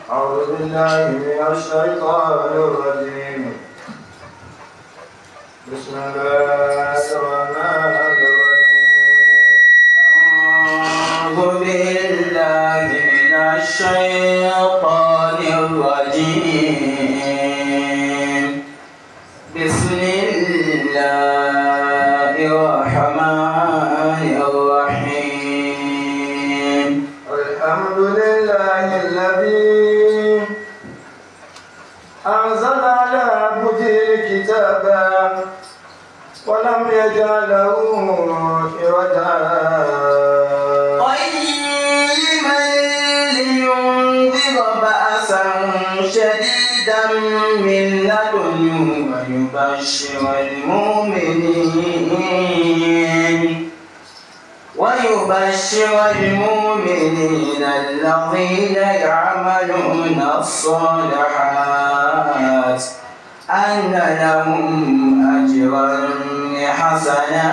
أعوذ بالله من الشيطان الرجيم بسم الله الرحمن الرحيم أعوذ بالله من الشيطان الرجيم بسم الله الرحمن الرحيم الحمد لله الذي أنزل على عبده الكتاب ولم يجعل له عوجا قيما لينذر بأسا شديدا من لدنه ويبشر المؤمنين ويبشر المؤمنين الذين يعملون الصالحات أن لهم أجرا حسنا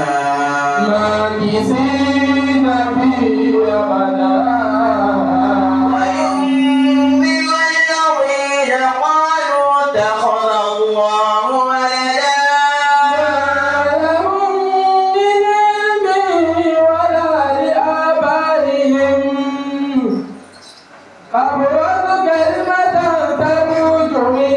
ماكثين فيه أبدا وينذر الذين قالوا اتخذ الله ولدا لهم من علم ولا لآبائهم أبرز كلمة تخرج من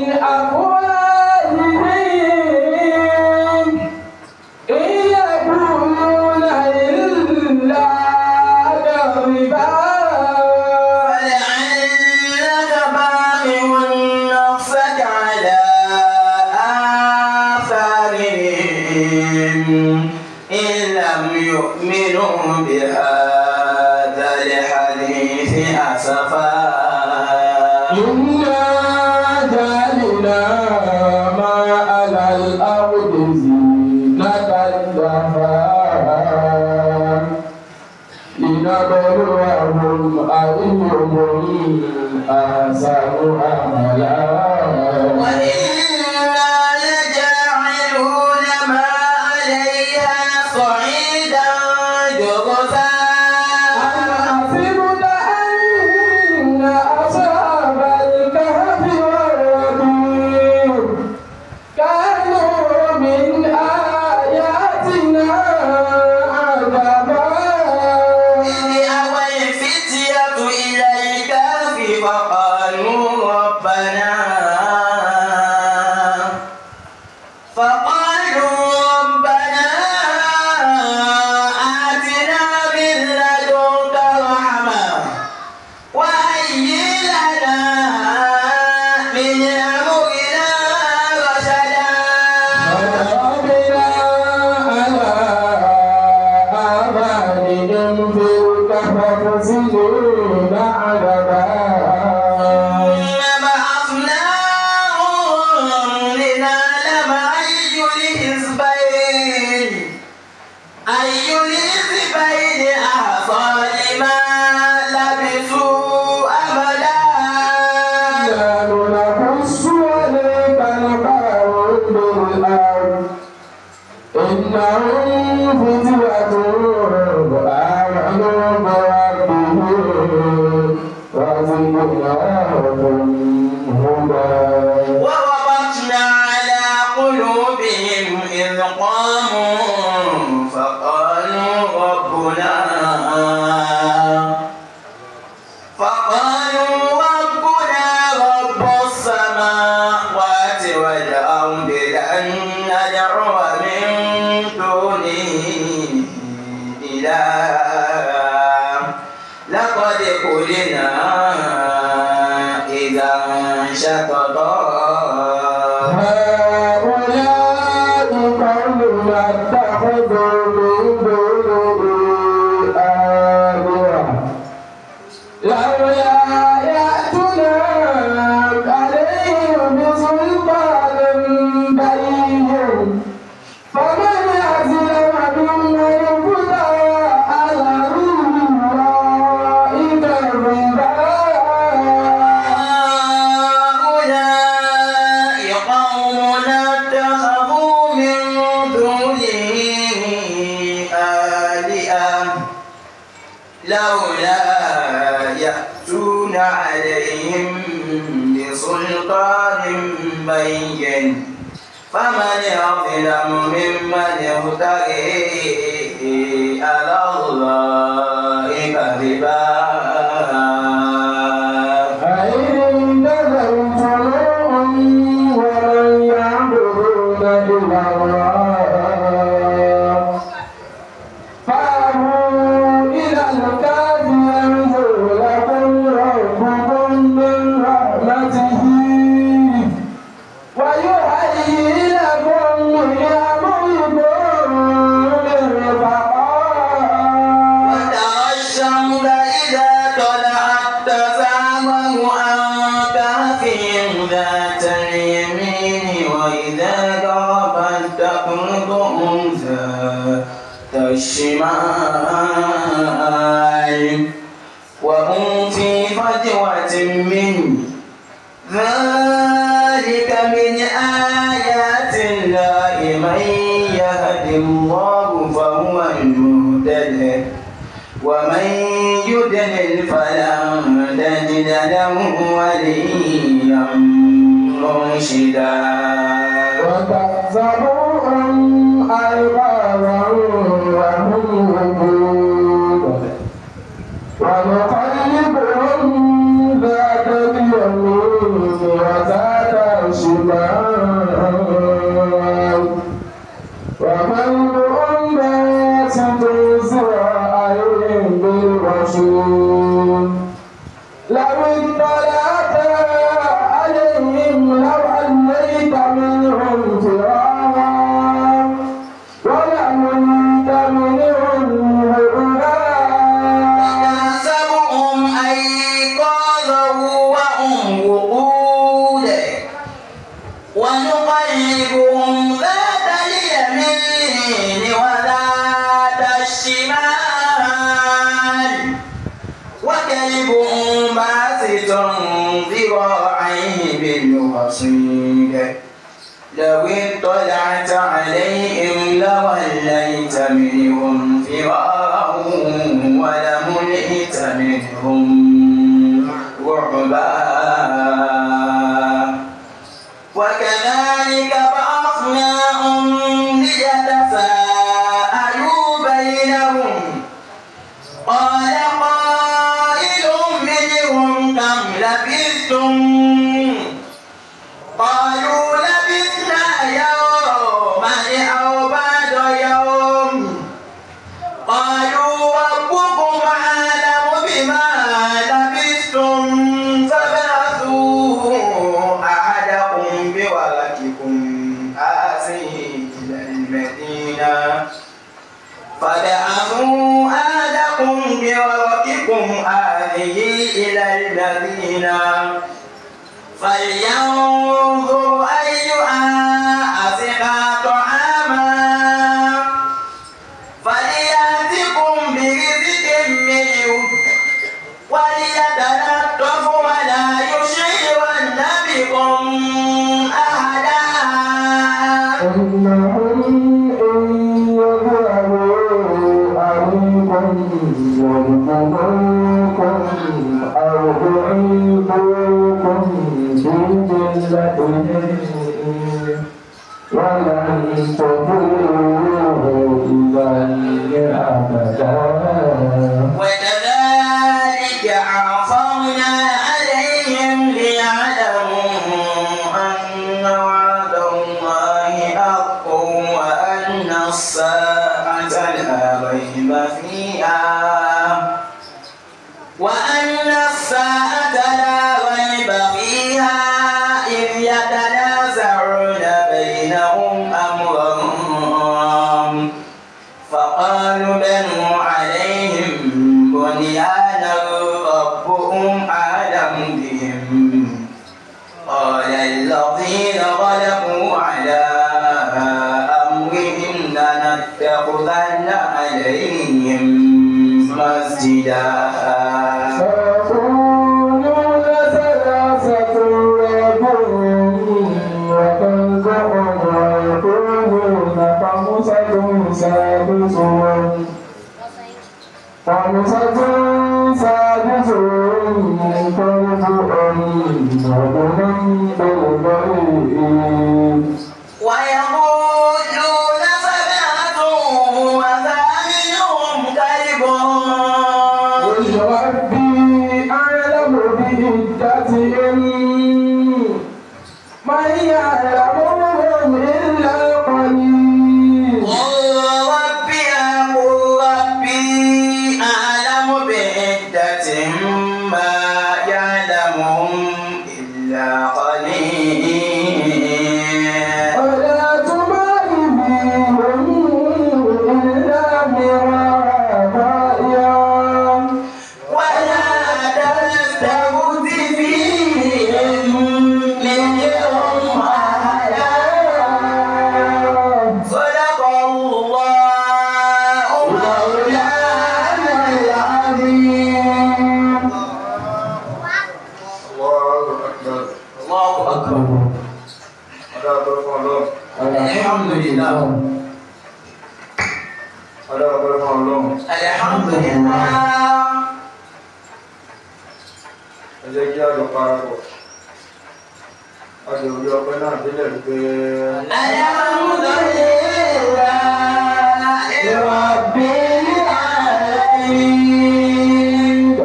أفواههم إن يقولون إلا كذبا فلعلك باخع نفسك على آثارهم إن لم يؤمنوا بهذا الحديث أسفا إنا جعلنا ما على الأرض زينة لها لنبلوهم أيهم أحسن عملا وإنا لجاعلون ما عليها صعيدا جرزا أم حسبت أن أصحاب الكهف والرقيم كانوا من آياتنا عجبا إذ أوى الفتية إلى الكهف فقالوا ربنا فقالوا ربنا آتنا من لدنك رحمة وهيئ لنا من أمرنا رشدا ضربنا على آذانهم في الكهف سنين عددا بعثناهم لنعلم أي الحزبين أي الحزبين أحصى لما لبثوا أمدا نحن نقص عليك القول بالأرض إنهم فتية آمنوا بربهم وزدناهم هدى وربطنا على قلوبهم إذ قاموا فقالوا ربنا فقالوا ربنا رب السماوات والأرض لن ندعو من دونه إلها لقد قلنا إذا شططا هؤلاء قوم اتخذوا من دونه آلهة لولا يأتنا عليهم بسلطان بين فمن أظلم ممن افترى على الله كذبا هؤلاء قوم اتخذوا من دونه آلهة لولا يأتون يأتون عليهم بسلطان بين فمن أظلم ممن افتري على الله كذبا فإن انتظرتم ومن يعبدون إلا الله فأبوا إلى الكهف ينظر لكم ربكم من رحمته ويهيئ لكم من أمركم مرفقا وترى الشمس إذا طلعت تزاور عن كهفهم ذات اليمين وإذا غربت تقرضهم ذات الشمال وهم في فجوة منه ذلك من آيات الله من يهد الله فهو المهتد ومن يدلل فلن تجد له وليا مرشدا وتحسبهم أيقاظا وهم وجود ونقلبهم ذات اليمين وذات الشمال وقلبهم باسط ذراعين بالرسول لو اطلعت عليهم لوليت منهم فرارا ولمنت منهم هربا تحسبهم أيقاظا وهم وقود ونقلبهم ذات اليمين وذات الشمال وكلبهم باسط ذراعيه بالوصيد لو اطلعت عليهم لوليت منهم فرارا ولملئت منهم رعبا وكذلك بعثناهم ليتساءلوا بينهم قال قائل منهم كم لبثتم قالوا لبثنا يوما أو بعد يوم قالوا ربكم أعلم بما لبثتم فبعثوا أحدكم بورقكم هذه إلى المدينة فبعثوا أحدكم بورقكم هذه إلى المدينة فلينظر أيها أزكى طعاما فليأتكم برزق منه وليتلطف ولا يشعرن بكم أحدا إنهم إن يذهبوا عليكم يرجموكم أو يعيدوكم في ملتهم ولن تضروه إليه أبدا وكذلك عرفنا عليهم ليعلموا أن وعد الله حق وأن الساعة لا ريب فيها وأن الساعة لا ريب فيها إذ يتنازعون بينهم أمرهم فقالوا بنوا عليهم بنيانا ربهم أعلم بهم قال الذين غلبوا على أمرهم لنتخذن عليهم مسجدا سيقولون ومن بالغيب ويقولون سبعة وثامنهم كلبهم قل ربي أعلم بعدتهم من يعلمهم إلا القليل قل ربي أقول ربي أعلم بعدتهم ما يعلمهم إلا قليل ولا تبال بهم إلا مرابيا ولا تستبد فيهم منهم أحدا صدق الله مولانا العظيم Allahu Akbar. الله أكبر Ada apa fún Ọlọ́run? الحمد لله Ada apa fún Ọlọ́run? الحمد لله Ẹ jẹ́ kí a lọ parapọ̀. A jẹ orí ọpẹ́ náà délẹ̀ wípé الحمد لله رب العالمين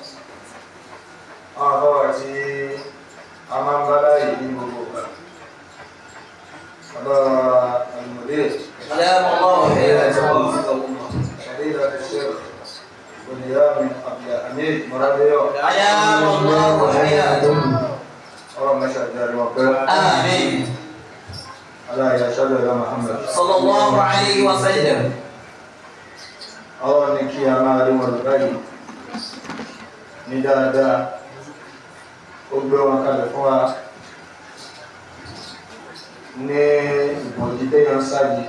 àwọn àbáwá tí a máa ń bá láyé ní gbogbo ìgbà. Bàbá Àlùmọ̀dé, سلام الله عليكم Ṣàdéhà Ṣẹ́rù, Olùyá mi, Abdulhamid Mọ́rádéyọ̀, أدام الله حياتكم ọ̀rọ̀ mẹ́ṣà jẹ́ wọn pẹ́. آمين Aláìyá Ṣọ́dọ̀ Ìlà Muhammad. صلى الله عليه وسلم Ọlọ́run ní kí a máa rí wọn lọ báyìí ní dáadáa. Ó gbé wọn kalẹ̀ fún wa ní ìbòjì téèyàn sáàjì.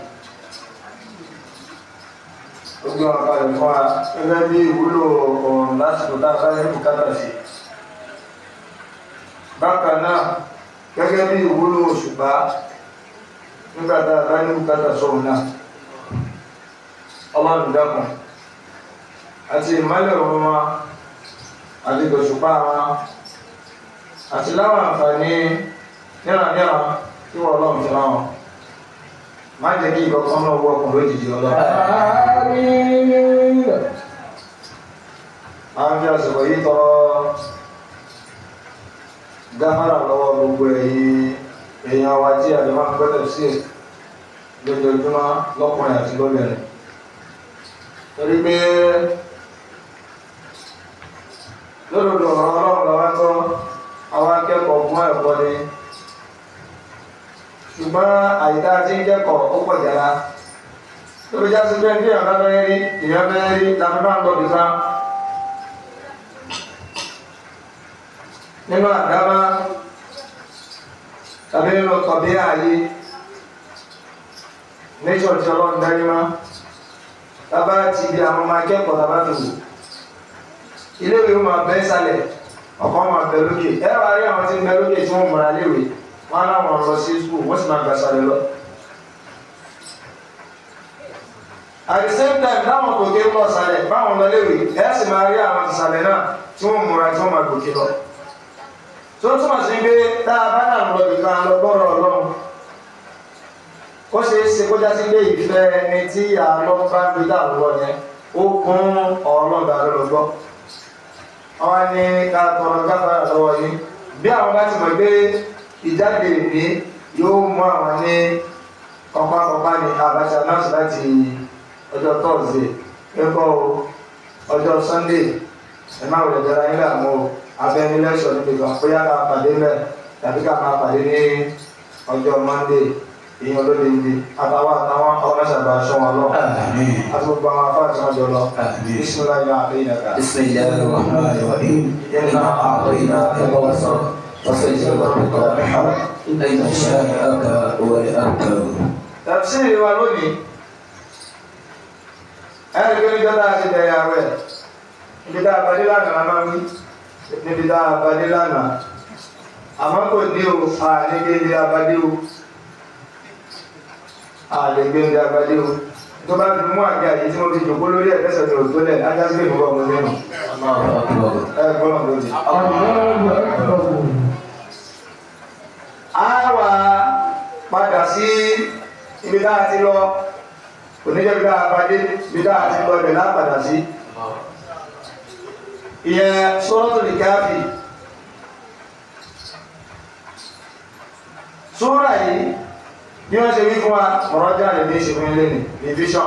Ó gbé wọn kalẹ̀ fún wa gẹ́gẹ́ bí ìwúlò ọ̀run lásìkò tá a bá ní bùkátà sí. Bákan náà, gẹ́gẹ́ bí ìwúlò òṣùpá nígbà tá a bá ní bùkátà sóhun náà. Ọlọ́run dákun àti ìmọ́lẹ̀ òun wọn àti ìgbòṣùpá wọn àti láwọn àǹfààní níranníran tí wọ́n ọlọ́run fi rán wọn má jẹ́ kí ìkọ̀kan náà wọ ọkùnrin lójijì ọlọ́run. آمين a ń fi àsìkò yìí tọrọ gáfárà lọ́wọ́ gbogbo ẹ̀yin èèyàn wa tí àjọ máa ń gbọ́dọ̀ sí lójoojúmọ́ lọ́kùnrin àti lóbìnrin torí pé lódodo ọ̀rọ̀ ọlọ́run lọ́wọ́ kọ́ àwọn akẹ́kọ̀ọ́ fún ẹ̀kọ́ ni ṣùgbọ́n àyíká tí ń kẹ́kọ̀ọ́ ó pọ̀ jára tó fi já sí pé ní ìyàrá bẹ́ẹ̀ rí ìyàrá bẹ́ẹ̀ rí làbí bá ń lọ bìkan nínú àdámá tàbí nínú tọ̀bí ààyè nature tí ọlọ́run dárí má tábà ti di àwọn ọmọ akẹ́kọ̀ọ́ tábà tó wù iléèwé máa bẹ́ sálẹ̀ ọ̀kan máa bẹ lókè ẹ wá rí àwọn tí ń bẹ lókè tí wọ́n múra léèwé wọ́n á láwọn lọ sí skul wọ́n sì máa gbà sálẹ̀ lọ. at the same time láwọn gòkè ń lọ sálẹ̀ báwọn lọ léèwé ẹ sì máa rí àwọn ti sálẹ̀ náà tí wọ́n múra tí wọ́n máa gòkè lọ tó túmọ̀ sí pé tá a bá dà lọ nìkan lọ gbọ́rọ̀ ọlọ́run ó ṣe é ṣe kó já sí pé ìfẹ́ ẹni tí àlọ́ bá ń gbé dàrú lọ yẹn ó kún ọlọ́run dàrú lọ gbọ́ àwọn ní ká tọrọ gáfárà lọ́wọ́ yìí bí àwọn bá ti mọ̀ pé ìjáde ìní yóò mú àwọn ní kọ́pákọ́pá ní Abacha náà láti ọjọ́ tọ́sídẹ̀ẹ́ ẹ̀kọ́ ọjọ́ Sunday ẹ má wọlé jẹrà yín láàmú o abẹ́ni lẹ́sọ̀ níbi kan bóyá ká pàdé mẹ́ tàbí ká máa pàdé ní ọjọ́ Monday ìyẹn olóde ibi àtàwọn àtàwọn ọlọ́sàbà aṣọ wọn lọ آمين àti gbogbo àwọn afá àti wọn jọ lọ آمين bísímìlá yà á lẹ́yìn ẹ̀ka. بسم الله الرحمن الرحيم إنا أعطيناك الكوثر فصل لربك وانحر إن شانئك هو الأبتر tafsiri wa lónìí ẹni pé níjọ́ tá a ti bẹ̀rẹ̀ àwẹ̀ níbi tá a bàdé lánàá la máa ń wí níbi tá a bàdé lánàá àmọ́ kò ní o àlejò ilé abadé o àlejò ilé abadé o tó bá fi mú àgbẹ̀ àyè tí wọ́n fi jòkó lórí ẹ̀ tẹ́sẹ̀ ní òtó lẹ̀ ajá sí ìmúbọ̀ ọmọ nínú الله أكبر ẹ gbọ́dọ̀ lónìí. الله أكبر tá a ti lọ oníjẹ́ bí tá a pàdé bí tá a ti lọ ibẹ̀ lápadà sí ìyẹn Suratul Kahfi súrà yìí bí wọ́n ṣe wí fún wa mọ̀rọ́jà lè ní ìṣẹ́fún ilé ní division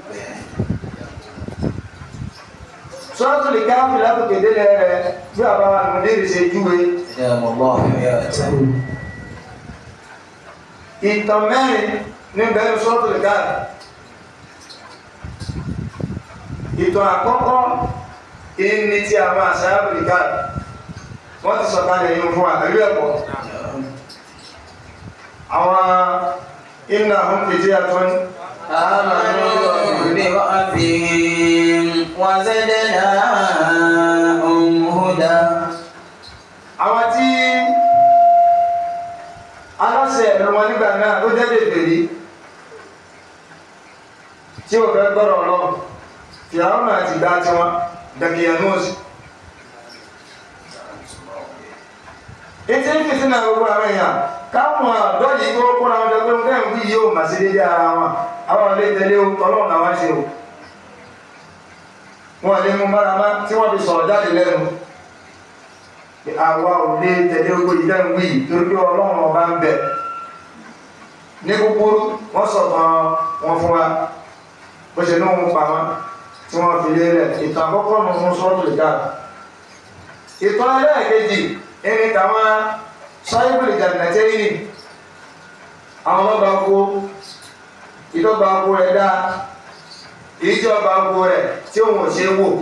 Suratul Kahfi látòkè délẹ̀ rẹ̀ bí àbáwá nìmọ̀dé ṣe júwe أدام الله حياته ìtàn mẹ́rin ní bẹ̀rẹ̀ Suratul Kahfi ìtàn àkọ́kọ́ ìní tí a máa Ashabul Kahfi wọ́n ti sọ̀kalẹ̀ yìí fún àtàrí ẹ̀kọ́ àwọn iná hún fìdí àtún آمنوا بربهم وزدناهم هدى àwọn tí aláṣẹ ẹ̀rọ wọn nígbà náà tó jẹ́ bèbèrè tí ò fẹ́ gbọ́rọ̀ lọ fìyàwó àti ìgbà tí wọn dẹ̀kìyànúùsì ètí ń fìtí náà gbogbo àwọn èèyàn káwọn àdọ́ yìí tó kóra wọn jọ pé wọn kẹ́hìn wí yóò mà sí dédé ara wọn àwọn ilé tẹ̀lé ọlọ́run làwọn ṣe o wọn lè mú mára má tí wọ́n fi sọ̀rọ̀ jáde lẹ́nu pé àwa ò lè tẹ̀lé gbogbo yìí lẹ́nu wí torí pé ọlọ́run ọba ń bẹ ní kúkúrú wọ́n sọ̀tàn wọn fún wa bó ṣe ní wọn pa wọn tí wọ́n fi lé rẹ̀ ìtàn àkọ́kọ́ nù fún sọ́ọ̀tù lè dáa ìtàn ẹlẹ́ẹ̀kejì ẹni tàwọn sáyébìlì jàǹdàtẹ́yìn àwọn ọlọ́gbà oko ìdọ́gba oko rẹ̀ dáa ìjọba oko rẹ̀ tí òun ò ṣe wò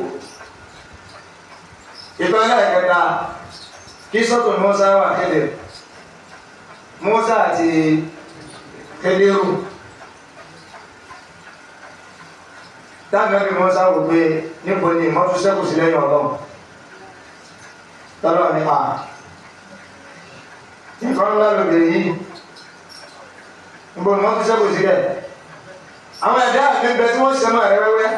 ìtàn ẹlẹ́ẹ̀kẹta kí sọ́tò Mùsá wà kéde Mùsá àti Kédérù táwọn ẹbí Mùsá wò pé níbo ni ìmọ́tò sẹ́kù sí lẹ́yìn ọlọ́run tọ́lọ́ ní à nǹkan ńlá lóbìnrin yìí níbo ni wọ́n ti sẹ́kù sílẹ̀ àwọn ẹ̀dá àmì bẹ tí wọ́n ṣe máa rẹ wẹ́wẹ́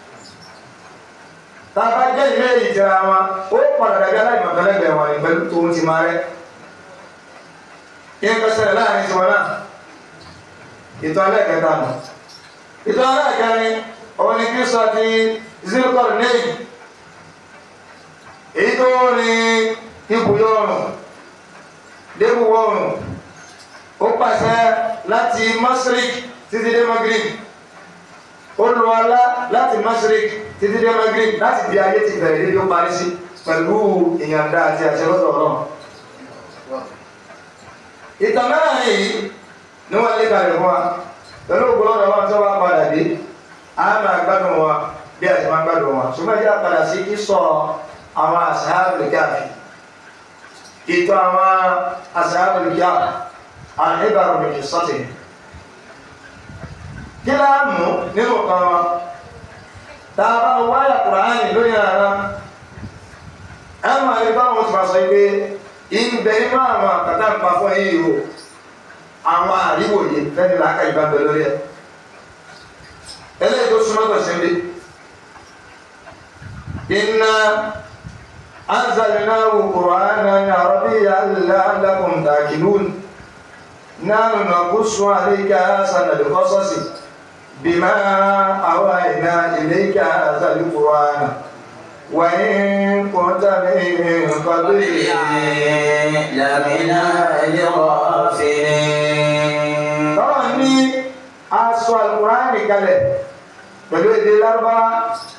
tá a bá jẹ́ ìlú èyí tẹ̀ra wọn ó padà dàbí aláìmọ̀kánlẹ́gbẹ̀ẹ́ wọn ní pẹ̀lú tòun ti máa rẹ́ kí n kọsẹ̀ láàrin tiwọn náà ìtọ́ ẹlẹ́kẹta nù ìtọ́ ẹlẹ́kẹrin òun ni kí sọ ti zilkọ̀rù nẹ́yìn èyí tó ní ibùyọ̀ ọ̀rùn débùwọ̀ ọ̀rùn ó pàṣẹ láti masrik títí dé magrib ó lu ọlá láti masrik títí dé magrib láti di ayé ti bẹ̀rẹ̀ níbi ó parí sí pẹ̀lú ìyànda àti àṣẹ lọ́dọ̀ ọlọ́run ìtàn mẹ́rin yìí ni wọ́n lé kalẹ̀ fún wa pẹ̀lú ògbólọ́dọ̀ wọn tó wá padà dé a máa gbádùn wa bí a ti máa gbádùn wa ṣùgbọ́n ìjà padà sí kí sọ àwọn Ashabul Kahfi ìtọ́ àwọn Ashabul Kahfi àìbàrò mi sọ́tì kí láàmú nínú kan wọn tá a bá wáyà Kùránì lórí ara ẹ máa rí báwọn ti máa sọ pé ìbẹ̀ nínú àwọn àkàtà ń pa fún yìí o àwọn àríwòye fẹ́ni làákà ìbá bẹ lórí ẹ̀ eléyìí tó súnmọ́ tó ṣe inna anzalnahu qur'anan arabiyyan la'allakum ta'qilun nahnu naqussu 'alayka ahsanal qasasi bima awhayna ilayka hadhal qur'ana وإن كنت من قبله لمن الغافلين tọ́lọ̀ ní aṣọ Al-Qur'ani kalẹ̀ pẹ̀lú èdè lárúbáwá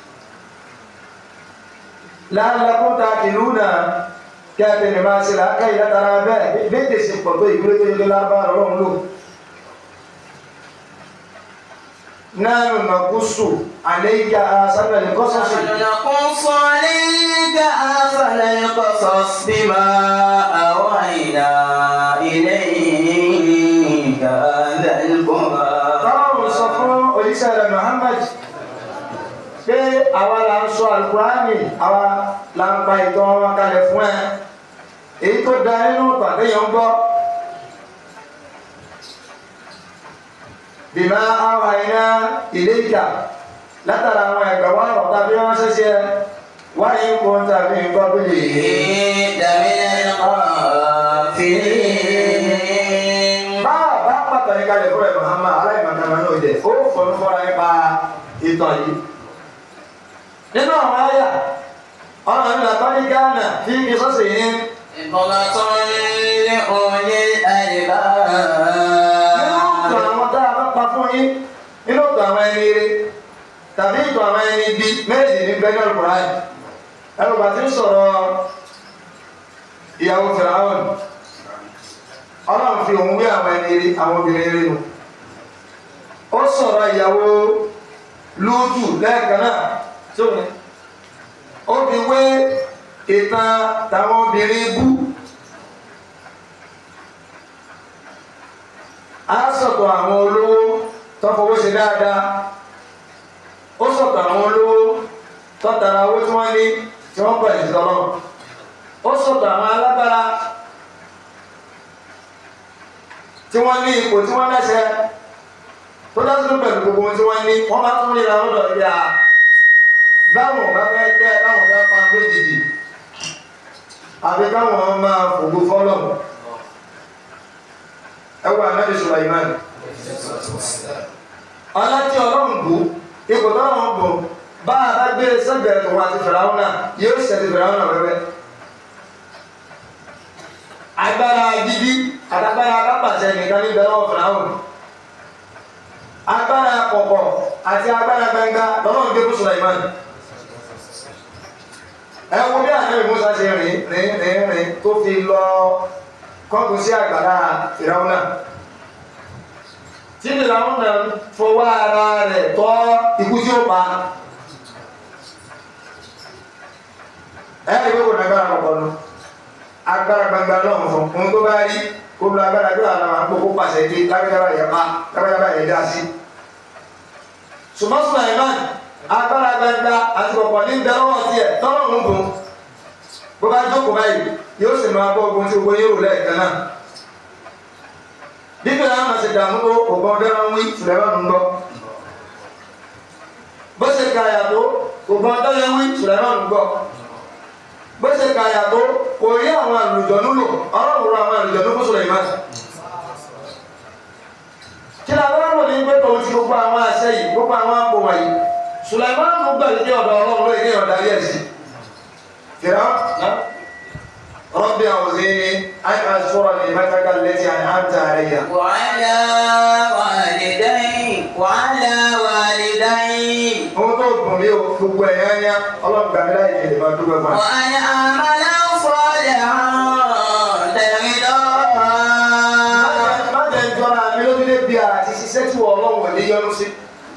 la'allakum ta'qiluna kí a tẹ̀lé máa ṣe làákà ìlàtara bẹ́ẹ̀ léde sí pọ̀ tó ìgbélé tó yẹ lárúbáwá lọ́wọ́ lò nahnu naqussu 'alayka ahsanal qasasi نقص عليك أحسن القصص بما أوحينا إليك هذا القرآن Ọlọ́run sọ fún òjíṣẹ́ rẹ̀ Muhammad pé àwa la ń sọ Al-Qur'ani àwa la ń pa ìtàn wọn kalẹ̀ fún ẹ èyí tó da nínú pàdéyàn gbọ́ bima awhayna ilayka látara àwọn ẹ̀gbẹ̀ wọn rọ̀ tàbí wọ́n ṣẹ̀ṣẹ̀ wáyé ń kó tàbí nǹkan bí lè لمن الغافلين bá bá pàtàkì kalẹ̀ fún ẹ̀ Muhammad aláìmọ̀ká jẹ ó fọnú fọra nípa ìtàn yìí nínú àwọn àyà ọ̀nà ìlà tọ́jú gánà tí kì í sọ́sì yín عبرة لأولي nínú ìtàn الألباب àwọn tá a bá pa fún yín nínú ìtàn àwọn ẹni ire tàbí ìtàn àwọn ẹni ibi méjì ní bẹ́ẹ̀ náà kúrò ayé ẹnu bàtí ń sọ̀rọ̀ ìyàwó fìràwọ̀n ọlọ́run fi òun wé àwọn ẹni ire àwọn obìnrin ire nù ó sọ̀rọ̀ ìyàwó lúùtù lẹ́ẹ̀kan náà tó ní ó fi wé ìtàn tàwọn obìnrin bú á sọ̀tọ̀ àwọn olówó tó fowó ṣe dáadáa ó sọ̀tọ̀ àwọn olówó tó tara owó tí wọ́n ní tí wọ́n pẹ̀lú sí tọ́lọ́ ó sọ̀tọ̀ àwọn alágbára tí wọ́n ní ipò tí wọ́n lẹ́sẹ̀ tó dásìkò pẹ̀lú gbogbo ohun tí wọ́n ní wọ́n bá tún ríra lọ́dọ̀ ibi à báwọn ò bá fẹ́ tẹ́ báwọn fẹ́ pa méjìdì àbí káwọn máa fògo fọ́lọ́mù ẹwà anábì Sulaiman ọlá tí ọlọ́run bù ipò tọ́lọ́run bù bá a bá gbé sẹ́gbẹ̀ẹ́ tó wá ti fìràwọ́n náà yóò ṣe ti fìràwọ́n náà wẹ́wẹ́ agbára gidi àtàgbára akápàṣẹ nìkan ní bẹ̀rẹ̀ fìràwọ́n agbára kọ̀kọ̀ àti agbára gbẹngà lọ́lọ́run gbé fún Sulaiman ẹ wo bí àná ìmúṣà ṣe rìn rìn rìn rìn tó fi lọ kọ́kù sí àgbàlá ìràwọ̀nà tí ìràwọ̀nà fọwọ́ ara rẹ̀ tọ́ ikú tí ó pa ẹ ẹ ìwé kò ní agbára kọ̀kọ́ nu agbára gbangba lọ́wọ́ fún ohun tó bá rí kó lo agbára bí àwọn àwọn àpòkó pàṣẹ dé lágbàdàbà yẹn pa lágbàdàbà yẹn dá sí. ṣùgbọ́n Sulaiman agbára gbangba àti kọ̀kọ́ ní bẹ́rọ̀ tiẹ̀ tọ́lọ̀ ń gùn bó bá jókòó báyìí yóò sì máa bọ́ ogun tí gbogbo yóò lẹ́ẹ̀kan náà bíbí àwọn àmà ṣe dààmú tó ògbọ́n dẹ́rọ ń wí Sulaiman ń gbọ́ bó ṣe ka àyàtọ̀ ògbọ́n dẹ́rọ ń wí Sulaiman ń gbọ́ bó ṣe ka àyàtọ̀ kò rí àwọn àlùjọ̀nú lò ọlọ́run àwọn àlùjọ̀nú fún Sulaiman kí ni àwọn ọmọ ní pé tòun ti gbogbo àwọn àṣẹ yìí gbogbo àwọn àpò wọ̀nyí Sulaiman ń gbà ní ọ̀dọ̀ ọlọ́run lóye ní ọ̀dà yẹ̀ sí kìrọ̀ náà. رب أوزعني أن أشكر نعمتك التي أنعمت علي وعلى والدي وعلى والدي ohun tó gùn mí o gbogbo ẹ̀yán yá ọlọ́run gbàmí láì kí lè máa dúpẹ́ fún ẹ. وأن أعمل صالحا ترضاه má jẹ́ ń jọra mi lójú lé bí àti ṣiṣẹ́ tí wọ́n ọlọ́run ò ní yọnu sí.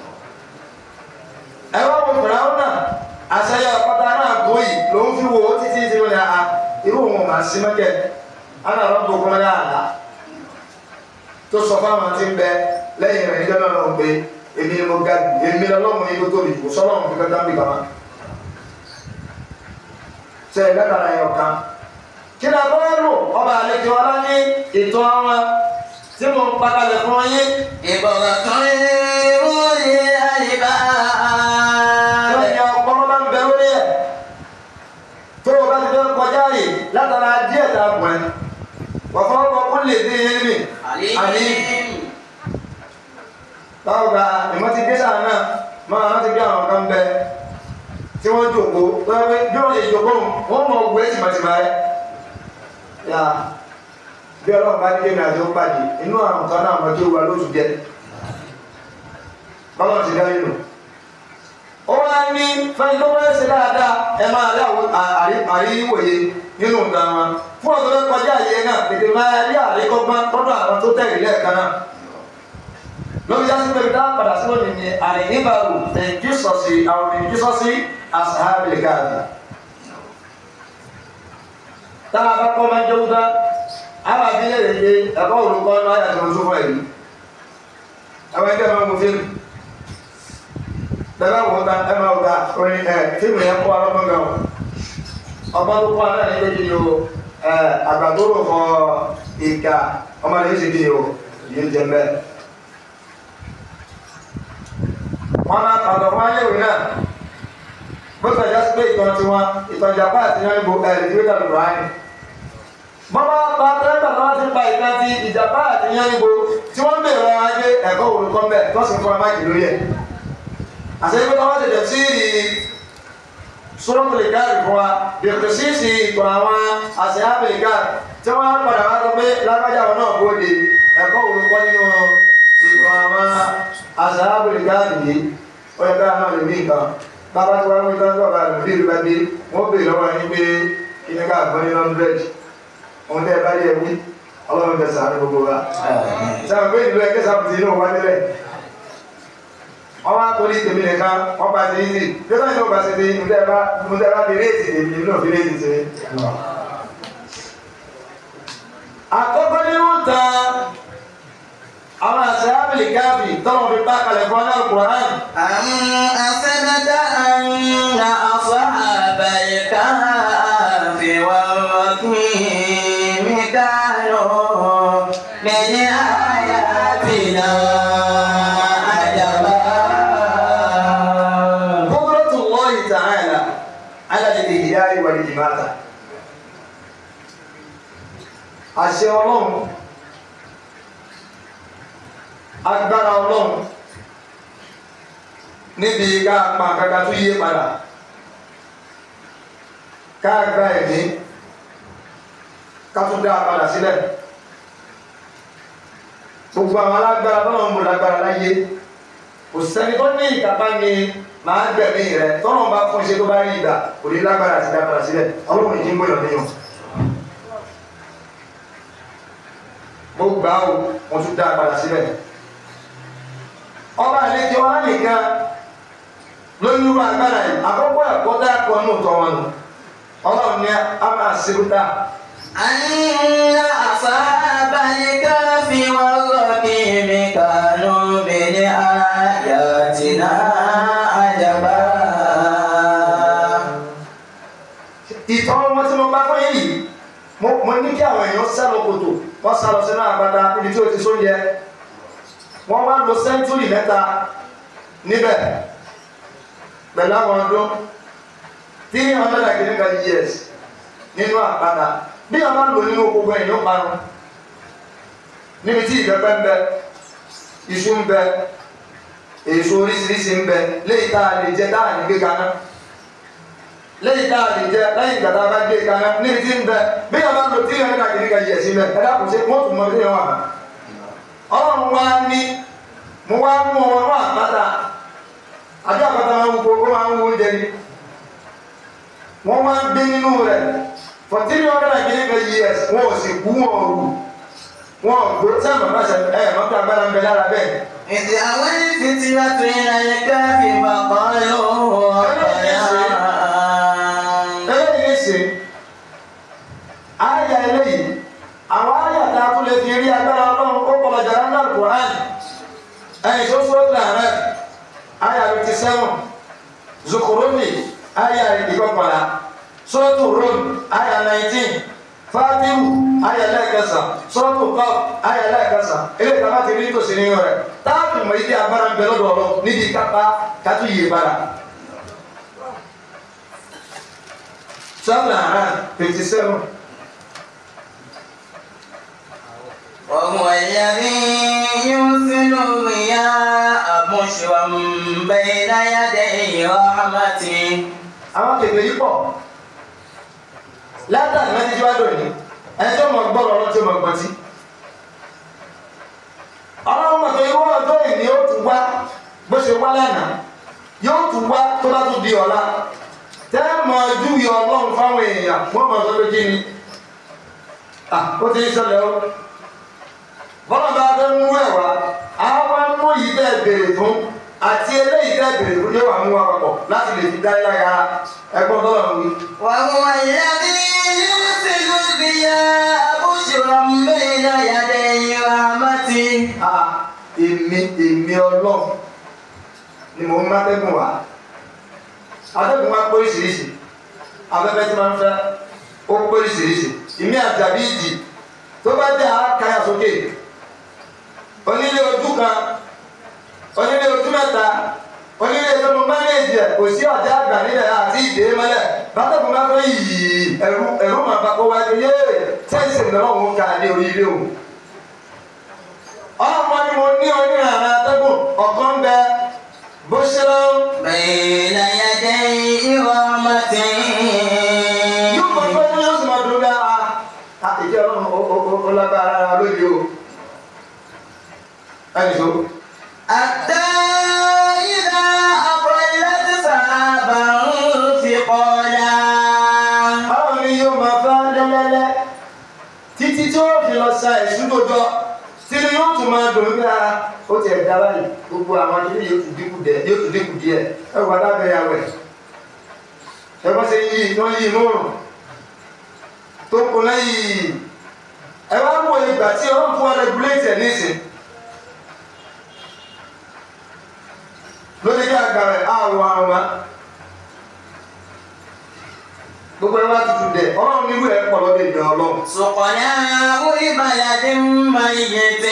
ẹ wá wo fìràwọ́n náà àṣeyọ ọ̀pọ̀ta náà gbó yìí ló ń fi wo títí tí wọ́n ní a irú òun màá sí mẹ́kẹ́ ana rọ́bù kọ́mọ́ yá àlá tó sọ fáwọn tí ń bẹ lẹ́yìn rẹ̀ níjọ́ náà lọ́wọ́ pé èmi ni mo ga jù èmi lọ́lọ́run ní tó tóbi kò sọ́lọ́run fi kọ́tà ń bì kàmá. ṣe ìlẹ́kàrà yẹn ọ̀kan kí ni abọ́ lò ọba àlejò ọlá ní ìtọ́ wọn tí mo ń pakalẹ̀ fún yín عبرة لأولي الألباب lẹ́yìn ọpọlọ bá ń bẹ lórí ẹ̀ tó o bá ti fẹ́ kọjá yìí látara díẹ̀ tá a bọ̀ ẹ́ wọ́n fọwọ́ kọ́ kó lè dé yín mi عليم báwo gba ìmọ̀ ti gbé sáà náà máa rántí bí àwọn kan bẹ tí wọ́n jòkó lọ́wọ́ pé bí wọ́n lè jòkó wọ́n mọ ògùn ẹ̀ tìmọ̀tìmọ̀ rẹ̀ yà bí ọlọ́run bá ní kéèmì àti ó pàdé inú àwọn kan náà mọ̀ kí ó wà lóṣù jẹ́ bọ́lá ti dá nínú ó wá ní fẹ́ni tó wọ́n ṣe dáadáa ẹ máa rí àwọn àrí- àríwòye nínú nǹkan wọn fún ọ̀dọ́ fẹ́ kọjá yìí náà tètè máa rí àríkọ́gbọ́n lọ́dọ̀ àwọn tó tẹ̀lé lẹ́ẹ̀kan náà lórí yá sí pé dá padà sí lónìí ni àní níbàrù tẹ̀jú sọ̀sì àwọn tẹ̀jú sọ̀sì àṣàbìlì gáàdì. táwọn bá kọ́ máa ń jẹun tán àwọn abilé rẹ̀ ṣe ẹ̀kọ́ olùkọ́ náà yàtọ̀ oṣù fún ẹ̀rí. àwọn ẹgbẹ́ máa ń mú fíìmù. bẹ́ẹ̀ bá wò ó ta ẹ máa gba orin ẹ̀ fíìmù yẹn kọ́ ọlọ́gbọ́n gan o. ọgbọ́n tó kọ́ náà ní kéjì ni o àgbàdúró fọ ìka ọmọdé yìí ṣe kí ni o yìí jẹ bẹ́ẹ̀. wọn máa kàtọ̀ fún ayéwì náà bó sọjá sí pé ìtàn tiwọn ìtàn ìjàpá àti yan ibo ẹ̀ ìdíwé tàbí buhari. bọ́n bá pa tẹ́lẹ̀tà tó wá ti pa ìtàn ti ìjàpá àti yan ibo tí wọ́n ń bèèrè ọ̀rọ̀ ajé ẹ̀kọ́ olùkọ́ mbẹ́ tó sì fún amájì lórí ẹ̀ àṣeyí pé wọ́n tẹ̀tẹ̀ sí sọ́rọ́mù lè gáàrì fún wa bèèrè sí sí ìtàn àwọn àṣeyábì lè gáàrì tí wọ́n padà wá sọ pé lágbájá wọn náà bóde ẹ̀kọ́ olùkọ́ nínú ìtàn àwọn àṣeyábì lè gáàrì yìí ó yẹ káà náà lè ní nǹkan bàbá tí wọ́n ń tán sọ̀rọ̀ àlùmí ìlú bá dé wọ́n bèèrè lọ́wọ́ yín pé kí ní ká gbọ́ ní lọ́ndrẹ́dì ohun tẹ́ ẹ bá yẹ wí ọlọ́run tẹ sàánú gbogbo wa sábà pé ìlú ẹgbẹ́ sábùtì inú wa nílẹ̀ wọ́n wá torí tèmi nìkan wọ́n bá ti yíyí bí wọ́n yóò bá ti di ǹdẹ́ bá ǹdẹ́ bá fi réètì tèmi inú fi réètì tèmi. àkọ́kọ́ nínú tán àwọn àṣẹ ábìlì káàbì tọ́lọ̀ fi bá kalẹ̀ fún ọ́nà Al-Qur'an. أم أسند أن أصحاب الكهف والرقيم كانوا من آياتنا عجبا قدرة الله تعالى على الإحياء والإماتة àṣẹ ọlọ́run agbára ọlọ́run níbi ká pa kaka tó yé padà ká gba ẹ̀mí ká tún dá a padà sílẹ̀ gbogbo àwọn alágbára tọ́lọ̀ ń bò lágbára láyé kò sẹ́ni tó ní ìkápá ni màá gbẹ̀mí rẹ̀ tọ́lọ̀ bá fún iṣẹ́ tó bá rí ìgbà kò ní lágbára àti dá padà sílẹ̀ ọlọ́run ìdí ń gbọ́dọ̀ níyàn. mo gbà ó mo tún dá a padà sílẹ̀. ọba àlejò wa nìkan lórí irú agbára yìí àkọ́kọ́ ẹ̀kọ́ dá ẹ̀kọ́ nù tọ́ wọn nù ọlọ́run ní a máa ṣe kúta. أن أصحاب الكهف والرقيم كانوا من آياتنا عجبا ìtọ́ wọn tí mo bá fún yìí mo mo ní kí àwọn èèyàn sá lọ kòtò wọ́n sá lọ sínú àgbàdá níbi tí o ti sóúnjẹ wọ́n wá lo sẹ́ńtúrì mẹ́ta níbẹ̀ pẹ̀lú àwọn ọdún three hundred and kìnnìkan years nínú àgbàdá bí wọ́n bá lò nínú gbogbo èèyàn parun níbi tí ìbẹ́pẹ ń bẹ iṣu ń bẹ èso oríṣiríṣi ń bẹ léyìí tá a lè jẹ tá a lè gbé kaná lẹ́yìn tá a lè jẹ lẹ́yìn ìgbà tá a bá gbé kaná níbi tí ń bẹ bí a bá lo tí yẹn ká kìíní ka yẹ sí mẹ ẹ dákun sí wọn tún mọ bí wọn wà. ọlọ́run wá ní mo wá mú ọmọ náà àpáta àjọ àpáta máa ń wo kó máa ń wo oúnjẹ ni wọ́n wá ń gbé nínú rẹ̀ for three hundred and kìíní ka years wọn ò sì kú wọn ò rù wọn ò gbó sábà má ṣe ẹ mọ́tò agbára ń bẹ lára bẹ́ẹ̀. إذ أوى الفتية إلى الكهف فقالوا ربنا eléyìí ní sè ayà eléyìí àwọn ayà tá a tún lè fi rí agbára ọlọ́run ó kọ́ ọjà rán náà Quran ẹ̀yìn tó sọ́ọ́ làárẹ̀ ayà fifty seven Zukhrumi ayà ìkọkànlá sọ́ọ̀tù Rum ayà nineteen Fatihu ayà lẹ́ẹ̀kẹsàn sọ́ọ̀tù Qaf ayà lẹ́ẹ̀kẹsàn eléyìí tá a bá ti rí tòsí nínú rẹ̀ táàbù mọ̀ ìdí agbára ń bẹ lọ́dọ̀ ọlọ́ níbi kápá kátó yìí bára. Sọ́ọ̀tù Haran fifty seven. وهو الذي يرسل الرياح بشرا بين يدي رحمته àwọn kèké yìí pọ̀ látàrí mẹ́tí tí wá dòní ẹni tó mọ̀ gbọ́rọ̀ ọlọ́run tí ó mọ̀ gbọ́n tí ọlọ́run mọ̀ tó irú ọjọ́ ìní ó tún wá bó ṣe wá lánàá yóò tún wá tó bá tún di ọ̀la tẹ́ mọ̀ ojú yọ ọlọ́run fáwọn èèyàn wọ́n mọ̀ sọ pé kí ni ah ó ti ń ṣẹlẹ̀ o bọ́lá bá fẹ́ mú ẹ̀wà àwọn mú yìí bẹ́ẹ̀ béèrè fún àti eléyìí bẹ́ẹ̀ béèrè fún yóò wà mú wa papọ̀ láti lè fi dá yára ẹgbọ́n tó wà wí. وهو الذي يرسل الرياح بشرا بين يدي رحمته a èmi èmi ọlọ́run ni mò ń má tẹ́gùn wá atẹ́gùn wá pé oríṣiríṣi afẹ́fẹ́ tí máa ń fẹ́ ó pé oríṣiríṣi ìmí àjàbí ìjì tó bá jẹ́ àákáyà sókè onílé ojú kan onílé ojú mẹ́ta onílé tó mo mánéèjì ẹ̀ kò sí ọ̀já àgbà nílẹ̀ àti ìdè mọ́lẹ̀ bátẹ́gùn bá fẹ́ yìí ẹ̀rú ẹ̀rú màá bá kó wájú yéé sẹ́ǹsì náà òun kà ní orí ilé òun ọlọ́mọ ni mo ní onírànà atẹ́gùn ọ̀kan bẹ bó ṣe lọ بين يدي رحمته yóò mọ pé ní yóò sì máa dúró bí a a ìdí ọlọ́run ó- ó- ó- ó lágbára ara lóye o ẹnì tó حتى إذا أقلت سحابا ثقالا ọlọ́run ni yóò máa bá lẹ́lẹ́lẹ́ títí tí ó fi lọ sa ẹ̀sùn tó jọ tí ni yóò tún máa dùn bí a ó tiẹ̀ dá báyìí gbogbo àwọn akíní yóò tún dínkù díẹ̀ yóò tún dínkù díẹ̀ ẹ wà lábẹ́ ya wẹ̀ ẹ bá ṣe yí iná yí inú rùn tó kù lẹ́yìn ẹ wá wọ ìgbà tí ọlọ́run fún wa rẹgulétì ẹ̀ nísìn lórí kí àgbà rẹ̀ àrùn àrùn wa gbogbo ẹ wá tutù dẹ̀ ọlọ́run nírú ẹ̀ pọ̀ lọ́dẹ̀ ìgbà ọlọ́run. سقناه لبلد ميت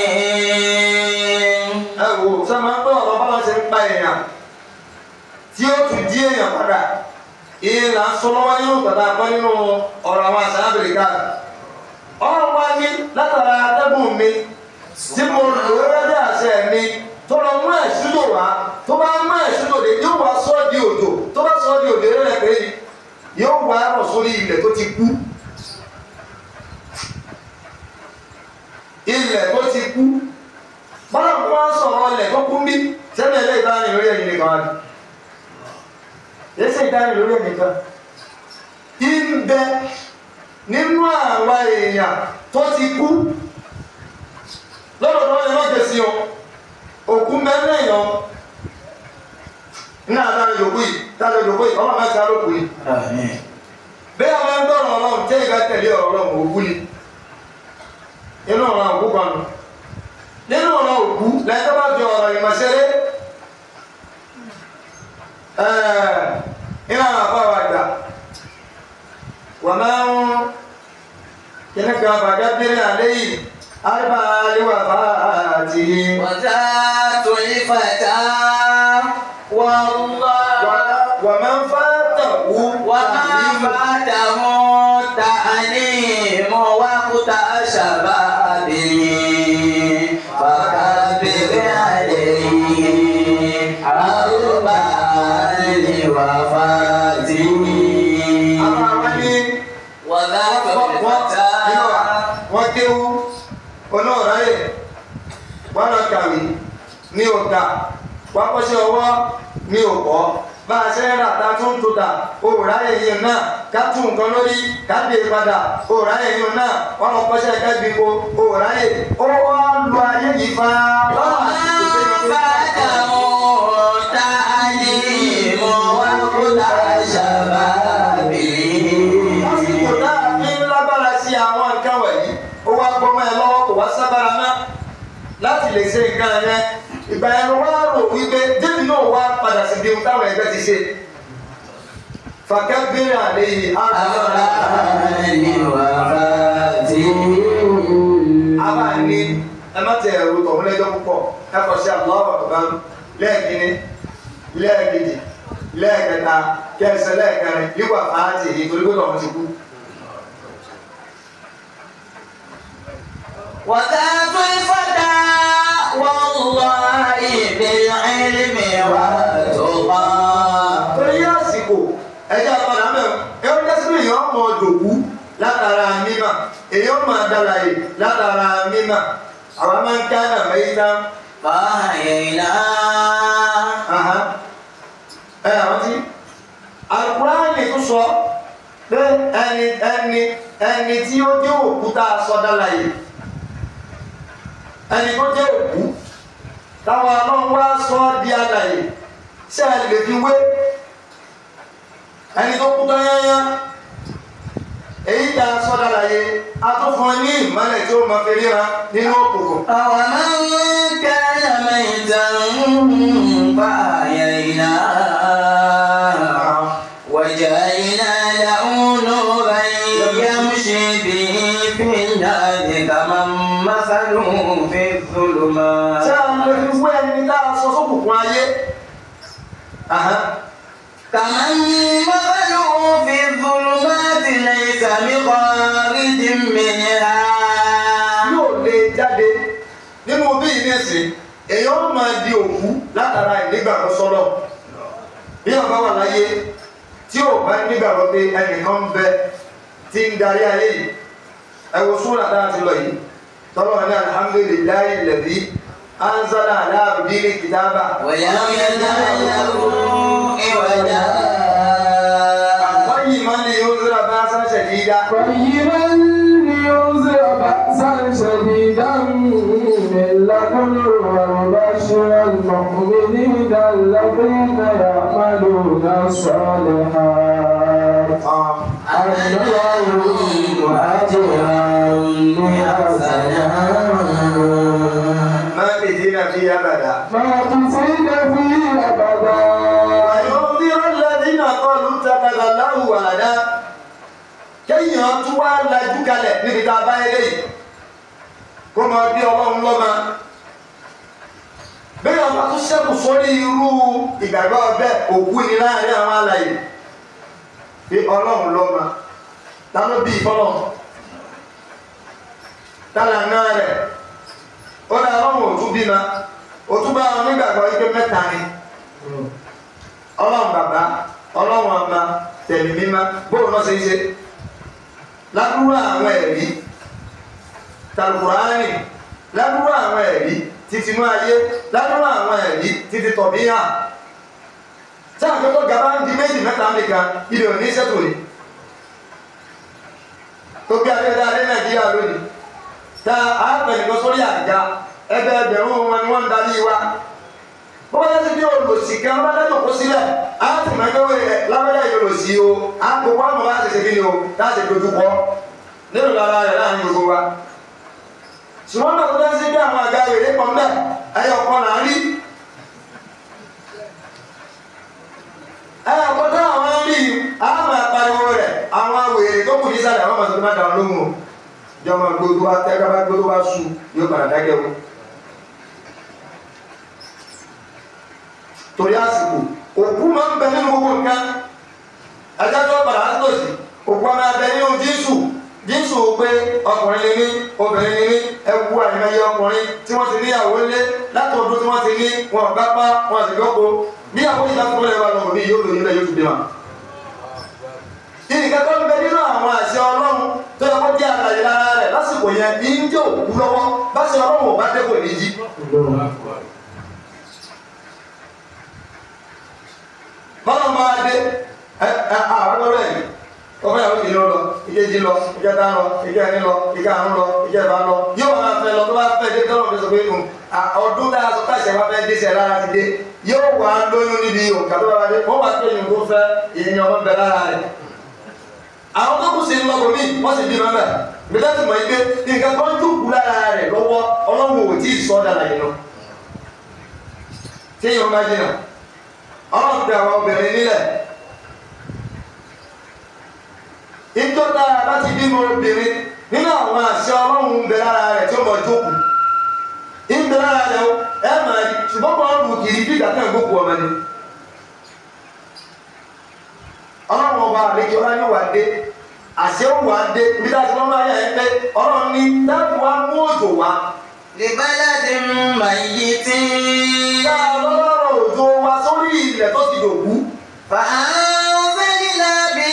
ẹ wò sọ ma ń gbọ́ ọ̀rọ̀ bọ́lá ṣe ń pa èèyàn tí ó tún di èèyàn padà ìyẹn là ń sọ lọ́wọ́ nínú tàbí apá nínú ọ̀rọ̀ àwọn àṣà áfíríkà ọ̀rọ̀ wá ní látara atẹ́gùn mi tí mo lò ó rẹ́dí àṣẹ mi tó lọ mú ẹ̀ṣúdò wá tó bá mú ẹ̀ṣúdò dé yóò wá sọ́ di òjò tó bá sọ́ di òjò rẹ̀ pé yóò wá rọ̀ sórí ilẹ̀ tó ti kú ilẹ̀ tó ti kú bọ́lá kó wá sọ̀rọ̀ ilẹ̀ tó kú bí sẹ́mi ẹ̀lẹ́ ìdáni lórí ẹ̀yìn nìkan wájú yẹ́sẹ̀ ìdáni lórí ẹ̀yìn nìkan ìbẹ nínú àwa èèyàn tó ti kú lọ́dọ̀ tó wọ́n lè sí o òkú mẹ́rin èèyàn ní àtàrí ìjòkó yìí tàbí ìjòkó yìí ọlọ́mọ ẹ̀ka ló kù yìí Àmín. bẹ́ẹ̀ àwọn ẹgbẹ́ ọ̀rọ̀ ọlọ́run tẹ́ ìgbà tẹ̀lé ọ̀rọ̀ ọlọ́run òkú ni inú ọ̀rọ̀ òkú kan nù nínú ọ̀rọ̀ òkú lẹ́tọ́ bá fi ọ̀rọ̀ ìmọ̀ṣẹ́rẹ́ iná àbá wa gbà wà máa ń kíní kan bàjá bírí àlẹ́ yìí àríbá àríwá bá àti وذات الفتى والله wà máa ń fà tàwú وما فاته التعليم وقت شبابه فكبر عليه أربعا لوفاته àwọn àwọn ní وذات الفتى wọ́n kéwú onáàráyè wọ́n lọ kàwé ní ọ̀tà wọ́n kọ́ṣẹ́ ọwọ́ ní ọ̀pọ̀ bá a ṣe ń rà tá a tún tó tà òòráyè yìí náà ká tún nǹkan lórí ká gbé e padà òòráyè yìí náà wọ́n lọ kọ́ṣẹ́ ká gbé ko òòráyè ó wá lu ayé yìí fa وما فاته التعليم وقت شبابه lásìkò tá a fi ń lágbára sí àwọn nǹkan wọ̀nyí ó wá gbọ́mọ ẹ lọ́wọ́ kò wá sábàrà náà láti lè ṣe nǹkan yẹn ìgbà yẹn ló wá rò wípé débi náà wá padà sí bí ohun táwọn ẹgbẹ́ ti ṣe fàkẹ́ bèrè àlẹ́ yìí á àbá ní ẹ má tẹ ẹrù tọ̀hún lẹ́jọ́ púpọ̀ ẹ kọ̀ sí àlọ́wọ̀ tó bá ń lẹ́ẹ̀kínní lẹ́ẹ̀kejì lẹ́ẹ̀kẹta kẹsẹ̀ lẹ́ẹ̀kẹrin yíwà fàájì èyí torí pé tọ̀hún ti kú. وذات الفتى والله بالعلم والتقى torí àsìkò ẹjọ́ àpàdà mẹ́rin ẹ̀rọ jẹ́sí èèyàn mọ̀ dòkú látara mímà èèyàn máa dálàyè látara mímà àwọn máa ń kánà mẹ́yìnà فأحييناه ẹ àwọn tí Al-Qur'ani tó sọ pé ẹni ẹni ẹni tí ó jẹ́ òkúta sọ dálàyè ẹni tó jẹ́ òkú táwọn ọlọ́run wá sọ ọ́ di alàyè ṣé ẹ lè fi wé ẹni tó kú tán yányá èyí tá a sọ dálàyè a tún fún ẹ ní ìmọ̀lẹ̀ tí ó máa fi ríra nínú òkùnkùn. أومن كان ميتا فأحييناه وجعلنا له نورا يمشي به في النار كمن مثله في الظلمات tí a lè fi wé ẹni tá a sọ sókùnkùn ayé. Ahán. كمن مثله في الظلمات ليس بخارج منها yóò lè jáde nínú nísìn èèyàn máa di òkú látara ìnígbàgbọ́ sọ́lọ̀ bí wọn bá wà láyé tí ò bá nígbàgbọ́ pé ẹnìkan ń bẹ tí ń darí ayé yìí ẹ wo súnà dáa ti lọ yìí tọ́lọ́ ní alhamdulillahi alladhi anzala ala abdihi kitaba. ولم يجعل له عوجا قيما لينذر باسا شديدا قيما لينذر بأسا شديدا من لدنه ويبشر المؤمنين الذين يعملون الصالحات أن لهم أجرا حسنا ماكثين فيه أبدا ماكثين فيه أبدا وينذر الذين قالوا اتخذ الله ولدا kéèyàn tún wá lajú kalẹ̀ níbi tá a bá yẹlé yìí kó máa bí ọlọ́run lọ́mọ bẹ́ẹ̀ ọba tó ṣẹ́kù sórí irú ìgbàgbọ́ ọbẹ̀ òkú ni láàrin àwọn alàyè bí ọlọ́run lọ́mọ ta ló bí ìfọlọ́ tálà náà rẹ̀ ó dá ọlọ́run òtún bímọ òtún bá wọn nígbàgbọ́ ike mẹ́ta ni ọlọ́run bàbá ọlọ́run ọmọ tẹ̀mí mímá bóun náà ṣe ń ṣe ládùúgbò àwọn ẹ̀rí tàlùkùránì ládùúgbò àwọn ẹ̀rí títí inú ayé ládùúgbò àwọn ẹ̀rí títí tọ̀bí hàn tí àwọn akẹ́kọ̀ọ́ gaba ń di méjì mẹ́ta nìkan ilé òní ṣètò ni tó bí adéda adé nàìjíríà lónìí tá a pẹ̀lú sórí àga ẹgbẹ́ ẹgbẹ̀rún wọn ni wọ́n ń darí wa bọ́lá ti bí olùsí kan bá dájọ́ kó sílẹ̀ á ti máa gbé wẹ̀ lábẹ́lẹ́ yìí olùsí o á gbogbo àmọ́ bá ṣe ṣe kí ni o láti dojú kọ nínú lára rẹ̀ láàrin gbogbo wa. ṣùgbọ́n náà tó dá sí bí àwọn àga ìrèlé pọ̀ mbẹ́ ẹyọ kan là ń rí. ẹyọ kan tó àwọn ń rí á máa pariwo rẹ̀ àwọn wèrè tó kù ní sálẹ̀ àwọn màtó tó má dàrú lóhùn o. ìjọba gbogbo wa tẹ́ kábà gbogbo wa sùn yóò padà dákẹ́ o. torí àsìkò òkú máa ń bẹ nínú gbogbo nǹkan adájọ́ padà á tòsí òkú ọmọ abẹ nínú jínsù jínsù pé ọkùnrin lè ní obìnrin lè ní ẹwu àìmọye ọkùnrin tí wọ́n ti níyàwó lé láti ọdún tí wọ́n ti ní wọn ò gbápá wọn sì gbọ́kọ bí àwọn ìjà tó lè wà lọ́wọ́ bí yóò lóyún lẹ́ yóò tún bímọ. ìnìkan tó ń bẹ nínú àwọn àṣẹ ọlọ́run tó yẹ kó jẹ́ àlàyé lára rẹ̀ lásìkò yẹn ní ń jẹ́ òkú lọ́wọ́ bá ṣe ọlọ́run ò bá dé kò ní jí. bọ́lá ń bá wa dé ẹ ẹ àwọn ọ̀rẹ́ yìí ọmọ yàrá òkè yóò lọ ìkejì lọ ìkẹta lọ ìkẹrin lọ ìkarùn lọ ìkẹfà lọ yóò máa fẹ́ lọ tó bá fẹ́ dé tọ́lọ̀ fi sọ pé nù ọdún tá a sọ káṣẹ wá fẹ́ dé sẹ lára ti dé yóò wá lóyún níbi òkà tó bá wá dé wọ́n wá pé ìyẹn tó fẹ́ ìyẹn ọmọ bẹ lára rẹ̀ àwọn tó kù sí ń lọ́kọ̀ mí wọ́n sì bí mọ́mẹ́ gbẹdẹ tó mọ̀ ike nǹkan kan dùkú lára rẹ̀ lọ́wọ́ ọlọ́run ò tí ì sọ́ dára yìí lọ tí èèyàn bá jìnnà ọlọ́run tẹ àwọn obìnrin nílẹ̀ ìjọba bá ti bímọ obìnrin nínú àwọn àṣẹ ọlọ́run ń bẹ lára rẹ̀ tí ó mọ̀ jókòó ń bẹ lára rẹ̀ o ẹ mà rí ṣùgbọ́n kọ́ ọ̀rùn kìí bí ìdàkẹ́ ìgbókù ọmọ ni ọlọ́run ọba àlejò ọlá yóò wá dé àṣẹ ó wá dé bí dájú wọn máa yà ẹ pé ọlọ́run ní dáàbò wa mú òjò wá لبلد ميت ká lọ́rọ̀ òjò wa sórí ilẹ̀ tó ti dòkú فأنزلنا به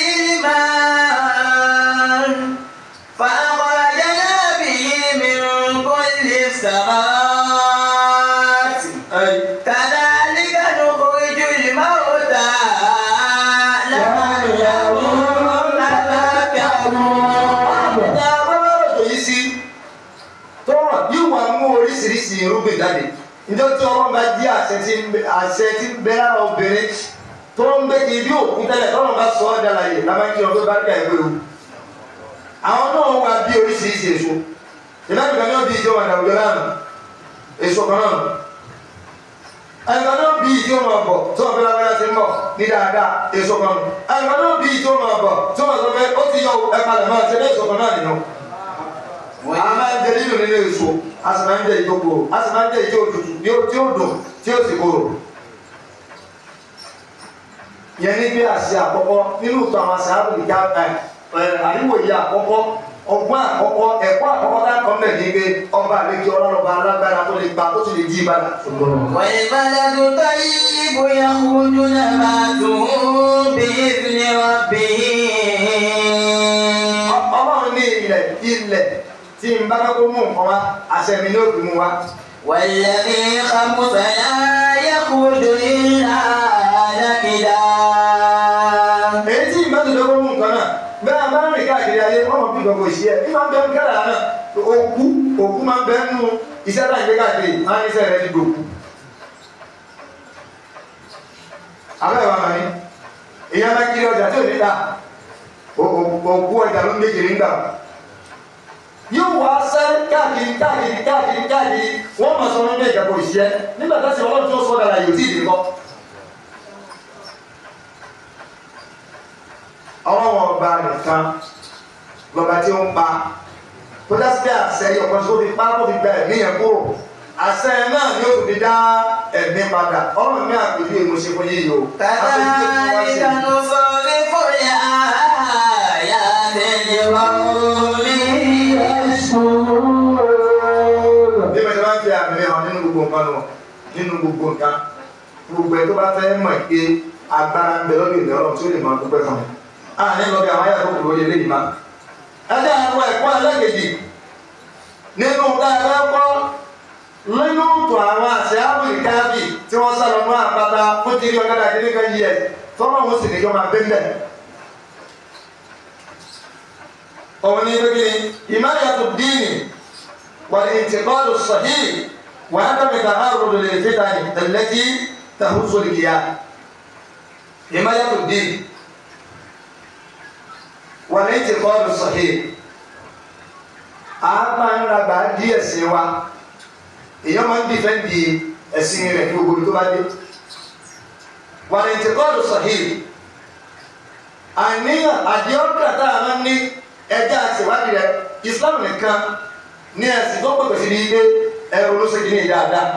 الماء فأخرجنا به من كل الثمرات كذلك نخرج الموتى لعلهم يتذكرون tá a bá bá rọ̀jò yìí sí tó rọ̀ yóò wá mú oríṣiríṣi irúgbìn jáde níjọ́ tí ọlọ́run bá jí àṣẹ tí ń bẹ- àṣẹ tí ń bẹ lára obìnrin tó ń gbé kiri bí òkú tẹ́lẹ̀ tọ́lọ́run bá sọ ọ́ dára yìí lábẹ́ kí ọdún bá dá ìwé o àwọn náà wá bí oríṣiríṣi èso ìlànà ìgbà náà bí ìjọ wà láwùjọ náà èso kan náà àyìnbá náà bí ìjọ máa bọ̀ tí wọ́n fi lágbára ti ń bọ̀ ní dáadáa èso kan náà àyìnbá náà bí ìjọ máa bọ̀ tí wọ́n sọ pé ó ti yọ ẹ̀ka lẹ̀ máa ṣe ní èso kan náà nínú a máa ń jẹ nínú nínú èso a sì máa ń jẹ ìjó koro a sì máa ń jẹ ìjó òtútù tí ó tí ó dùn tí ó sì koro. yẹn ní bí àṣẹ àkọ́kọ́ nínú ìtàn àwọn àṣẹ àbùkù ìjà ẹ àríwòye àkọ́kọ́ ọgbọ́n àkọ́kọ́ ẹ̀kọ́ àkọ́kọ́ tá a kọ́ mẹ́ bẹ̀ ní pé ọba àlejò ọlọ́rọ̀ba alágbára tó lè gba tó sì lè jí ìbàdàn. والبلد الطيب يخرج نباته بإذن ربه ọlọ́run ní ilẹ̀ ilẹ̀ tí n bá fẹ́ kó mú nǹkan wá àṣẹ mi ní òbí mú wá. والذي خبث لا يخرج إلا نكدا èyí tí ìbá tó dọ́gbọ́n mú nǹkan náà bẹ́ẹ̀ bá rìn káàkiri ayé wọ́n mọ̀ bí gbogbo ìṣe ẹ̀ ní máa ń bẹ ń kẹ́rà náà òkú òkú máa ń bẹ nínú iṣẹ́ tá à ń gbé káàkiri máa ń ní iṣẹ́ rẹ̀ ti dòkú. abẹ́ ìwà màní èèyàn bá kiri ọjà tí ò ní ta òkú ọjà ló ń gbé kiri ń gbà yóò wá sẹ́ káàkiri káàkiri káàkiri káàkiri wọ́n máa sọ wọn bí ìjàpọ̀ ìṣiẹ́ nígbà tá a sì ọlọ́run tó sọ dára yóò tí ì dé kọ́. ọlọ́wọ́ ọba nìkan lọ́ba tí ó ń pa tó dá sí pé àṣẹ ọ̀kan tó fi pa tó fi gba ẹ̀mí yẹn kúrò àṣẹ náà ni ó fi dá ẹ̀mí padà ọlọ́run ní àpèjú èmo ṣe fún yíyí o. كذلك نصرف الآيات لقوم يشكرون bí mo ṣe máa ń fi àmì hàn nínú gbogbo nǹkan nù nínú gbogbo nǹkan gbogbo ẹ tó bá fẹ́ mọ̀ pé agbára ń bẹ lọ́dọ̀ ìlú ọlọ́run tí ó lè máa dúpẹ́ fún mi. a ní lọ bí àwọn ayàtọ̀ kò lóye léyìí má. ẹ jẹ́ àwọn ẹ̀kọ́ ẹlẹ́gẹ̀dì nínú dáadáa kọ́ nínú tó àwọn àṣẹ ábùrì káàbì tí wọ́n sá lọ ní àpáta fún tìrí ọ̀gá dàdí nígbà yìí ẹ̀ tọ́lọ́ wọn sì níjọ́ máa bẹ́ẹ̀ òun ní pé kí ni ìmáyàtò díìnì والانتقال الصحيح وعدم تعرض للفتن التي تهز الكيان حماية الدين والانتقال الصحيح a máa ń ra gbà díẹ̀ sí wa èèyàn máa ń dìfẹ́ǹdì ẹ̀sìn rẹ̀ ní gbogbo tó bá dé والانتقال الصحيح àníyàn àdéhùn tá a máa ń ní ẹja àṣewádìí rẹ̀ Islam nìkan ní ẹ̀sìn tó pẹ̀pẹ̀ sí ní ilé ẹ̀rọ ló ṣe kìíní dáadáa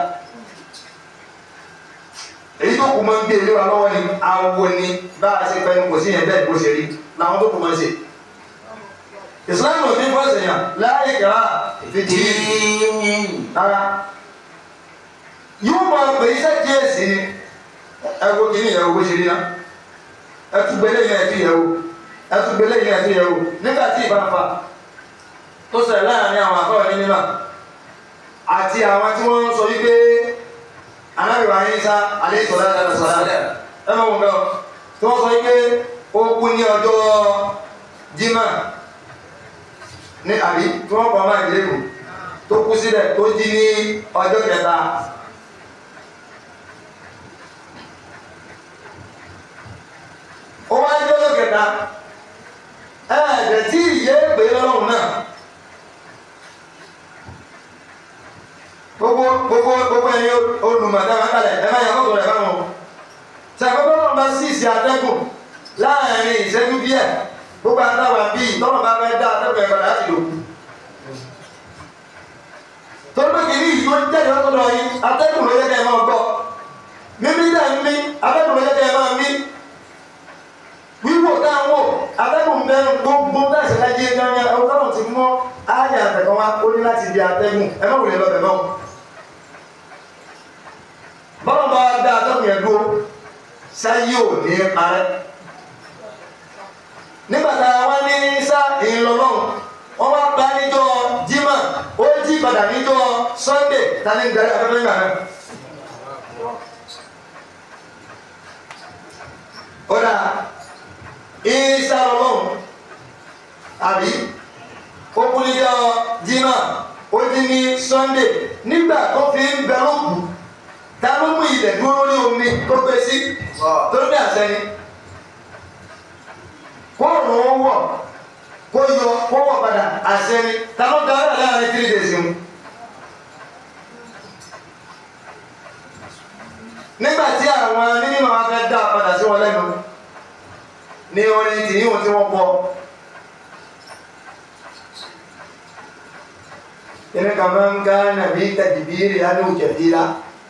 èyí tó kù máa ń gbé ilé wa lọ́wọ́ ni awo ni bá a ṣe fẹ́ kò sí yẹn bẹ́ẹ̀ bó ṣe rí làwọn tó kù máa ń ṣe ìsìláàmù ò ní fọ́ ẹ̀sìnyàn láàyè kẹ́rà fìdí rárá yóò máa pè iṣẹ́ díẹ̀ sí ni ẹ̀wọ̀ kìíní ìyẹ̀wò bó ṣe rí náà ẹtùgbẹ́lẹ́ yẹn ẹ̀tú yẹ̀wò ẹtùgbẹ́lẹ́ yẹn ẹ̀tú yẹ̀wò nígbà tí ìbá fa tó ṣẹlẹ̀ láàrin àwọn àfọwọ́ ní mímọ́ àti àwọn tí wọ́n ń sọ wípé anábìwá yín sá alẹ́ ìsọ̀lá ẹ̀rọ sọ̀lá ẹ mọ̀ wọn bẹ́ẹ̀ tí wọ́n sọ wípé ó kú ní ọjọ́ jimá ní àbí tí wọ́n kọ́ máa ìdílé kù tó kú sílẹ̀ tó jí ní ọjọ́ kẹta. ó wá ní ọjọ́ kẹta ẹ̀ẹ́dẹ̀ tí ìyẹ́ pè lọ́rùn náà. gbogbo gbogbo gbogbo ẹyin olùmọ̀tá máa ń kalẹ̀ ẹ máa yẹ kókò rẹ̀ báwọn. sàkókò náà bá sí ìsì atẹ́gùn láàrin ìṣẹ́jú díẹ̀ gbogbo àtàwọn bíi tọ́nà bá fẹ́ dá atẹ́gùn ẹ̀kọ́ láti lò. torí pé kìíní yìí tó ń tẹ̀lé ọkọ̀ lọ yìí atẹ́gùn ló yẹ kẹ́ ẹ máa gbọ́. mímí dà ń mí atẹ́gùn ló yẹ kẹ́ ẹ máa mí. wíwò táwọn wò atẹ́gùn bẹ́ẹ̀ gbogbo bẹ́ẹ̀ ṣẹlẹ̀ jí ẹgbẹ́ yẹn ẹ̀wọ̀n tọ́nà ti mọ́ ayé àtẹ̀kọ́ wa ó ní láti di atẹ́gùn ẹ má wùlé lọ́bẹ̀ náà bọ́lá bá dá atọ́kùn yẹn dúró sáyé ò ní parẹ́ nígbà tá a wá ní sá ìlọlọ́run wọ́n wá pa níjọ́ jimá ó jí padà níjọ́ sunday tani ń darí afẹ́fẹ́ nígbà náà. ó dà ìsá ọlọ́run àbí ó kú níjọ́ jimá ó jí ní sunday nígbà tó fi ń bẹ lókùú ta ló mú ilẹ̀ dúró lórí omi tó gbé sí tó gbé àṣẹ ni kó rùn ó wọ̀ kó yọ kó wọ̀ padà àṣẹ ni ta ló da ọ̀rọ̀ láàrin three days mu. nígbà tí àwọn mímọ́ wa fẹ́ dá a padà sí wọn lẹ́nu ní orin tìyíwọ̀n tí wọ́n kọ. Ini kaman kana bi tadbiri anu kathira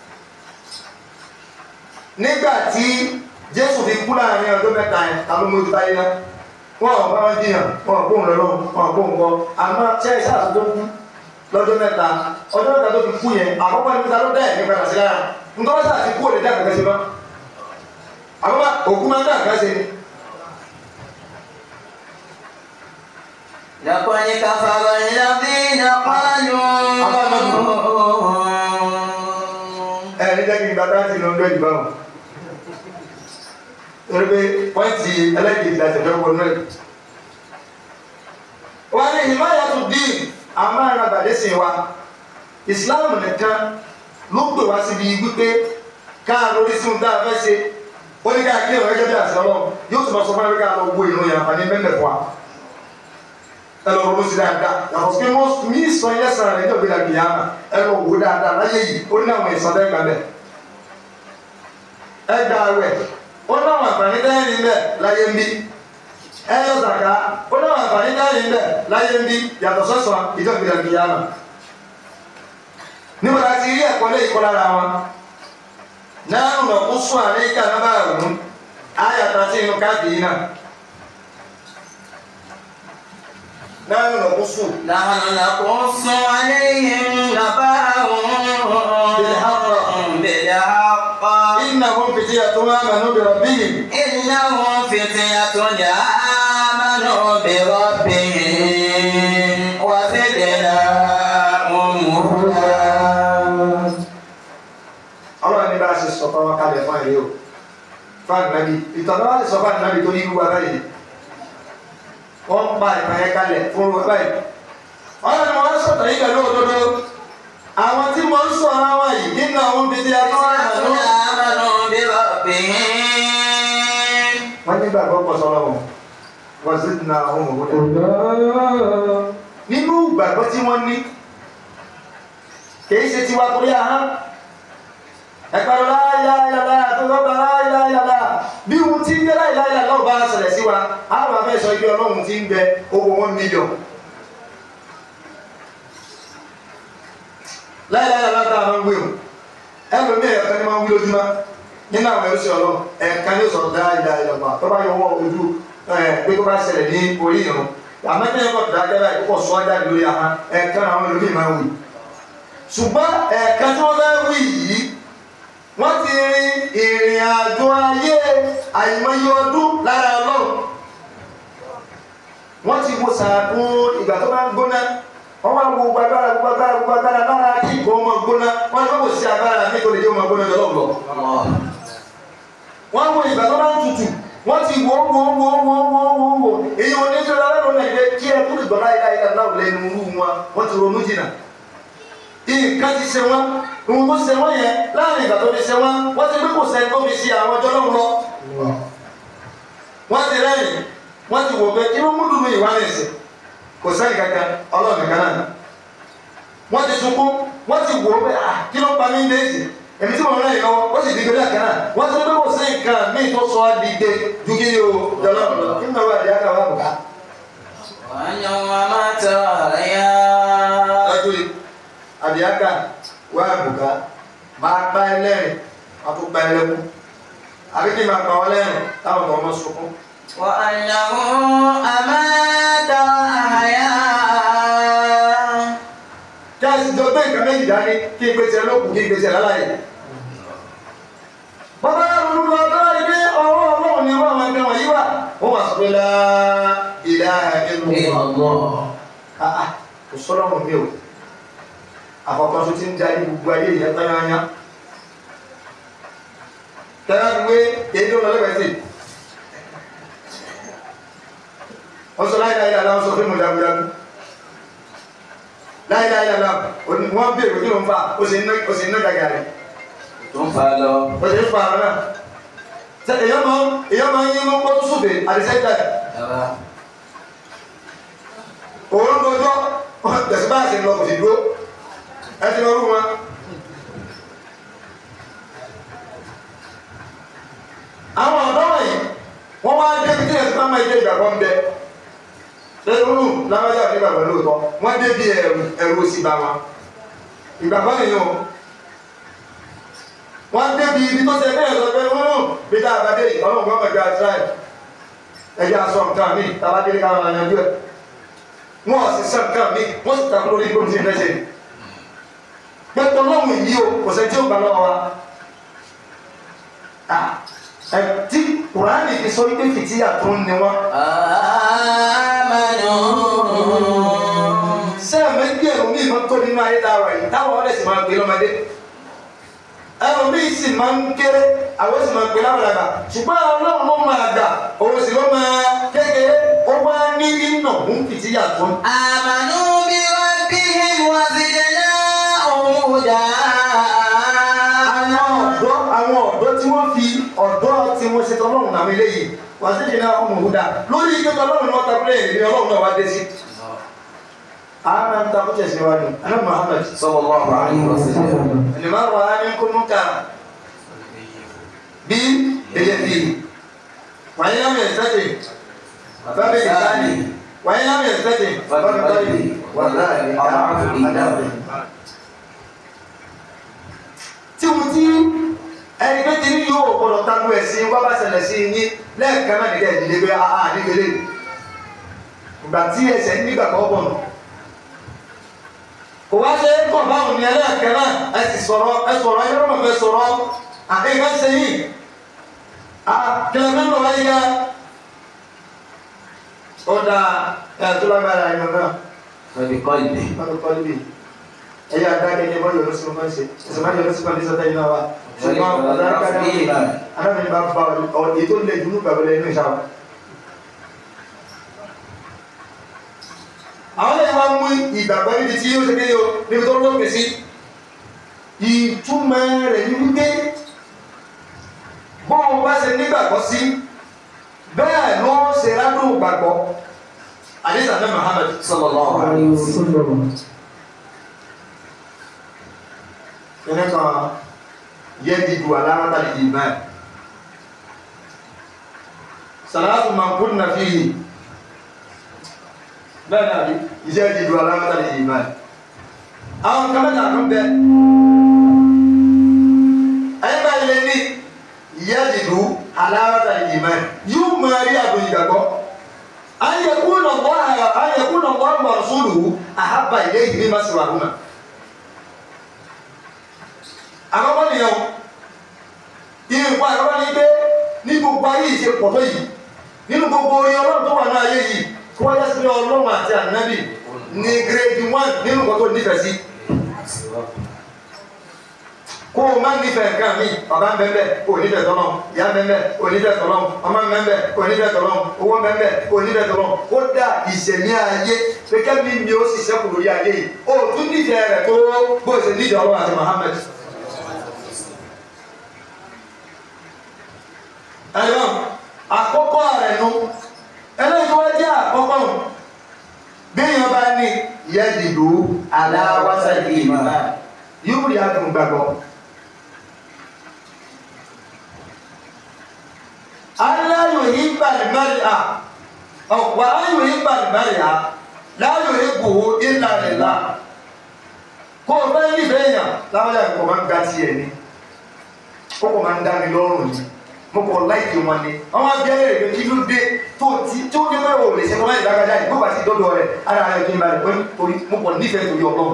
nígbà tí jésù fi kú láàrin ọdún mẹ́ta yẹn ta ló mójú táyé náà wọn ò bá wọn jiyàn wọn ò gbóhùn lọ́lọ́ wọn ò gbóhùn kọ àmọ́ ṣe ìṣàlù tó kú lọ́jọ́ mẹ́ta ọjọ́ mẹ́ta tó fi kú yẹn àkọ́kọ́ ní ta ló dá ẹ̀mí padà sí lára nǹkan bá sáà ti kú òde dá kẹ̀kẹ́ sí mọ́ àkọ́kọ́ òkú máa ń dá kẹ̀kẹ́ sí ni لقد كفر الذين قالوا ẹni jẹ́ kí n bàtà sí lọ́dọ̀ ìgbà wọn torí pé pọ́ìntì ẹlẹ́gìdì láti fẹ́ wọnú ẹ̀ wọ́n ní ìmáyà tó dín àmàrà bàdé sí wa ìsìláàmù nìkan ló pè wá síbi wípé káà lórí sí ohun tá a fẹ́ ṣe ó ní ká kí ìrìn ẹgbẹ́ bí àṣẹ ọlọ́run yóò tún máa sọ fún ẹgbẹ́ ká lọ wo ìrìn yàrá àǹfààní mẹ́mẹ́ fún wa ẹ lọ ronú sí dáadáa yàtọ̀ sí pé mo mí sọ ilé sàn rẹ̀ ní ọ̀gbìn àgbìyàmà ẹ lọ wò dáadáa láyé yìí ó ní àwọn ìsọdẹ́ gbà bẹ́ẹ̀ ẹ gba awẹ ó ní àwọn àǹfààní dẹ́rìn bẹ́ẹ̀ láyé ń bí ẹ yọ zàká ó ní àwọn àǹfààní dẹ́rìn bẹ́ẹ̀ láyé ń bí yàtọ̀ sọ́sọ́ ìjọ ìgbìyànjú àgbìyàmà níbo la ti rí ẹ̀kọ́ lé ìkọ́ lára wọn náà nà kó sún àlẹ́ ìka náà bá rùn ún ayàtọ̀ sí inú káàdì yìí náà náà nà kó sún. نحن نقص عليهم نبأهم بالحق إنهم فتية آمنوا بربهم إنهم فتية آمنوا بربهم وزدناهم هدى ọlọ́run ní bá a ṣe sọ fún wọn kalẹ̀ fún ẹ̀rí o fún ànábì ìtọ́jú wa lè sọ fún ànábì tó ní irú wa báyìí wọ́n pa ìtàn yẹn kalẹ̀ fún wa báyìí ọlọ́run ni wọ́n sọ̀tàn yìí pẹ̀lú òdodo àwọn tí mo ń sọ ara wa yìí nínú àwọn bíi ti ẹjọ́ àná آمنوا بربهم wọ́n ní gbàgbọ́ pọ̀ sọ́rọ̀ wọn wọ́n sì na àwọn òwúrọ̀ nínú ìgbàgbọ́ tí wọ́n ní kìí ṣe tiwa torí ahọ́n ẹ̀pẹ̀rọ láyáyàlá tó lọ́gbà láyáyàlá bí ohun tí ń jẹ́ láyáyàlá náà bá ṣẹlẹ̀ sí wa àwọn afẹ́ sọ ibi ọlọ́run ti ń bẹ owó wọn mílíọ̀n láyáyàlá tá a máa ń wé o ẹlòmí ẹ̀ka ni máa ń wí lójúmọ́ nínú àwọn ẹrú sí ọlọ́run ẹ̀ka ni ó sọ láyáyàlá tó bá yọ wọ́ ojú ẹ̀ pé tó bá ṣẹlẹ̀ ní orí ìrún àmọ́ kí ẹ̀kọ́ tó dákẹ́ báyìí kókò sọ jáde lórí ahọ́n ẹ̀ka àwọn ẹlòmí máa ń wí ṣùgbọ́n ẹ̀ka tí wọ́n fẹ́ wí yìí wọ́n ti rin ìrìn àjò ayé àìmọye ọdún lára ọlọ́run wọ́n ti wo sàkún ìgbà tó bá ń gbóná wọ́n máa ń wo gbogbo agbára gbogbo agbára gbogbo agbára lára kí ìgbó ọmọ gbóná wọ́n ní wọ́n kò sí agbára mi tó lè jẹ́ ọmọ gbóná lọ́wọ́ lọ. wọ́n wo ìgbà tó bá ń tutù wọ́n ti wo wo wo wo wo wo wo èyí wọn ní tí wọ́n lọ́dún náà ìgbẹ́ kí ẹ tó lè gbọ́ láyé láyé láwùjọ lẹ́nu irú wọn wọ́n ti ronú jìnnà nǹkan ti ṣe wọn ohun tó ṣe wọn yẹn láàrin ìgbà tó fi ṣe wọn wọn ti gbé kò sẹ́ni tó fi ṣe àwọn ọjọ́ náà lọ wọn ti rẹ́rìn wọn ti wò pé kí ló mú dùnú ìwà nìsín kò sẹ́ni kankan ọlọ́run nìkan náà wọn ti sunkún wọn ti wò pé ah kí ló pa mí ń déèsì èmi tí mo rán yìí lọ́wọ́ ó sì di gbẹdẹ kan náà wọn ti gbé kò sí nǹkan míì tó sọ ọ́ di gbé ju kí o jọlọ lọ kí n náà wà díẹ̀ ká wà bùkà. ويوم تريا lọ́jọ́ àdìyáká wà bùkà máa pa ẹ lẹ́rìn máa tó pa ẹ lẹ́kún àbí kí n máa pa ọ lẹ́rìn táwọn ọmọ ọmọ sunkún. وأنه أمات وأحيا kí a sì jọ gbé nǹkan méjì dání kí n gbèsè lókun kí n gbèsè láláyè. bàbá ronú lọ bá rí pé ọwọ́ ọlọ́run ni wọ́n máa ń gbé wọ̀nyí wà ó wà sọ pé lá ìlà ẹnu àà kò sọ́lọ́run mi o àkọ́kọ́ tó ti ń darí gbogbo ayé ìyẹn tányányá. tẹ́lá fi wé èdè ọ̀nà lẹ́gbẹ̀ẹ́ sí. wọ́n sọ láyé láyé láyé wọ́n sọ fún mi jagunjagun láyé láyé láyé wọ́n bí èrò kí ló ń fa ó sì ń ná ó sì ń ná gàgà rẹ̀ tó ń fa lọ. ó sì ń fa àwọn náà. sẹ èyàn máa ń èyàn máa ń yín mú kótó sófè àdìsẹ́jà Rárá. òun dojọ́ tẹ̀sí bá àṣẹ lọ kò sì dúró ẹ ti lọ rú wọn. àwọn ọ̀dọ́ wọ̀nyí wọ́n wá débi tí ẹ̀sìn máa máa jẹ́ ìgbàgbọ́ ń bẹ lẹ́nu lábájá ní ìgbàgbọ́ lóòótọ́ wọ́n débi ẹ̀rù ẹ̀rù òsì bá wọn ìgbàgbọ́ nìyẹn o wọ́n débi ibi tó ṣe bẹ́ẹ̀ sọ pé wọ́n bí tá a bá dé ọlọ́run gbọ́dọ̀ gba tíráì ẹ̀jẹ̀ aṣọ nǹkan mi tá a bá dé ká máa yanjú ẹ̀ wọn ò sì sàn kàn mí wọ́n sì takú lórí gbòmìtì ìfẹsẹ̀ pẹ̀tọ́ lọ́hùn yìí o kò sẹ́ tí ó gbà lọ́wọ́ wa Ah, ẹ tí kùránì fi sọ wípé fìtíyà tó ń ni wọn آمنوا sẹ́ẹ̀mẹ́ bí ẹ̀rọ mi máa ń tó nínú ayé dára yìí táwọn ọ̀rẹ́ sì máa ń gbé lọ́mọdé ẹ̀rọ mi sì máa ń kéré àwọn sì máa ń gbé lábàlábà ṣùgbọ́n ọlọ́run ló máa gbà òun sì ló máa kékeré ó wá ní iná ń fìtíyà tó ń. آمنوا بربهم وزدناهم هدى àwọn ọ̀dọ́ àwọn ọ̀dọ́ tí wọ́n fi ọ̀dọ́ tí wọ́n ṣe tọ́lọ́run àwọn eléyìí wà sí ìdílé ọmọ òhúdà lórí ike tọ́lọ́run ni wọ́n ta pílẹ̀ ìrìn ọlọ́run náà wá dé sí. àwọn máa ń ta kó tẹ̀sí wa ni anábì Muhammad صلى الله عليه وسلم ẹni máa rọ á ní kó mú ká bí èyẹ bí wàyí náà mi ẹ̀sẹ̀tì bàbá mi ìsáni wàyí náà mi ẹ̀sẹ̀tì bàbá mi báyìí wà láàrin àdáàbò. tí mo ti ẹni pé kiri yóò gbọdọ̀ tanú ẹ̀ sí wá bá ṣẹlẹ̀ sí yín lẹ́ẹ̀kan náà nígbà ìdílé pé a a nígbèlè ìgbà tí ẹsẹ̀ nígbà kan bọ̀ nù. kò wá ṣe é kàn báwọn ní ẹlẹ́ẹ̀kan náà ẹ sì sọ̀rọ̀ ẹ sọ̀rọ̀ ẹ lọ́mọ fẹ́ sọ̀rọ̀ àkẹ́kẹ́ ṣe yìí a kẹlẹ́ mẹ́rin lọ́wọ́ yíyá ó dáa ẹ̀ tó lágbára ẹ̀ náà فبقلبه wọ́n kọ́ níbi ẹ̀yà adákẹ́jẹ́ bọ́ yọ̀rọ̀ sí ọmọ ṣe ẹ̀sẹ̀ máa yọ̀rọ̀ sí pàdé sọ́tẹ́ iná wa ṣùgbọ́n adákẹ́jẹ́ adákẹ́jẹ́ bá bá ọ ètò ilẹ̀ ìdúró gbàgbọ́lẹ̀ inú ìṣàwọ̀. àwọn ẹ̀yà máa ń mú ìgbàgbọ́ níbi tí yóò ṣe kéde o níbi tó lópin sí ìtumọ̀ rẹ̀ ní wípé bọ́ọ̀ bá ṣe nígbàgbọ́ sí bẹ́ẹ̀ ló ṣe rádùn gbàgbọ́ àdìsàn náà Muhammad صلى الله عليه عليه وسلم وسلم kene kan yedi du alamata al-iman salatu man kunna fihi bẹ́ẹ̀ náà rí yedi du alamata al-iman àwọn kan mẹ́ta kan bẹ ayé bá ilé ní yedi du alamata al-iman yóò máa rí àgbò ìgbàgbọ́ an yakuna Allah an yakuna Allah wa rasuluhu ahabba ilayhi mimma siwahuma àkọ́kọ́ nìyẹn o ìrìnkọ́ àkọ́kọ́ ní pé ní gbogbo ayé ìṣe pọ̀ tó yìí nínú gbogbo orin ọlọ́run tó wà ní ayé yìí kó wáyé sí ọlọ́run àti ànábì ní grade one nínú nǹkan tó nífẹ̀ẹ́ sí kó o máa nífẹ̀ẹ́ nǹkan mi bàbá ń bẹ́ẹ̀ bẹ́ẹ̀ kó o nífẹ̀ẹ́ tọ́lọ́ ìyá ń bẹ́ẹ̀ bẹ́ẹ̀ kó o nífẹ̀ẹ́ tọ́lọ́ ọmọ ń bẹ́ẹ̀ bẹ́ẹ̀ kó o nífẹ̀ẹ́ tọ́lọ́ owó ń bẹ́ẹ̀ bẹ́ẹ̀ kó o nífẹ̀ẹ́ tọ́lọ́ ó dà ìṣẹ̀mí ayé pé kẹ́mi mi ó sì sẹ́kù lórí ayé yìí o tún nífẹ̀ẹ́ rẹ̀ tó bó o ṣe nífẹ̀ẹ́ ọlọ́run àti Muhammad ẹ̀rọ àkọ́kọ́ rẹ̀ nu ẹlẹ́yìn tó wá jẹ́ àkọ́kọ́ nù bíyàn bá ní yẹ́dìdó aláwásá ìmọ̀ yóò rí adùn gbàgbọ́. aláyò yìí bàlìmárì à ọ̀pọ̀ aláyò yìí bàlìmárì à láyò yìí gbòó ìlànà ìlànà kó o fẹ́ nífẹ̀ẹ́ yàn láwọn yàrá kò máa ń ga tiẹ̀ ni ó kò máa ń dá mi lọ́rùn ni mo kọ láìpẹ́ wọn ni wọn máa bẹ́ẹ̀ rẹ̀ pé kí ló dé tó ti tó dé pé o lè ṣe kọ́ láì dákàjá yìí gbọ́dọ̀ àti dọ́dọ̀ rẹ̀ ara rẹ̀ kí n balẹ̀ pé torí mo kọ nífẹ̀ẹ́ torí ọlọ́run.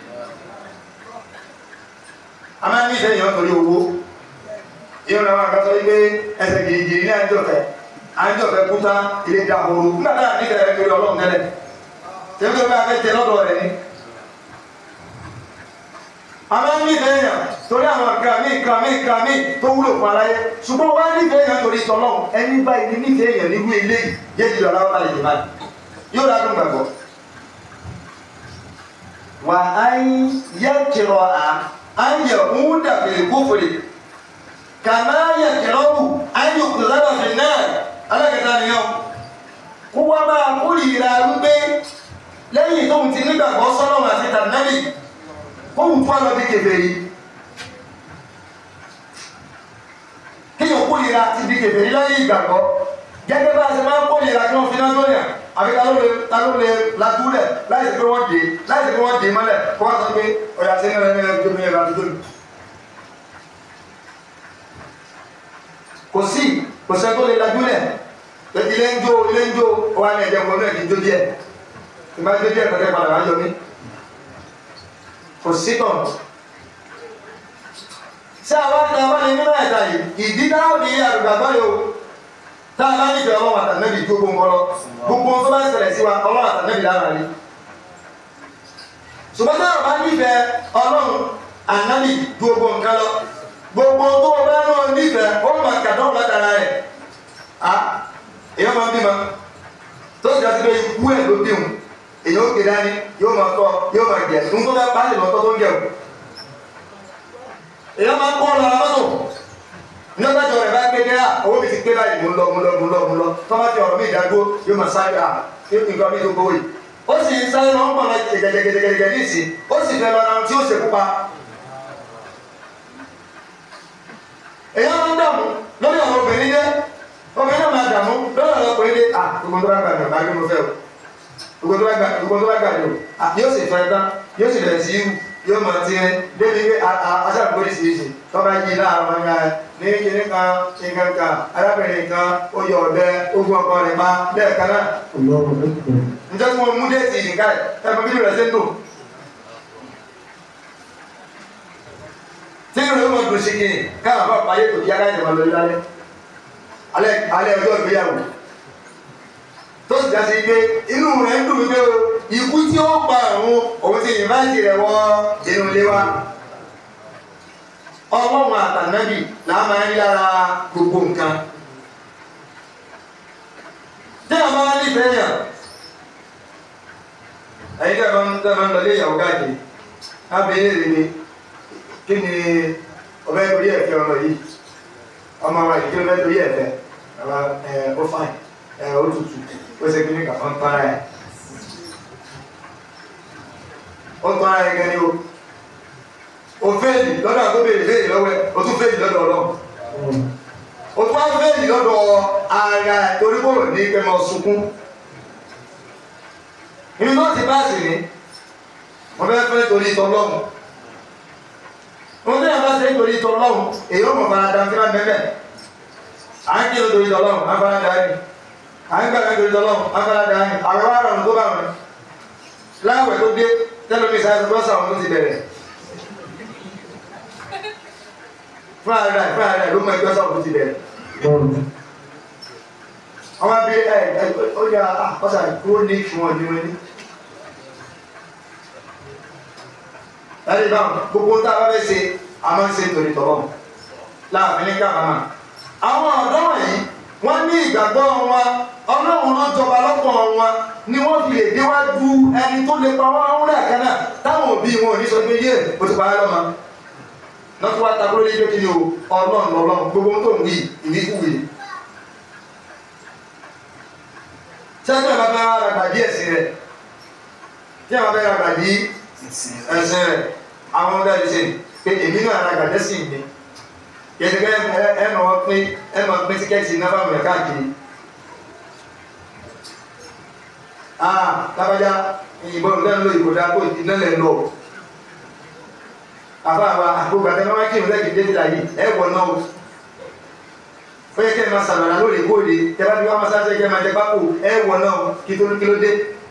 a máa ń nífẹ̀ẹ́ yàn torí owó yóò náà wọn kásán wípé ẹsẹ̀ gìrìgìrì ní àjọfẹ́ àjọfẹ́ kúta ilé dahoro nígbà tá a nífẹ̀ẹ́ rẹ̀ torí ọlọ́run tẹ́lẹ̀ tẹ́lẹ̀ bá a fẹ́ tẹ lọ́dọ̀ rẹ̀ ni àmọ́ nífẹ̀ẹ́ yàn torí àwọn nǹkan mi nǹkan mi nǹkan mi tó wúlò fún aráyé ṣùgbọ́n wá nífẹ̀ẹ́ yàn torí tọ́lọ́run ẹni báyìí ní nífẹ̀ẹ́ yàn nínú eléyìí yé jùlọ aláwọ̀ balẹ̀ jù báyìí yóò dájú gbàgbọ́. wà á yẹ kìrọ̀ à á yẹ ń dàbí kófòrè kàmá yẹ kìrọ̀ wù á yẹ kùsàbà fi náà alákẹ́ta nìyẹn kó wá máa kórìíra wípé lẹ́yìn tóun ti nígbàgbọ́ sọ́nà àti tànàbì kóhùn tó àlọ́ bí kèfèrí kéèyàn kórìíra ti di kèfèrí láyé ìgbàgbọ́ gẹ́gẹ́ bá a ṣe máa ń kórìíra kí wọ́n fi náà lóyà àbí ta ló lè ta ló lè latúlẹ̀ láì sí pé wọ́n dé láì sí pé wọ́n dé mọ́lẹ̀ kó wọ́n sọ pé ọ̀yà sí ní ẹ̀rọ ẹ̀rọ tó ní ẹ̀rọ àdúgbò mi. kò sí kò sẹ́ tó lè latúlẹ̀ ilé ń jó ilé ń jó wà ní ẹ̀jẹ̀ wọn náà kì í jó díẹ̀ ìgbà tí díẹ̀ kọ́kẹ́ padà wá yọ mí kò sí tàn ṣé àwọn àti àwọn ní nínú ẹ̀ka yìí ìdí náà bí àrùgbàgbọ́ yìí o tá a bá nífẹ̀ẹ́ ọlọ́run àtànẹ́bì tó gbogbo ńkọ́ lọ gbogbo tó bá ń ṣẹlẹ̀ sí wa ọlọ́run àtànẹ́bì lára rí ṣùgbọ́n táwọn bá nífẹ̀ẹ́ ọlọ́run ànábì ju gbogbo nǹkan lọ gbogbo tó o bá náà nífẹ̀ẹ́ ó máa kàdán látara rẹ̀ a èèyàn máa bímọ tó sì dájú pé ikú ẹ̀ ló bí òun èèyàn ó gbé dání yóò máa tọ́ yóò máa jẹ nǹkan bá pàálí lọ́tọ́ tó ń jẹun èèyàn máa kọ́ ọ lọ abọ́tò ní ọjọ́ ìjọ rẹ̀ bá gbé dé à owó mi ti gbé báyìí mo ń lọ mo ń lọ mo ń lọ mo ń lọ tọ́ bá fi ọ̀rọ̀ mi ìdágbó yóò máa sáré à nǹkan mi tó gbówó yìí ó sì ń sáré lọ ń pọ̀ lọ gẹ̀gẹ̀gẹ̀gẹ̀gẹ̀ ní ìsìn ó sì fẹ́ lọ ra ohun tí ó ṣe pupa. èèyàn máa ń dààmú lórí ọ̀rọ̀ obìnrin dé obìnrin náà máa dààmú lórí ọ̀rọ̀ ọkùnrin dé à gbogbo tó bá gbà ní ọ̀gá gbé mo fẹ́ o gbogbo tó bá gbà gbogbo tó bá gbà ní o à yóò sì fẹ́ tán yóò sì bẹ̀rẹ̀ sí í yóò máa ti rẹ débi pé aṣáàbò oríṣiríṣi tó bá yí láàárọ̀ wọn yára ní kíní kan nǹkan kan arábìnrin kan ó yọ ọ̀bẹ ogun ọkọ rẹ̀ pa lẹ́ẹ̀kan náà njẹ́ tí wọ́n mú déètì nìkan ẹ̀ ẹ̀ mọ bíbí rẹ̀ ṣe ń dùn. tí ìrìn ló mọ̀ dùn sí kìnnì káwọn bá pààyè tó yára ìjọba lórí lálẹ́ alẹ́ alẹ́ ọjọ́ ìgbéyàwó tó sì jásí pé inú rẹ̀ ń dùn wípé o ikú tí ó pa òun òun ti ìnváìtì rẹ̀ wọ inú ilé wa ọlọ́run àtànábì là máa ń rí lára gbogbo nǹkan tí a máa ń nífẹ̀ẹ́ yàn ẹ̀yin tẹ́ máa ń tẹ́ máa ń lọ ilé ìyàwó káàkiri á béèrè rè ni kí ni ọbẹ̀ torí ẹ̀fẹ́ ọmọ yìí ọmọ wa yìí kí ló bẹ́ torí ẹ̀fẹ́ ọba ẹ̀ ó fáìn ẹ̀ ó tutù ó ṣe kíní kan ó ń tọ́ra ẹ̀ ó ń tọ́ra ẹ̀ gẹ́ni o o fẹ́ẹ̀lì lọ́dọ̀ àgbo béèrè fẹ́ẹ̀lì lọ́wọ́ ẹ̀ o tún fẹ́ẹ̀lì lọ́dọ̀ ọlọ́run o tún wá fẹ́ẹ̀lì lọ́dọ̀ ara ẹ̀ torí kò ní pẹ́ mọ́ sunkún inú náà ti bá sì ní wọ́n fẹ́ fẹ́ torí tọ́lọ́run wọ́n fẹ́ bá ṣe torí tọ́lọ́run èyí ó mọ̀ fara dantí máa bẹ́ẹ̀ à ń kí ló torí tọ́lọ́run á fara dá ní à ń gbàgbé torí tọ́lọ́run á fara dá ní àwọn ará ọ̀run tó bá wọn láwẹ̀ tó dé tẹ́lómi sáyẹn tó sàwọn tó ti bẹ̀rẹ̀ fúnra rẹ̀ fúnra rẹ̀ ló mọ ẹgbẹ́ sàwọn tó ti bẹ̀rẹ̀ àwọn bí ẹ ẹ ó yà ọ̀sà chronic wọn ni wọn ní. láti bá gbogbo tá a bá fẹ́ ṣe a máa ń ṣe torí tọ́lọ́ láàfin ní káàmà. àwọn ọ̀dọ́ wọ̀nyí wọ́n ní ìgbàgbọ́ wọn ọlọ́run ló jọba lọ́pọ̀ wọn ni wọ́n fi lè déwájú ẹni tó lè pa wọ́n ń rẹ̀ kan náà táwọn òbí wọn ò ní sọ pé yé o ti pa á lọ́mọ. lọ́tún wá takúrò ní pé kí ni o ọlọ́run lọ́lọ́run gbogbo tó ń wí ìwíkúwì sẹ́yìn náà bá fẹ́ ra gbàdí ẹ̀sìn rẹ̀ tí àwọn bá fẹ́ ra gbàdí ẹ̀sìn rẹ̀ àwọn ọ̀dọ́ ẹ̀sìn pé èmi náà ra gbàdí ẹ̀sìn mi yẹtùkẹ́ ẹ mọ̀ wọ́n pín ẹ mọ̀ pín tíkẹ́ẹ̀tì náà bá wọ̀nyẹ káàkiri. aa lábàjá ìyìnbọn lẹ́nu ló ìbò dáa kó iná lẹ̀ lọ. àbá àbá àgbógbà tẹ́ máa kí ìmúlẹ̀ kìdé fìlà yìí ẹ wọ̀ náà o ó yẹ kẹ́ ẹ máa sàbàrà lóòrèkóòrè tẹ́ bá fi wá máa sáṣẹ́ kẹ́ ẹ máa jẹ pákó ẹ wọ̀ náà kí tó ní kí ló dé.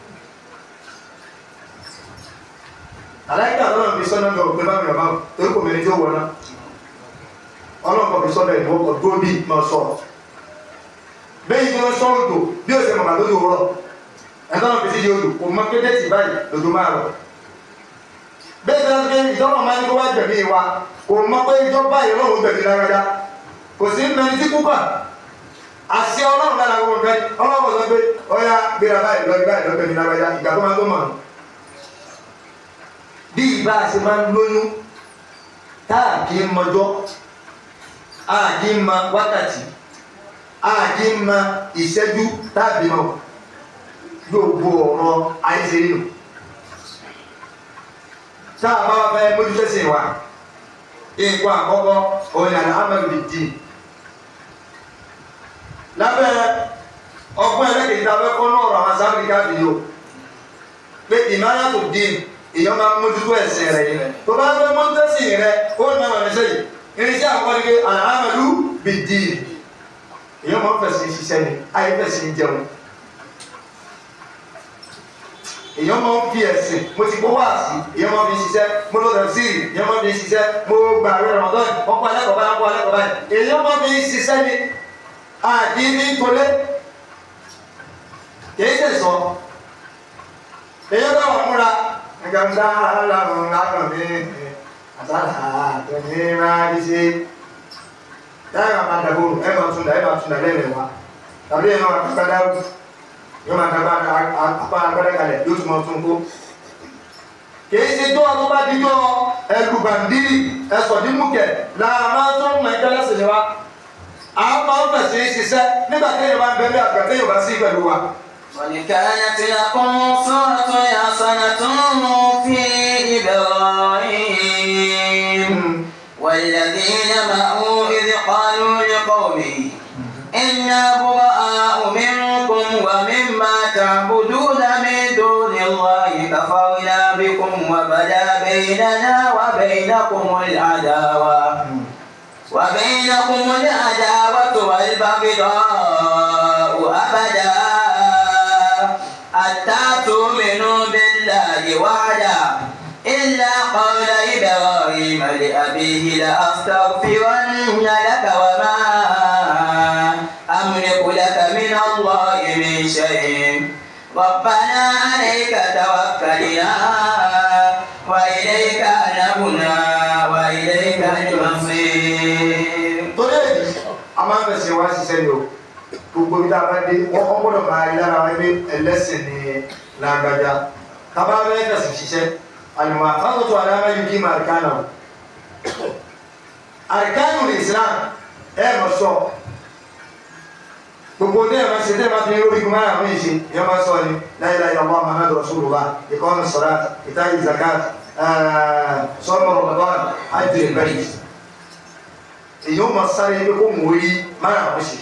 aláìka ọlọ́run fi sọ́nà mi ò pé bá mi ọ̀bá torí kò mẹ́rin tí ó wọ̀ náà ọlọ́run kò fi sọ́nà ẹ̀ wọ́n kọ̀ dúró bí máa sọ. bẹ́ẹ̀ ni wọ́n sọ odò bí ó ṣe mọ̀ màá lójú rọ̀ ẹ̀tọ́ náà fi sí di odò kò mọ kéde tì báyìí lòdù máa rọ̀. bẹ́ẹ̀ ni wọ́n fi ìjọba máa ní kó wá gbẹ̀mí wa kò mọ pé ìjọba yìí lọ́wọ́ gbẹ̀mí lágbájá kò sí mẹni tí kúkà àṣẹ ọlọ́run lára gbogbo nǹkan ọlọ́run sọ pé ọyá gbéra báyìí lọ báyìí lọ gbẹ̀mí lágbájá ìgbà tó máa tó mọ̀ bí ìbá ṣe máa ń lóyún táà kì í mọjọ́ a kì í ma wákàtí a kì í ma ìṣẹ́jú tàbí mọ̀ gbogbo ọ̀rọ̀ àìsè nínú táà bá wà fẹ́ mójútó sí wa nǹkan àkọ́kọ́ òun ni àlàámẹ́lì bíi dín lábẹ́ ọgbọ́n ẹlẹ́kẹ̀ẹ́ tá a fẹ́ kọ́ náà ọ̀rọ̀ àwọn sábìlì káàkiri o pé ìmáyà tó dín èèyàn máa ń mójútó ẹ̀sìn rẹ̀ yìí tó bá fẹ́ mójútó ẹ̀sìn rẹ̀ ó ní àwọn ẹ̀ṣẹ̀ yìí irinṣẹ́ àkọ́kọ́ ni pé àlàámẹ́lú bíi dín èèyàn máa ń fẹ̀sìn ṣiṣẹ́ ni ayé fẹ̀sìn jẹun èèyàn máa ń fi ẹ̀sìn mo ti gbọ́ wá sí èèyàn máa ń fi ṣiṣẹ́ mo lọ rẹ̀ sí èèyàn máa ń fi ṣiṣẹ́ mo gbà rẹ̀ rọ̀mọ́tọ́n ọkọ̀ alẹ́kọ̀ọ́ báyìí ọkọ̀ alẹ́kọ̀ọ́ báyìí èèyàn máa ń fi ṣiṣẹ́ ni àdí ní tolé kìí ṣe sọ èèyàn bá wà múra ẹ̀ka ń dá aláàrùn lákàn mi àtàlà tó ní máa ń ṣe táyà máa dàgbò ẹ̀ máa tún dà ẹ̀ máa tún dà lẹ́yìn wa tàbí ẹ̀ máa kàkà dáwọ́ yóò máa dàgbà apá agbára kalẹ̀ yóò tún máa tún kó. kìí ṣe tó ọdún bá dídọ́ ẹlùbàndírì ẹsọ̀dínmùkẹ̀ làá máa tó ń mọ ẹgbẹ́ lẹ́sìn ni wa. à ń máa ń fẹ̀sẹ̀ ṣiṣẹ́ nígbà téèyàn bá ń bẹ bí àgbà téèyàn bá sí pẹ̀lú wa. قد كانت لكم صورة حسنة في إبراهيم والذين معه إذ قالوا لقومه إنا براء منكم ومما تعبدون من دون الله كفرنا بكم وبدا بيننا وبينكم العداوة وبينكم العداوة والبغضاء أبدا حتى تؤمنوا بالله وحده إلا قول إبراهيم لأبيه لأستغفرن لك وما أملك لك من الله من شيء ربنا عليك توكلنا وإليك أنبنا وإليك المصير torí èyí a máa ń fẹsẹ̀ wá ṣiṣẹ́ ni o gbogbo ibi tá a bá dé wọ́n kọ́ gbọ́dọ̀ máa rí lára wọn pé ẹlẹ́sìn ni lágbájá tábà bẹ́ẹ̀ fẹsẹ̀ ṣiṣẹ́ àlùmọ́ àfáàtò aláma yìí kí máa kánà o àríkánù ní Islam ẹ mọ̀ sọ gbogbo ní ẹ̀ máa ṣe tẹ́ ẹ máa fi lórí gbọmọ àwọn èṣe ẹ máa sọ ni la ilaha illallah Muhammadu Rasulullah ìkọ́nù sọ̀rọ̀ ìtàgé zakat sọ́mọ̀ Ramadan hajj al-bayt èyí ó máa sáré pé kó mú orí máa àwọn ṣe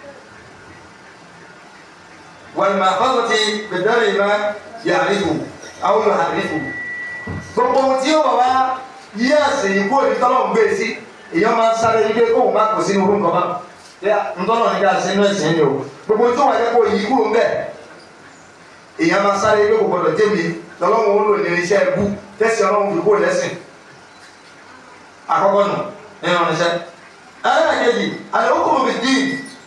والمحفظة بدل ما يعرفه أو يحرفه gbogbo ohun tí ó bá wá yí àṣẹ yìí kúrò ní tọ́lọ̀ ń gbé sí èèyàn máa ń sáré yí pé kóun má kò sínú orúkọ mọ́ bí ntọ́lọ̀ ní ká ṣe inú ẹ̀sìn ni o gbogbo tó wà jẹ́ kó yí kúrò ń bẹ̀ èèyàn máa sáré yí pé kò gbọdọ̀ jẹ́ mi lọ́lọ́run ó lò ní iṣẹ́ ẹbú tẹ́sí ọlọ́run fi kúrò lẹ́sìn àkọ́kọ́ nù nínú iṣẹ́ ẹlẹ́ẹ̀kejì àlẹ́kùnrin mi dín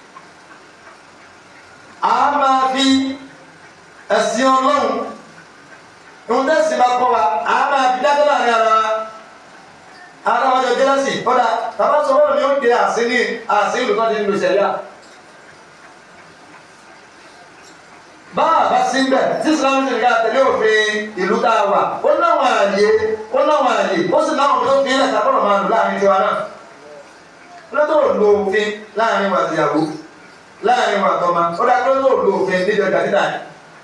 a máa fi ẹ̀sìn ọlọ́run ìwọ̀n tẹ́sí bá kọ́ wa a máa fi dájọ́ láàrin ara wa ara wa jọ jẹ́lẹ́sì kọ́dà tàbá sọ wọ́n ni ó de àsín ní àsín ìlú tó ti ń lo ìṣẹ̀lẹ̀ à. bá a bá sí bẹ̀ tí Islam ti ká tẹ̀lé òfin ìlú tá a wà ó náwọn àyè ó náwọn àyè ó sì náwọn tó fi ilẹ̀ sábọ̀rọ̀ máa lò láàrin tiwa náà lọ́tọ̀ lo òfin láàrin wa tìyàwó láàrin wa tọ́ma ó dá lọ́tọ̀ lo òfin níbi ọjà títà yìí.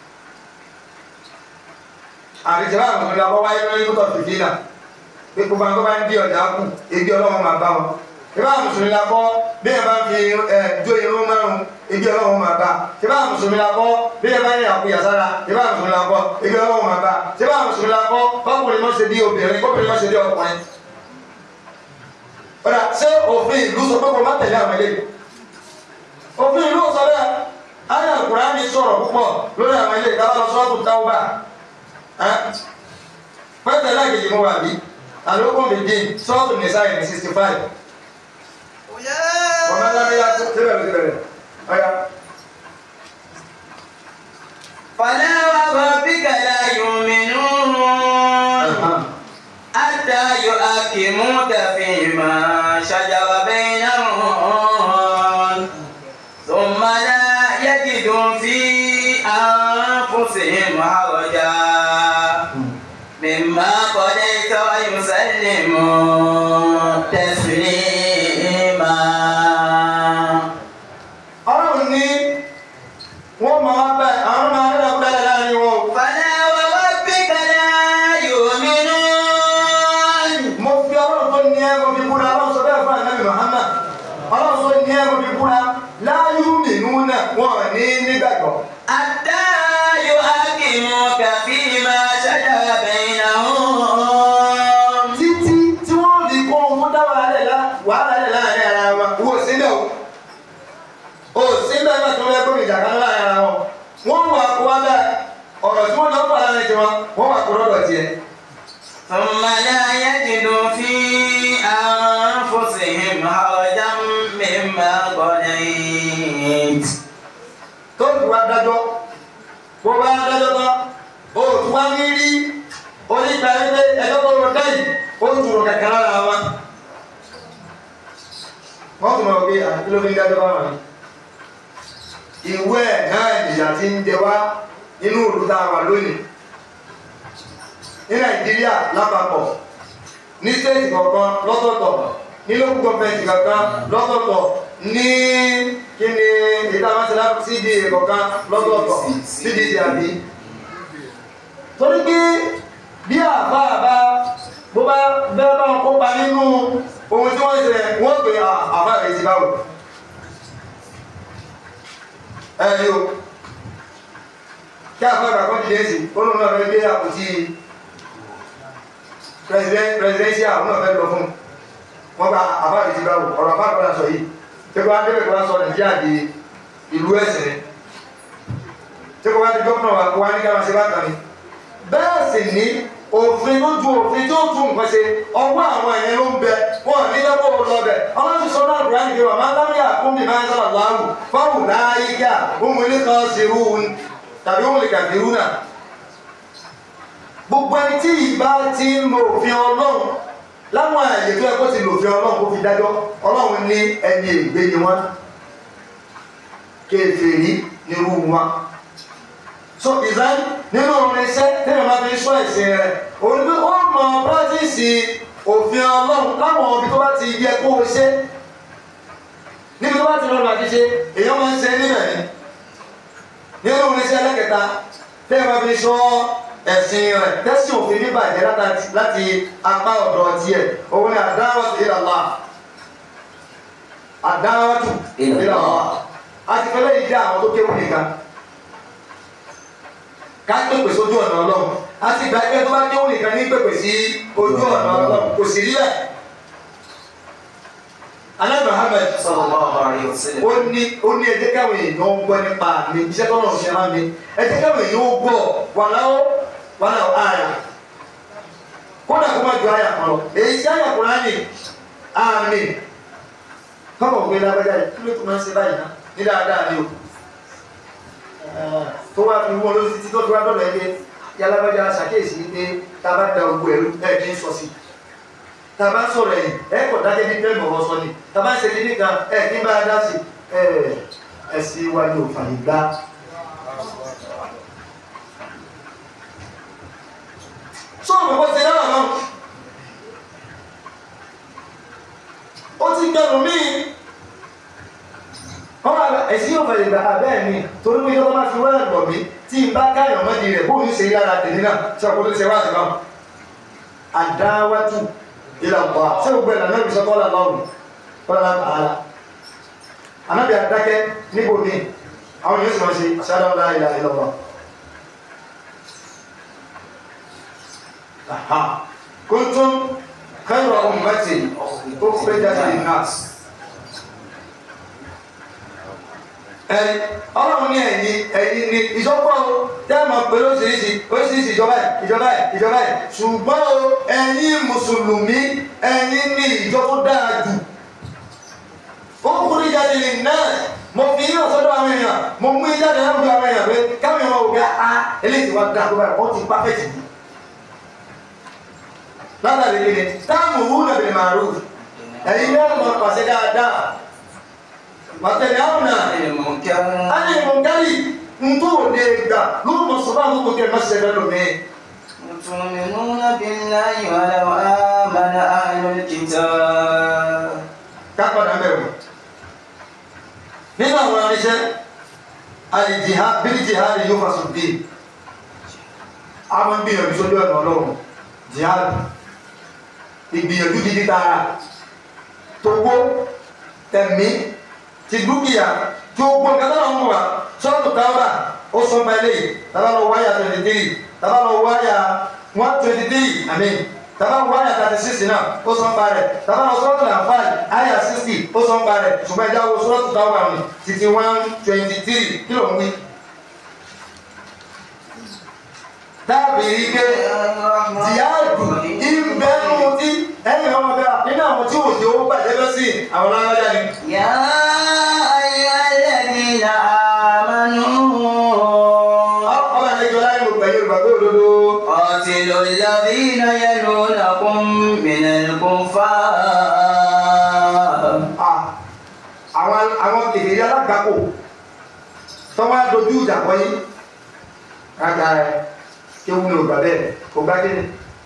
àrìjẹ́ bá àwọn ọmọdé abọ́ wáyé lórí kótó fìdí náà pé gbogbo àwọn tó bá ń di ọjà kù ebi ọlọ́wọ́ máa bá wọn. ìbá mùsùlùmí la kọ́ bí ẹ bá ń fi ẹ jó irun márùn ebi ọlọ́wọ́ máa bá. ìbá mùsùlùmí la kọ́ bí ẹ bá ń yàkú yàsára ìbá mùsùlùmí la kọ́ ebi ọlọ́wọ́ máa bá. ìbá mùsùlùmí la kọ́ kọ́kùnrin mọ́ ṣe bí obìnrin kọ́kùnrin mọ́ ṣe bí ọkùnrin ọ̀dà ṣé òfin ìlú sọ pé kò má tẹ̀lé àwọn eléyìí òfin ìlú sọ bẹ́ẹ̀ ayé Kùránì sọ̀rọ̀ púpọ̀ lórí àwọn eléyìí dábàá lọ sọ́ọ́tù táwùbà pẹ́tẹ́ láàgìjì mú wà bí àlókùn mi dín sọ́ọ́tù nìsáyì ní sixty five wọ́n máa lábẹ́ yá síbẹ̀ ló ti bẹ̀rẹ̀ ọ̀yà. فلا وربك لا يؤمنون حتى يحكموك فيما شجر بينهم ثم لا يجدوا في أنفسهم حرجا مما قضيت ويسلموا تسليما ọlọ́run ní wọ́n máa bẹ̀ àwọn máa rẹ̀ bẹ́ẹ̀ láàrin wọn o. فلا وربك لا يؤمنون mo fi ọlọ́run tó ní ẹ̀rọ fi búra ọlọ́run sọ bẹ́ẹ̀ fún ànábì Muhammad ọlọ́run tó ní ẹ̀rọ fi búra láyú mìínú náà wọ́n ní nígbàgbọ́. حتى يحكموك فيما شجر بينهم títí tí wọ́n fi kó ohun tó dáwà rẹ̀ lá ثم لا يجدوا في أنفسهم حرجا مما قضيت tó fi wá dájọ́ bó bá dájọ́ tán o tún wá ní rí onígbà wípé ẹjọ́ tó rọ dáyì ó tún rọ kẹ̀kẹ́ lára wọn. wọ́n tún mọ̀ pé àti ló fi ń dájọ́ bá wọn. ìwé ẹ̀ náà ìyà ti ń jẹ wá nínú òru tá a wà lónìí. ní nàìjíríà lápapọ̀ ní stéètì kọ̀ọ̀kan lọ́tọ̀ọ̀tọ̀ ní lókùn gọ́ọ̀mẹ̀ntì kankan lọ́tọ̀ọ̀tọ̀ ní kí ni ìdáwọ́sílá cd kọ̀ọ̀kan lọ́tọ̀ọ̀tọ̀ cdc àbí. torí pé bí àbá àbá bó bá bẹ́ẹ̀ bá wọn kópa nínú ohun tí wọ́n ṣe wọ́n pè àbá rẹ̀ ti báwò. ẹ ní o kí àbá àgbà kan dìde sí ó lóun náà fẹ́ gbé àpótí presidential àwọn náà fẹ́ lọ fún wọn bá àbá rẹ̀ ti báwò ọ̀rọ̀ àbá àgbà sọ yìí tí kò wá débẹ̀ kò wá sọ nàìjíríà di ìlú ẹ̀sìn ni tí kò wá di gómìnà wa kò wá ní káwọn ṣe bá kàn ní. bẹ́ẹ̀ sì ní òfin tó ju òfin tó tún nǹkan ṣe ọwọ́ àwọn ẹ̀yẹn ló ń bẹ wọn ní lẹ́kọ̀ọ́ lọ bẹ̀ ọlọ́run sọ náà bùrọ̀ àyìnbó àmọ́ lámìyà kún mi máa ń sọ̀rọ̀ láàrú fáwọn láyíká ohun ilé kan ṣe rú tàbí ohun lè kàdé rú náà. gbogbo ẹni tí ìbá ti ń lo òfin ọlọ́run láwọn àyè tó yẹ kó ti lòfin ọlọ́run kó fi dájọ́ ọlọ́run ní ẹni ègbé ni wọ́n kéferì nírú wọn. so ìsáyé nínú orin iṣẹ́ tẹ́lẹ̀ máa fi sọ ẹ̀sìn rẹ̀ òun pé ó mọ pírátìsì òfin ọlọ́run láwọn ibi tó bá ti yẹ kó o ṣe níbi tó bá ti lọ́nà àti ṣe èèyàn máa ń ṣe níbẹ̀ ni nínú orin iṣẹ́ ẹlẹ́kẹta tẹ́lẹ̀ máa fi sọ ẹ̀sìn rẹ̀ tẹ́sí òfin bíbàjẹ́ láti apá ọ̀dọ̀ tiẹ̀ òun ni àdáwọ̀tò ìlàlá àdáwọ̀tò ìlàlá àti fẹ́lẹ́ yìí jẹ́ àwọn tó kéwù nìkan ká pèpè sójú ọ̀nà ọlọ́run àti ìgbà ẹgbẹ́ tó bá kéwù nìkan ní pèpè sí ojú ọ̀nà ọlọ́run kò sì rí bẹ́ẹ̀. Alẹ́ Muhammed sallallahu alaihi wasallam. ó ní ó ní ẹjẹ́ káwọn èèyàn ń gbọ́ nípa mi iṣẹ́ tó náà ṣe máa mi ẹjẹ́ káwọn èèyàn ó gbọ́ wàláwó wàláwó àyà kódà kó má ju àyà kan lọ èyí sí àyà Kùránì àmì kọ́kọ́ gbé lágbájá yìí kí ló tún máa ń ṣe báyìí náà ní dáadáa ni o tó wá fi wọ́n lórí títí tó fi wá dọ̀dọ̀ ẹgbẹ́ yálàbájá ṣàkíyèsí pé tá a bá da ogun ẹ̀rú ẹ̀ kí ń sọ sí tá a bá sọ̀rọ̀ ẹ̀yìn ẹ̀ kọ̀ dájẹ́ bí pẹ́ẹ́mù ọ̀rọ̀ sọ ni tá a bá ń ṣe kíní kan ẹ̀ kí ń bá a dá sí ẹ̀ ẹ̀sìn wa ni ò fàyè gbá. sọ́ọ̀nù kó ṣe náà náà ó ti gbẹ̀rù míì wọ́n máa ẹ̀sìn yóò fẹ̀lẹ̀ gbà bẹ́ẹ̀ ni torí pé yọ́n máa fi wọ́n ẹ̀gbọ̀n mi tí n bá káyọ̀ mọ́di rẹ̀ bóun ṣe yára tèmi náà ṣe ọkọ̀ tó ṣe wá sí náà àdáwátú ilà ọ̀pọ̀ ṣé gbogbo ẹ̀ lànà ìbísọ̀ kọ́lá lọ́rùn kọ́lá tààlà anábì àdákẹ́ níbo mi àwọn yóò sì máa ṣe ṣáná ńlá ìlà ìlà ọ̀pọ̀ kuntum khayra ummatin ukhrijat lin-nas ẹni ọlọ́run ní ẹ̀yìn ẹ̀yìn ní ìjọpọ̀ o tẹ́ mọ̀ pé lóṣìṣì oríṣiríṣi ìjọba ẹ̀ ìjọba ẹ̀ ìjọba ẹ̀ ṣùgbọ́n o ẹ̀yin mùsùlùmí ẹ̀yin ní ìjọ tó dáa jù ó kúrú jáde lè náà mo fi yín ọ̀sọ́dọ̀ àwọn èèyàn mo mú yín jáde láwùjọ àwọn èèyàn pé káwọn èèyàn wò pé a eléyìí wá dáa tó báyìí wọ́n ti pàfẹ́tì jù látàrí kí ni táàmù wú nàbẹ̀rẹ̀ màrú ẹ̀yin náà mọ̀ pàṣẹ dáadáa màtẹ̀lẹ́ àwọn náà المنكر ani mọ̀nkárì ntó de gbà ló mọ̀ sọ́ba ló kó kẹ́ ẹ má ṣe bẹ́ẹ̀ lómi. تؤمنون بالله ولو آمن أهل الكتاب kápadà bẹ̀rù nínú àwọn aríṣẹ́ alìjìhá bíi jìhá ni yóò fasùn bíi àwọn gbìyànjú sójú ọ̀nà ọlọ́run jìhá ìgbìyànjú gidi tààrà tówó tẹ̀mí ti dúkìá tí ó gbọ́n kátà náà ń wà sọ́ọ̀tù táwọ́dà ó sọ pa eléyìí tábà lọ wáyà twenty three tábà lọ wáyà one twenty three àmín tábà lọ wáyà thirty six náà ó sọ pa rẹ̀ tábà lọ sọ́ọ̀tù nàfàì àyà sixty ó sọ pa rẹ̀ ṣùgbọ́n ẹja wo sọ́ọ̀tù táwọ́dà mi títí one twenty three kí ló ń wí. dábìrì pé jihadu ní àwọn lágbájá ni. يا أيها الذين آمنوا ọba àlejò láyé mo gbẹ̀yìn olùgbàgbé òdodo. قاتلوا الذين يلونكم من الكفار Ah, àwọn àwọn kèdèrè alágbàkò tó wá dojú ìjà kọ yín kága ẹ kí ewu ní ògbà bẹ́ẹ̀ kò gbá kí ni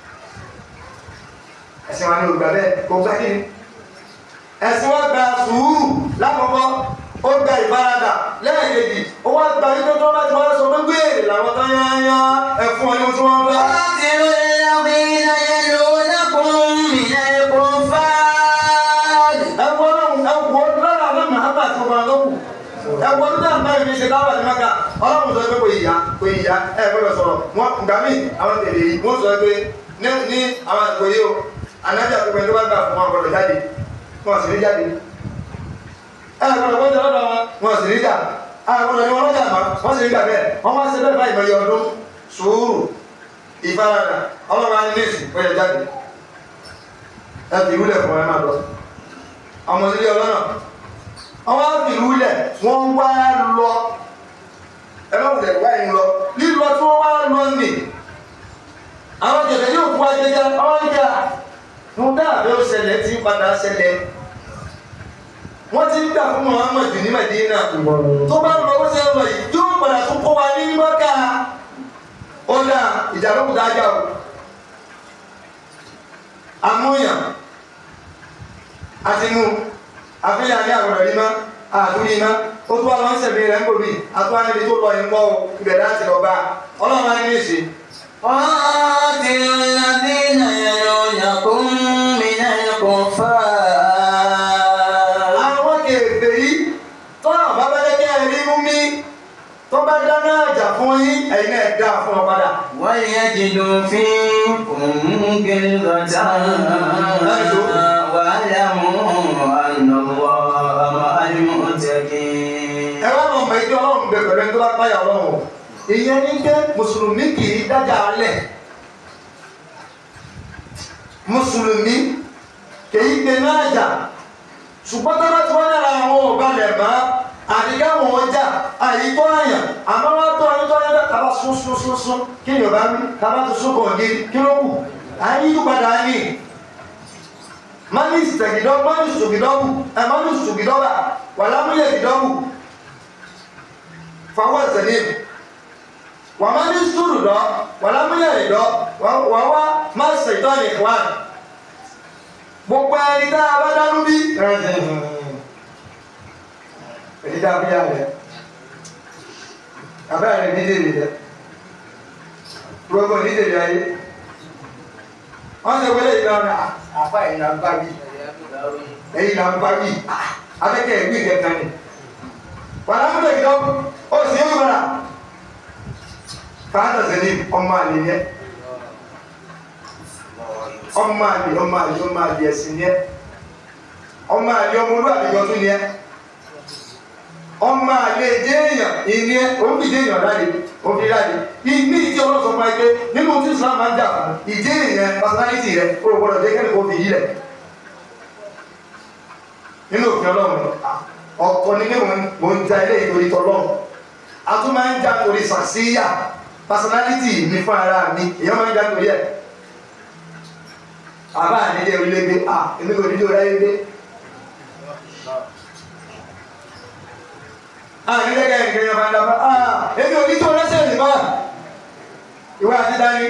ẹ̀sìn wa ní ògbà bẹ́ẹ̀ kò gbá kí ni ẹ̀sìn wa gba sùúrù lákọ̀ọ́kọ́ ó gba ìfaradà lẹ́ẹ̀kejì ó wá gba wípé tó bá ti wá sọ pé gbèrè làwọn tó yányá ẹ̀fún ọ ní ohun tí wọ́n fẹ́. قاتلوا الذين يلونكم من الكفار ẹ̀wọ̀n náà ẹ̀wọ̀n lára àwọn màhábà tó máa lọ́kù ẹ̀wọ̀n tó dáa báyìí fi ṣe dáwà ní maka ọlọ́run sọ pé kò yíya kò yíya ẹ̀ gbọ́dọ̀ sọ̀rọ̀ wọn gbà mí àwọn tèlè yìí wọ́n sọ pé ní ní àwọn àsìkò yìí o anájà tó pẹ́ tó bá gbà fún wọn gbọ́dọ̀ jáde wọn sì ní jáde ẹ̀ gbọ́dọ̀ wọ́n jẹ́ lọ́dọ̀ wọn wọn sì ní jà ẹ̀ gbọ́dọ̀ ní wọn lọ́jà mọ́ wọ́n sì ní gbà bẹ́ẹ̀ wọ́n máa ṣe bẹ́ẹ̀ báyìí mọ̀ iye ọdún sùúrù ìfaradà ọlọ́run á ní ní ìsìn ó yẹ jáde ẹ fi ìwúlẹ̀ fún ẹ máa lọ ọmọ ilé ọlọ́nà ọwọ́ ìlú lẹ̀ wọ́n wá lọ ẹlọ́pùlẹ̀ wá yìí lọ lílọ tí wọ́n wá lọ nì àwọn jẹ̀bẹ̀ yóò fún ajẹjẹ ọwọ́ ìjà wọn dáàbẹ̀ ó ṣẹlẹ̀ tí padà ṣẹlẹ̀ wọ́n ti ń gbà fún Muhammadu ní Medina tó bá lọ bó ṣe ń lọ yìí yóò padà tún kó wa ní mọ́ká ó dà ìjà lókùtà ajá o àmúyàn àti mú àfihàn ní àgbọ̀dọ̀ ní má àdúrí má ó tó àwọn ìṣẹ̀lẹ̀ rẹ̀ ń bò mí àtúwá níbi tó lọ ìmọ̀ o ibẹ̀ láti lọ bá ọlọ́run á ní èsì. قاتلوا الذين يلونكم من الكفار àwọn kèfè yìí tọ́nà bá bá jẹ́ kí ẹ rí mú mi tó bá dáná àjà fún yín ẹ̀yin náà dá fún ọ padà. وليجدوا فيكم غلظة واعلموا أن الله مع المتقين ẹ wá lọ mọ ẹjọ́ ọlọ́run bẹ pẹ̀lú ẹni tó bá páyà ọlọ́run o. ìyẹn ní pé mùsùlùmí kì í dájà alẹ̀ mùsùlùmí kì í gbé náà jà ṣùgbọ́n tó bá ti wọ́n yára àwọn ọ̀gá lẹ̀ mọ́ àdìgá wọn ọjà àyíkọ́ àyàn àmọ́ wọ́n tó ayé tó ayé bẹ́ẹ̀ kaba sún sún sún sún kí ni ọba mi kaba tó sún kàn gé kí ló kù ayé yí padà ní manis tẹ̀gídọ́ manis tògídọ́bù ẹ̀ manis tògídọ́bà wàlámúyẹ̀ gídọ́bù fọwọ́ sẹ́lẹ̀ wà manis tòrùdọ́ wàlámúyẹ̀ gídọ́ wà wá má ṣètọ́ nìkan gbogbo ẹni tá a bá dánú bí èyí tá a fi yà rẹ abẹ́rẹ́ rẹ dídé rẹ gbogbo dídé rẹ ayé wọ́n ṣe wọlé ìgbà wọn àfa ẹ̀yìn náà bá bí ẹ̀yìn náà bá bí abẹ́kẹ́ ẹ̀gbí ìkẹta ni wàlá mú lè gbọ́ ó sì ń wọlá fàánà sẹ́ni ọmọ àlè yẹn ọmọ àlè ọmọ àlè ọmọ àlè ẹ̀sìn yẹn ọmọ àlè ọmọ olúwàbí yọtún yẹn ọmọ àlè èdè èèyàn ìní ẹ òun fi dé èèyàn láde òun fi láde ìní ìdí ọlọ́sọ fún ẹ pé nínú tí Islam máa ń jà fún ìdí èèyàn personality rẹ o gbọdọ̀ jẹ́ kẹ́lẹ́ kó fi yí rẹ̀ nínú òfin ọlọ́run ọkọ ní mímú mò ń ja ilé ìtorí tọlọ́run a tún máa ń jà torí sàṣíyà personality mi fún ara mi èèyàn máa ń jà torí ẹ̀ àbá àdídé orílẹ̀ gbé à èmi kò dídé orílẹ̀ gbé àdídé kẹ́yìn kẹ́yìn ọba ńlá à èmi ò ní tó lẹ́sẹ̀ nìmọ́ ìwé àti dání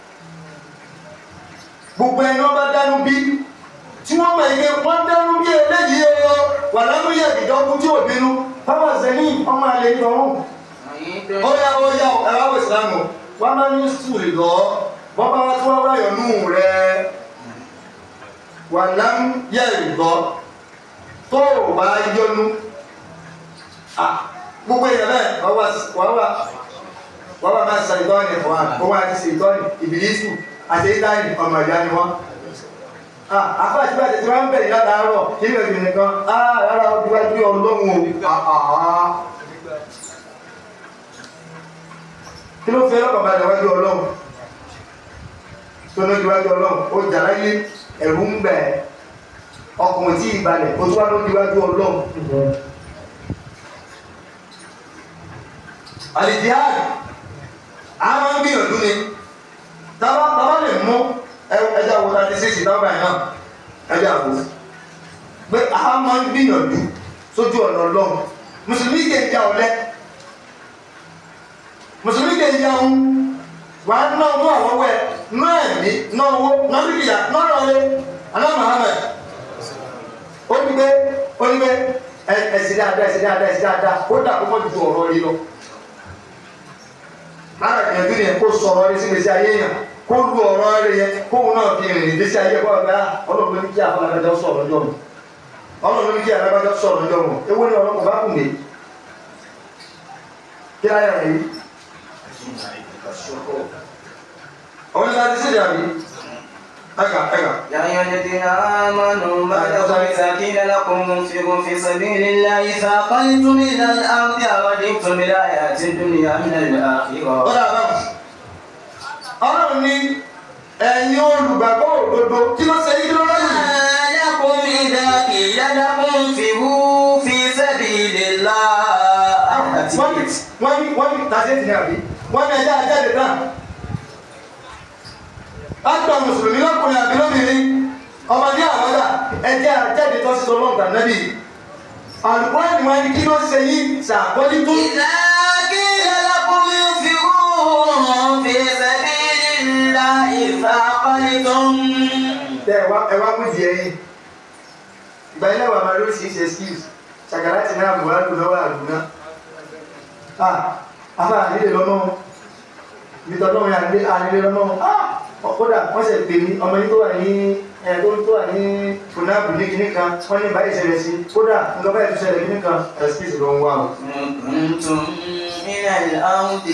gbogbo ẹni wọn bá dánú bí tí wọ́n mọ̀ ike wọ́n dánú bí eléyìí o wà lámúyẹ̀ ìdọ́kú tí ò bínú báwọn sẹ́ni ọmọ àlè ìtọ́rùn ó yá ó yá ẹ̀rọ àwọn ìsìlámù wọ́n máa ń sùn lọ wọ́n bá wá tí wọ́n wáyọ̀ nù rẹ̀ wà lámúyẹ̀ ìgbọ́ tó o bá yọnu gbogbo èèyàn bẹ́ẹ̀ wọ́n wá wọ́n wá máa ṣe ìtọ́ni fún wa wọ́n wá ti ṣe ìtọ́ni ìbílísù àti ìtọ́ni ọmọ ìyá ni wọ́n àfa àti bá tètè máa ń bẹ̀rẹ̀ látàárọ̀ nínú ìbí nìkan rárá ó dúwájú ọlọ́run o kí ló fẹ́ lọ́kàn balẹ̀ wájú ọlọ́run tó ní ìwájú ọlọ́run ó jà láyé ẹ̀rù ń bẹ̀ ọkùnrin tí ìbalẹ̀ o tún wá ló díwájú ọlọ́run àlìjíhàdì a máa ń gbìyànjú ni tábà tábà lè mú ẹja wo láti ṣe ìdáwọ̀ ẹ̀ náà ẹja wo pé a máa ń gbìyànjú sójú ọ̀nà ọlọ́run mùsùlùmí kè ń ja ọ̀lẹ mùsùlùmí kè ń ja ohun wà á ná ọdún àwọ̀wẹ̀ ná ẹ̀mí ná owó ná dúkìá ná ọ̀rẹ́ aná Muhammad ó ní pé ó ní pé ẹ̀sìn dáadáa ẹ̀sìn dáadáa ẹ̀sìn dáadáa ó dà kó mọ́ ju ọ̀rọ̀ yìí lọ lára ìyànjú ni kó sọ̀rọ̀ rí sí gbèsè ayé yàn kó lu ọ̀rọ̀ rẹ̀ yẹn kóun náà fi rìn ìgbésí ayé kó ọ̀gá ọlọ́run ló ní kí àfọlágbájá sọ̀rọ̀ ọjọ́ mu ọlọ́run ló ní kí àfọlágbájá sọ̀rọ̀ ọjọ́ mu ewu ni ọlọ́run kò bá kù mí kí láyà rẹ̀ yìí ọ̀hún ní láti sídìí àbí ẹ̀ka ẹ̀ka. يا أيها الذين آمنوا ما لكم إذا قيل لكم انفروا في سبيل الله ثاقلتم إلى الأرض أرضيتم بالحياة الدنيا من الآخرة ọ̀dà àbámu ọlọ́run ní ẹ̀yin olùgbàgbọ́ òdodo kí ló ṣe yí kí ló lọ́yìn. ما لكم إذا قيل لكم انفروا في سبيل الله wọ́n ní wọ́n ní wọ́n ní tàṣẹ́tì ní àbí wọ́n ní ẹjẹ́ àjáde náà látọ̀ mùsùlùmí lọ́kùnrin àbí lóbìnrin ọmọdé àwọ́dà ẹjẹ́ àjáde tó sí ọlọ́ọ̀dà nẹ́bì àlùkùrẹ́ ni wọ́n ní kí ló ṣe yí ṣàkọ́jú tó إذا قيل لكم انفروا في سبيل الله ثاقلتم tẹ ẹwà ẹwà mú di ẹyin ìgbà ilé wa máa ló sì ṣe skills ṣàkàrà ti náà bùhá lù lọ́wọ́ àlùmọ́ ah afá ànílè lọ́nà ibi tọ́lọ́ yà ní ànílè lọ́nà ah kódà wọ́n ṣe pè mí ọmọ yìí tó wà ní ẹ̀ tó tó wà ní fúnáàbù ní kinní kan wọ́n ní báyìí ṣẹlẹ̀ sí kódà nǹkan báyìí tó ṣẹlẹ̀ kinní kan excuse ló ń wá o. كنتم من الأرض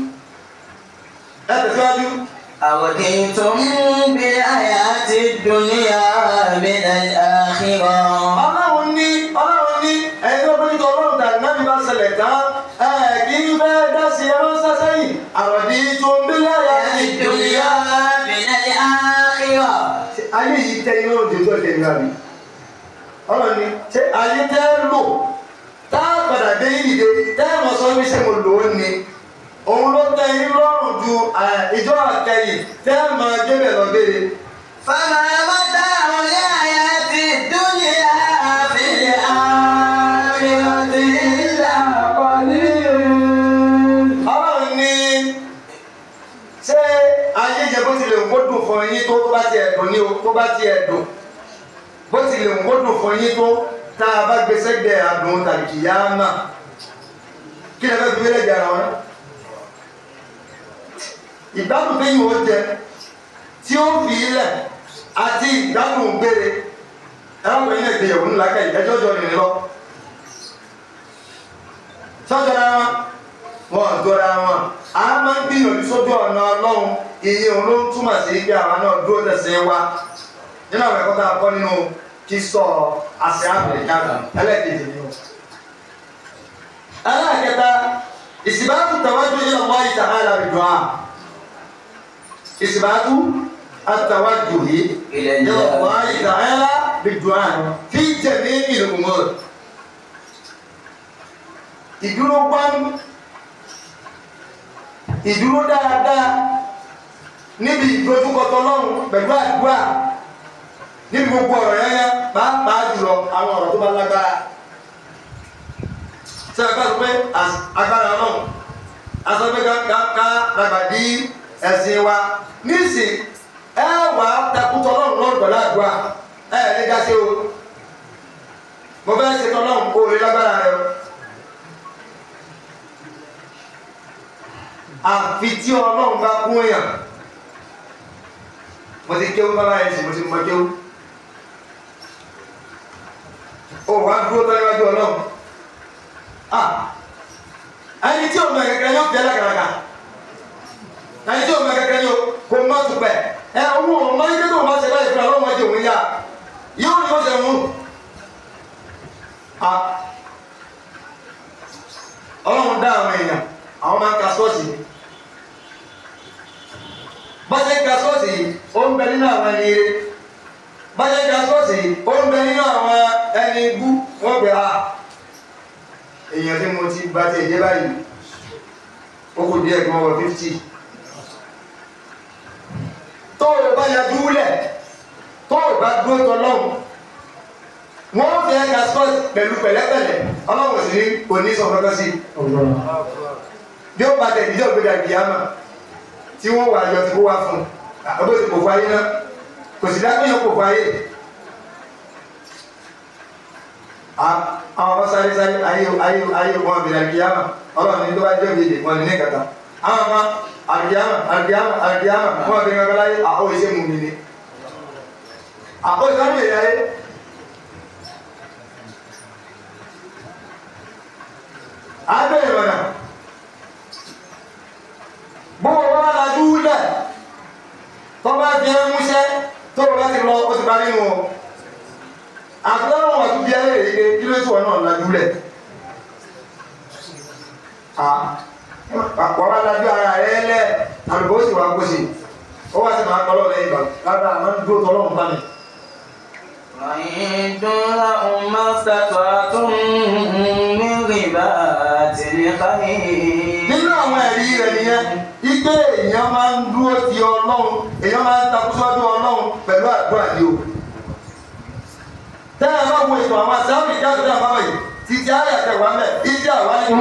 ẹ tẹ̀síwájú أرضيتم بالحياة الدنيا من الآخرة ọlọ́run ní ọlọ́run ní ẹni tó bí tọ́lọ́run tàbí náà bí bá ṣẹlẹ̀ tán ẹ̀ kí n fẹ́ dá sí ẹ̀rọ sásẹ́yìn àròdì tó ń bí láyà ìdòyà. الدنيا من الآخرة ayé yìí tẹ iná òjò tó tẹ̀ ní àbí ọlọ́run ní ṣé ayé tẹ́ lò tá a padà dé ìdè tẹ́ ẹ̀ mọ̀ sọ wí ṣe mo lò ó ni òun ló tẹ yín lọ́rùn ju ìjọ àkẹyìn tẹ́ ẹ̀ mọ̀ débẹ̀ lọ béèrè. فما متاع الحياة الدنيا في الآخرة إلا ọlọ́run ní ṣé ayé jẹ bó tilẹ̀ ń kó dùn fún yín tó tó bá ti ẹ̀dùn ní o tó bá ti ẹ̀dùn bó tilẹ̀ ń kó dùn fún yín tó tá a bá gbé sẹ́gbẹ̀ẹ́ àdùn tàbí kìyàmà kí lè fẹ́ fi wílẹ̀ jara wọn. ìgbádùn tí yìí ó jẹ tí ó fi ilẹ̀ àti ìgbádùn gbére ẹ̀rọ pé ilé ìgbéyàwó ńlá kẹ́ ẹjọ́ jọ nìyẹn lọ. sọ́jọ́ra wọn wọn dọ́ra wọn a máa ń gbìyànjú sójú ọ̀nà ọlọ́run iye òun ló ń túmọ̀ sí pé àwọn náà dúró tẹ̀sẹ̀ wa nínú àwọn ẹ̀kọ́ tá a kọ́ nínú kí sọ àṣẹ àbẹ̀ká ẹlẹ́ẹ̀kejì ni o. ẹlẹ́ẹ̀kẹta ìsìbáàtú tàwájú ila Allah ta'ala bid-du'a ìsìbáàtú àtàwájú yìí إلى ila الله Allah ta'ala bid-du'a fi jami'il umur ìdúró gbọ́n ìdúró dáadáa níbi ìdójúkọtọ lọ́rùn pẹ̀lú àdúrà níbi gbogbo ọ̀rọ̀ yẹn pàápàá jùlọ àwọn ọ̀rọ̀ tó bá lágbára ṣe àgbà sọ pé agbára náà aṣọ pé ká ká dàgbàdì ẹ̀sìn wa níìsín ẹ wà á takùtọ̀ lọ́rùn lọ́rùn pẹ̀lú àdúrà ẹ ẹ̀ ní gàṣẹ́ o mo fẹ́ ṣe tọ́lọ́run kó o lè lágbára rẹ o. àfi tí ọlọ́run bá kún èèyàn mo ti kéwú bá báyìí sí mo ti mọ kéwú ó wá dúró tọ́ níwájú ọlọ́run ah ẹni tí òun kẹkẹrẹ yóò fi ẹlẹ́kẹrẹkà ẹni tí òun kẹkẹrẹ yóò kó má tún pẹ̀ ẹ òun òun máa ń gbé tó òun bá ṣe báyìí fún ọlọ́run ọjọ́ òun yá yóò ní ó ṣe mú ah ọlọ́run dá àwọn èèyàn àwọn máa ń ka sọ́ọ̀sì ni bọ́sẹ̀ ka sọ́ọ̀sì yìí ó ń bẹ nínú àwọn ẹni eré bájẹ́ gaspọ́sì ó ń bẹ nínú àwọn ẹni ibú wọ́n pè á èèyàn tí mo ti bá ti èdè báyìí ó kò díẹ̀ gan wọ 50 tó o bá ya dúlẹ̀ tó o bá dúró tọlọ́hùn wọ́n fẹ́ gaspọ́sì pẹ̀lú pẹ̀lẹ́pẹ̀lẹ́ ọlọ́run sì ní òní sọ kankan sí bí ó bá tẹ̀ ìdíjọ́ gbéra kìámà tí wọ́n wà yọ tí kó wá fún ọgbẹ́ ti kò fún ayé náà kò sì dákẹ́ yọ kò fún ayé àwọn ọmọ sáré sáré ayé ayé ayé wọn bìnrin kìámà ọlọ́run ní tó bá jẹ́ òbí wọn ní kàtà àwọn ọmọ àkìámà àkìámà àkìámà wọn bìnrin ọgbẹ́ láyé àkó iṣẹ́ mú mi ni àkó ìsọ́nù èyí ayé abẹ́rẹ́ mọ̀nà bọ́wọ́ bá lajú lẹ̀ tó bá fi ẹ́ múṣẹ́ tó bá ti lọ ó ti bá nínú ọ àtúntò wọn tún bí ayé rèé pé kí ló tí wọn náà lajú lẹ̀ wọ́n bá lajú ara rẹ̀ lẹ̀ àlùbọ́ sì wá kó sí ó wá sí máa kọ́ lọ́wọ́ lẹ́yìn ìgbà lára àwọn dúró tọ́lọ́run bá mi. وإن لهم ما استطعتم من رباط الخيل nínú àwọn ẹ̀rí rẹ̀ nìyẹn ike èèyàn máa ń dúró ti ọlọ́run èèyàn máa ń takúsọ́dú ọlọ́run pẹ̀lú àdúrà ni o. tẹ́ ẹ bá wo ìtàn àwọn àṣàbí ìjáde náà bábà yìí títí ayé àtẹ̀wá mẹ́ ìdí àwa ní.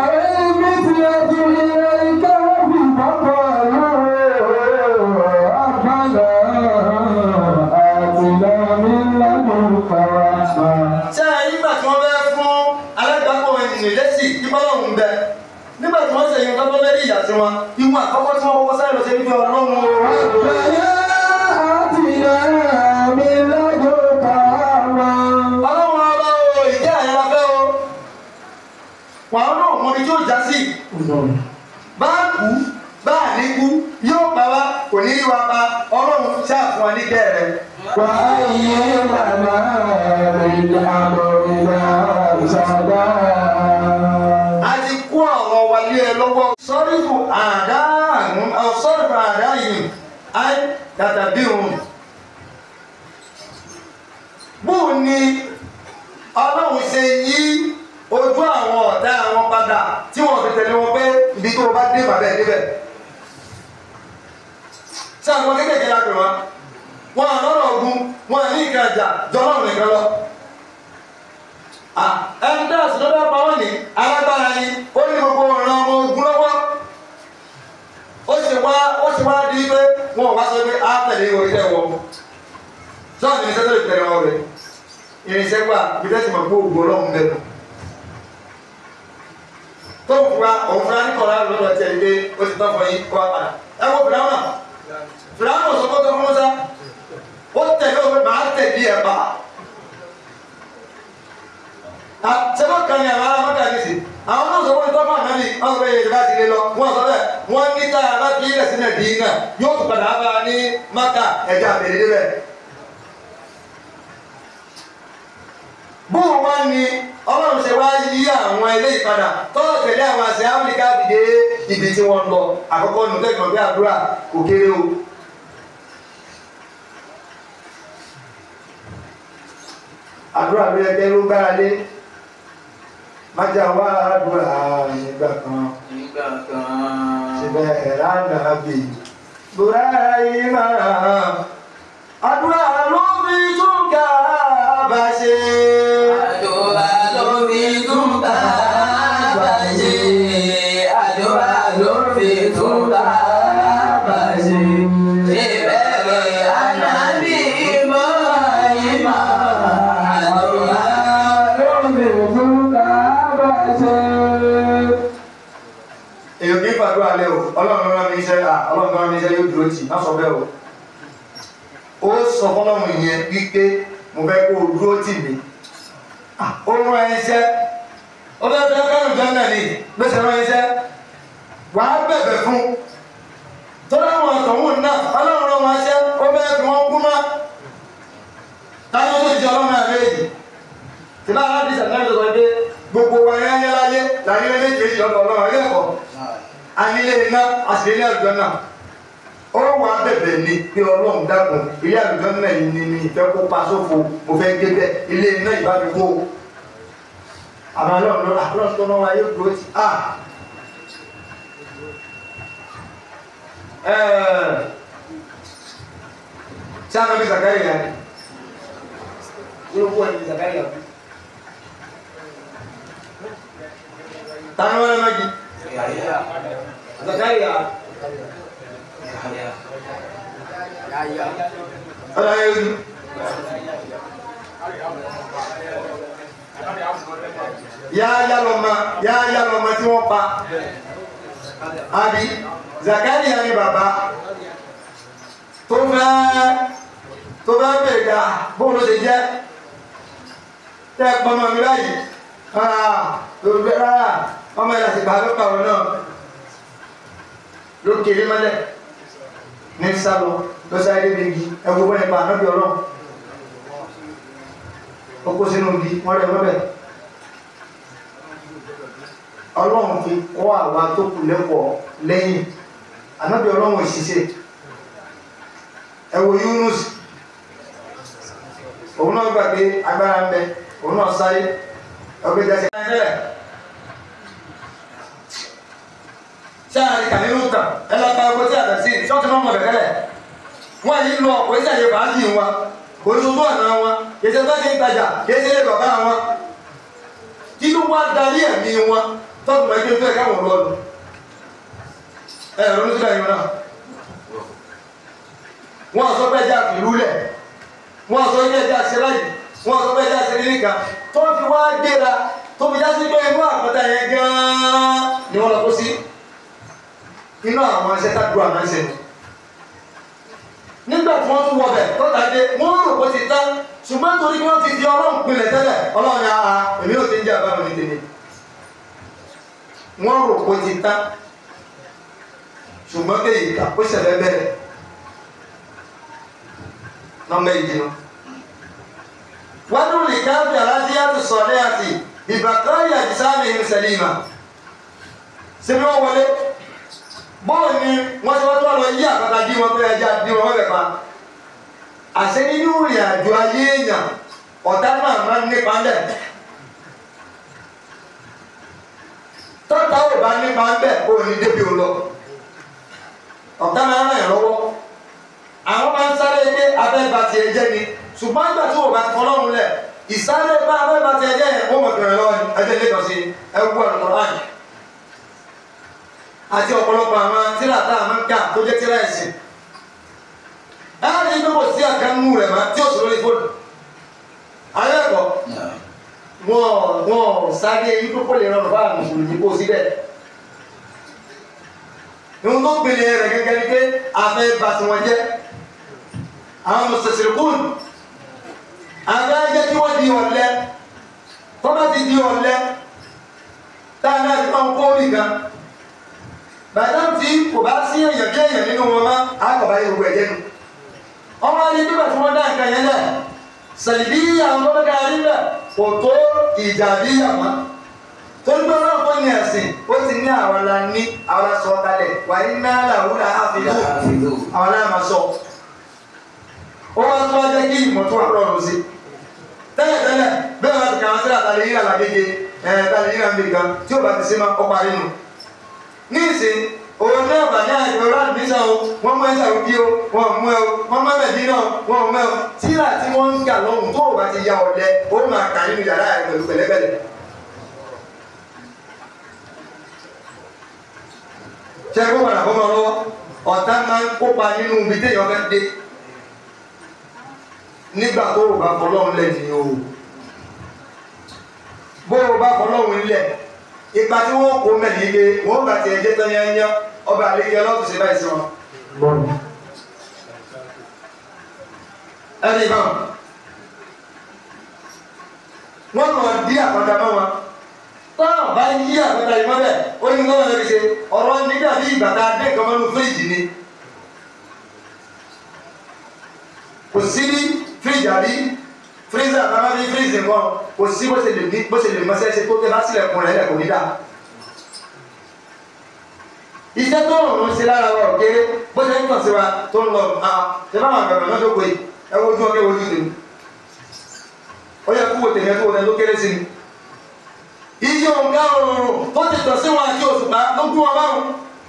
ṣé nígbà tí wọ́n fẹ́ fún alágbàpọ̀ ènìyàn lẹ́sì ìbọ́lọ́hùn bẹ nígbà tí wọ́n ṣe yín tọ́tọ́ lẹ́rí ìyá sí wọn ìwọ̀n àkọ́kọ́ tí wọ́n kọ́kọ́ sáré lọ sí ibi ọlọ́run o. ọlọ́run ọba o ìjẹ́ àyàrá fẹ́ o wàá náà mọ ibi tí ó já sí bá kú bá níkú yóò pa wá kò ní í wá pa ọlọ́run ṣáà fún wa ní kẹ́rẹ́. a ti kó àwọn wálé ẹ lọ́wọ́ sọ́rífù àdáhùn sọ́rífù àdáhùn áì tàtàbí òun. bóun ni ọlọ́run ṣe yí ojú àwọn ọ̀tá àwọn padà tí wọ́n fi tẹ̀lé wọn pé ibi tó o bá dé bàbá ẹ̀ débẹ̀. ṣé àwọn kékèké la pè wọ́n wọn àlọ́rọ̀ ogun wọn ní ìka ìjà jọlọ́run nìkan lọ. ẹni tí àṣìlọ bá pa wọ́n ní alágbára ni ó ní gbogbo ọ̀ràn ọmọ ogun lọ́wọ́. ó sì wá ó sì wá di pé wọn ò wá sọ pé á tẹ̀lé oríṣẹ́ wọn. sọ́ọ̀nì ní sẹ́tẹ̀lì tẹ̀lé wọn rẹ̀ irinṣẹ́ gbà bí tẹ́sí mọ̀ pé ògùn ọlọ́run bẹ̀rù. tó ń fura òun fura ní kọ̀ọ̀lá lọ́dọ̀ tiẹ̀ ní pé ó ti tán fọ yín kó wá padà. ẹ wo fìlànà fìlànà sọ fọ́tọ̀ fún mọ́sá ó tẹ̀lé òun máa tẹ̀lé ẹ̀ bá. sẹ́fọ́ kan ní àwọn alámọ́tà ní sí àwọn náà sọ fún tọ́fà náà ní wọ́n sọ pé èyí bá ti lé lọ wọ́n sọ bẹ́ẹ̀ wọ́n ní tá a bá fi ilẹ̀ sílẹ̀ dín náà yóò tún padà bá a ní maka ẹ̀jẹ̀ àbẹ̀rẹ̀ débẹ̀. bóun wá ní ọlọ́run ṣe wá yí àwọn ilé ìpadà tọ́lọ̀ tẹ̀lé àwọn àṣẹ áfíríkà fìdé ibi tí wọ́n lọ àkọ́kọ́ nù tẹ́gbọ̀n bí àdúrà kò kéré o. àdúrà ló yẹ kẹ́ ló gbára lé májà wá àdúrà nígbà kan nígbà kan. síbẹ̀ ẹ̀rá nàbì bùrá yìí máa àdúrà ló fi tún ká bá ṣe. Àdúrà ló fi tún bá bá ṣe. Àdúrà ló fi tún bá bá ṣe. Ìbẹ̀rẹ̀ ànábì Ibrahim. Àdúrà èèyàn kì í fàdúrà lẹ o ọlọ́run rán mi iṣẹ́ à ọlọ́run rán mi iṣẹ́ yóò dúró tì má sọ bẹ́ẹ̀ o ó sọ fọlọ́run yẹn wípé mo fẹ́ kó o dúró tì mí Ah, ó rán ẹ iṣẹ́ ó fẹ́ fẹ́ kárùn jọ náà ni gbèsè rán ẹ iṣẹ́ wà á bẹ̀bẹ̀ fún tọ́lá àwọn àtọ̀hún náà ọlọ́run rán wọn iṣẹ́ ó fẹ́ fi wọn kú má táwọn tó ti ọlọ́run àbẹ́ yìí tí bá aládìsí àtúnáyọ̀ sọ pé gbogbo wa yẹn yẹn láyé láyé méjèèjì ọ̀dọ̀ ọlọ́run ilé ẹ̀kọ́ anílé iná àṣìlélẹ̀ ọ̀dọ́ náà ó wà bẹ bẹ̀bẹ̀ ni pé ọlọ́run dákun ilé àlùjọ náà yìí ni mi ìfẹ́ kó pa sófo mo fẹ́ gé bẹ́ẹ̀ ilé iná ìbá mi wó àmọ́ ọlọ́run lọ́la ọlọ́run tó náà wáyé dúró ti a. ṣé àwọn ọmọ ìsàkáyì yà ni yóò wọ ẹni ìsàkáyì yà ni. tani wọn lọ magi ìsàkáyì yà. ọ̀la yẹn ni. yáyá lọ́mọ yáyá lọ́mọ tí wọ́n pa àbí Zakariya ni bàbá tó fẹ́ tó fẹ́ bèrè ká bóun ló ṣe jẹ́ tẹ́ ẹ pọ́nmọ́ mi báyìí lórí rárá ọmọ ẹ̀ láti gbàgbọ́ pàrọ̀ náà ló kéré mọ́lẹ̀ ní sálọ ló sáré débi igi ẹ̀wọ̀n bọ́ nípa ànábì ọlọ́run ó kó sínú igi wọ́n rẹ̀ mọ́bẹ̀ ọlọ́run fi kọ́ àwa tó kù lẹ́kọ̀ọ́ lẹ́yìn ànábì ọlọ́run òṣìṣẹ́ ẹ wo Yunus òun náà gbà pé agbára ń bẹ òun náà sáré ọgbẹ́ jẹ́ sẹ́yìn tẹ́lẹ̀ sáàrì kànínú tàn ẹ lọ ta ọgbẹ́ tí a tẹ̀ sí ṣọ́ọ̀tì náà mọ̀ bẹ̀kẹ́lẹ̀ wọ́n yìí lọ ọ̀pọ̀ ìṣàyè fàájì wọn kò ní sojú ọ̀nà wọn kìí ṣe bá ṣe ń tajà kìí ṣe lè bàbá wọn kí ló wá darí ẹ̀mí wọn tọ́tù máa gbé fẹ́ káwọn lọ́nu ẹ ronú síbẹ̀ yìí náà wọ́n sọ pé ẹja fìlú lẹ̀ wọ́n sọ pé ẹja ṣe láyìí wọ́n sọ pé ẹja ṣe nílé kan tó fi wá gbéra tó fi já sí pé inú àpáta yẹn gan-an ni wọ́n lọ kó sí inú àwọn ẹṣẹ́ tàdúrà máa ń ṣe nígbà tí wọ́n tún wọbẹ̀ tọ́ta dé wọ́n rò pé ti tán ṣùgbọ́n torí kí wọ́n ti fi ọlọ́run pinlẹ̀ tẹ́lẹ̀ ọlọ́run ya ha èmi ò ti ń jẹ́ àbámu ní tèmi wọ́n rò pé ti tán ṣùgbọ́n kéyìí ká ó ṣẹlẹ̀ bẹ̀rẹ̀ nọmba yìí dinu wọ́n dún ní káfí aláàtí yàtọ̀ sọ̀rọ̀ àti ìbàkárì àjísáàmì ìmùsẹ̀lìmà síbi wọ́n wọlé bọ́ọ̀ ni wọ́n ti wọ́n tó lọ yí àpáta dí wọn pé ẹja dí wọn bẹ̀ pa àṣẹ nínú ìrìn àjò ayé èèyàn ọ̀tá náà máa ń nípa ń bẹ̀ tọ́ta ò bá nípa ń bẹ̀ kó o ní débi ò lọ ọ̀tá máa ń ràn yàn lọ́wọ́ àwọn máa ń sáré pé abẹ́ba tiẹ̀ jẹ́ ni ṣùgbọ́n nígbà tí wọ́n bá ti fọlọ́run lẹ̀ ìsáré bá abẹ́ba tiẹ̀ jẹ́ yẹn wọ́n mọ̀ bẹ̀rẹ̀ lọ́wọ́ ni ẹjẹ́ lẹ́kọ̀ọ́ sí ẹwú ọ̀nà láàyè àti ọ̀pọ̀lọpọ̀ àwọn tíra tá a máa ń kà tó jẹ́ tíra ẹ̀sìn láàrin pé kò sí àkànnú rẹ̀ máa tí ó sọ lórí fóònù ayé ẹ̀kọ́ wọn wọn sáré yí kókó lè rọrùn fáwọn mùsùlùmí kó síbẹ̀ ìwọ̀n tó gbélé rẹ̀ gẹ́gẹ́ ni pé afẹ́ bá tiwọn jẹ́ àwọn mùsùlùmí àwọn ajẹ́ kí wọ́n di ọ̀lẹ tó bá ti di ọ̀lẹ táwọn náà ti máa ń kó nìkan bàtà tí kò bá sí èèyàn bí èèyàn nínú wọn má àkọ́bá yóò gbọ́ ẹ̀jẹ̀ nu ọmọ ayé nígbà tí wọ́n dá nǹkan yẹn lẹ̀ sẹ̀lìbí àwọn tó bẹ́ẹ̀ rí bẹ̀ kò tó ìjà bí àmọ́ torí pé ọlọ́run tó ní ẹ̀sìn ó ti ní àwọn la ní àwọn la sọ kalẹ̀ wà ní náà làwúrà àfihàn àwọn la máa sọ ó wá tó wá jẹ́ kí ìmọ̀ tó wà lọ́rùn sí tẹ́lẹ̀ tẹ́lẹ̀ bẹ́ẹ̀ wá ti kà wọ́n sílẹ̀ àtàlẹ́ yíra làgége ẹ̀ tàlẹ́ yíra nbìkan tí ó bá ti ṣe máa kọ́ parí nù ní ìsìn òun náà bà ní àjọ rádìmísà o wọ́n mú ẹsẹ̀ òbí o wọ́n mú ẹ o wọ́n mú ẹ̀mẹ̀dí náà wọ́n mú ẹ o tíra tí wọ́n ń kà lọ́hùn tó o bá ti ya ọ̀lẹ ó máa kà nínú yàrá ẹ̀ pẹ̀lú pẹ̀lẹ́pẹ̀lẹ́. ṣé kó padà bọ́ mọ́ lọ́wọ́ ọ̀tá máa ń kópa nínú ibi téèyàn fẹ́ dé nígbà tó o bá fọlọ́run lẹ̀ ní o bó o bá fọlọ́run lẹ̀ ipa tí wọ́n kó mẹ́rin ilé wọ́n bá ti ẹjẹ́ tán yányá ọba àlejò ọlọ́tún ṣe báyìí sí wọn. ẹni bá wọn wọn lọ dí àpáta mọ́ wọn tọ́nà bá yí àpáta yìí mọ́lẹ̀ ó ní lọ́wọ́ lórí ṣe ọ̀rọ̀ nígbà bí ìgbà tá a dé nǹkan mọ́nú fíríjì ni kò sí ní fíríjì àbí freezer bàbá mi freezer kan kò sí bó ṣe lè ní bó ṣe lè mọ ṣẹ́ṣe tó tẹ bá sílẹ̀ kùn rẹ̀ lẹ̀ kò ní dà. iṣẹ́ tó rùn sí lára wa òkèrè bó ṣe ń tàn sí wa tó ń lọ ṣe bá wọn àgbàgbà náà tó pé ẹ wojú ọkẹ wojú tèmi ó yẹ kó wo tèmi ẹ tó wo tèmi tó kéré sí ni iye òǹkà òrùn tó ti tàn sí wọn àti òṣùpá ló gún wọn báwọn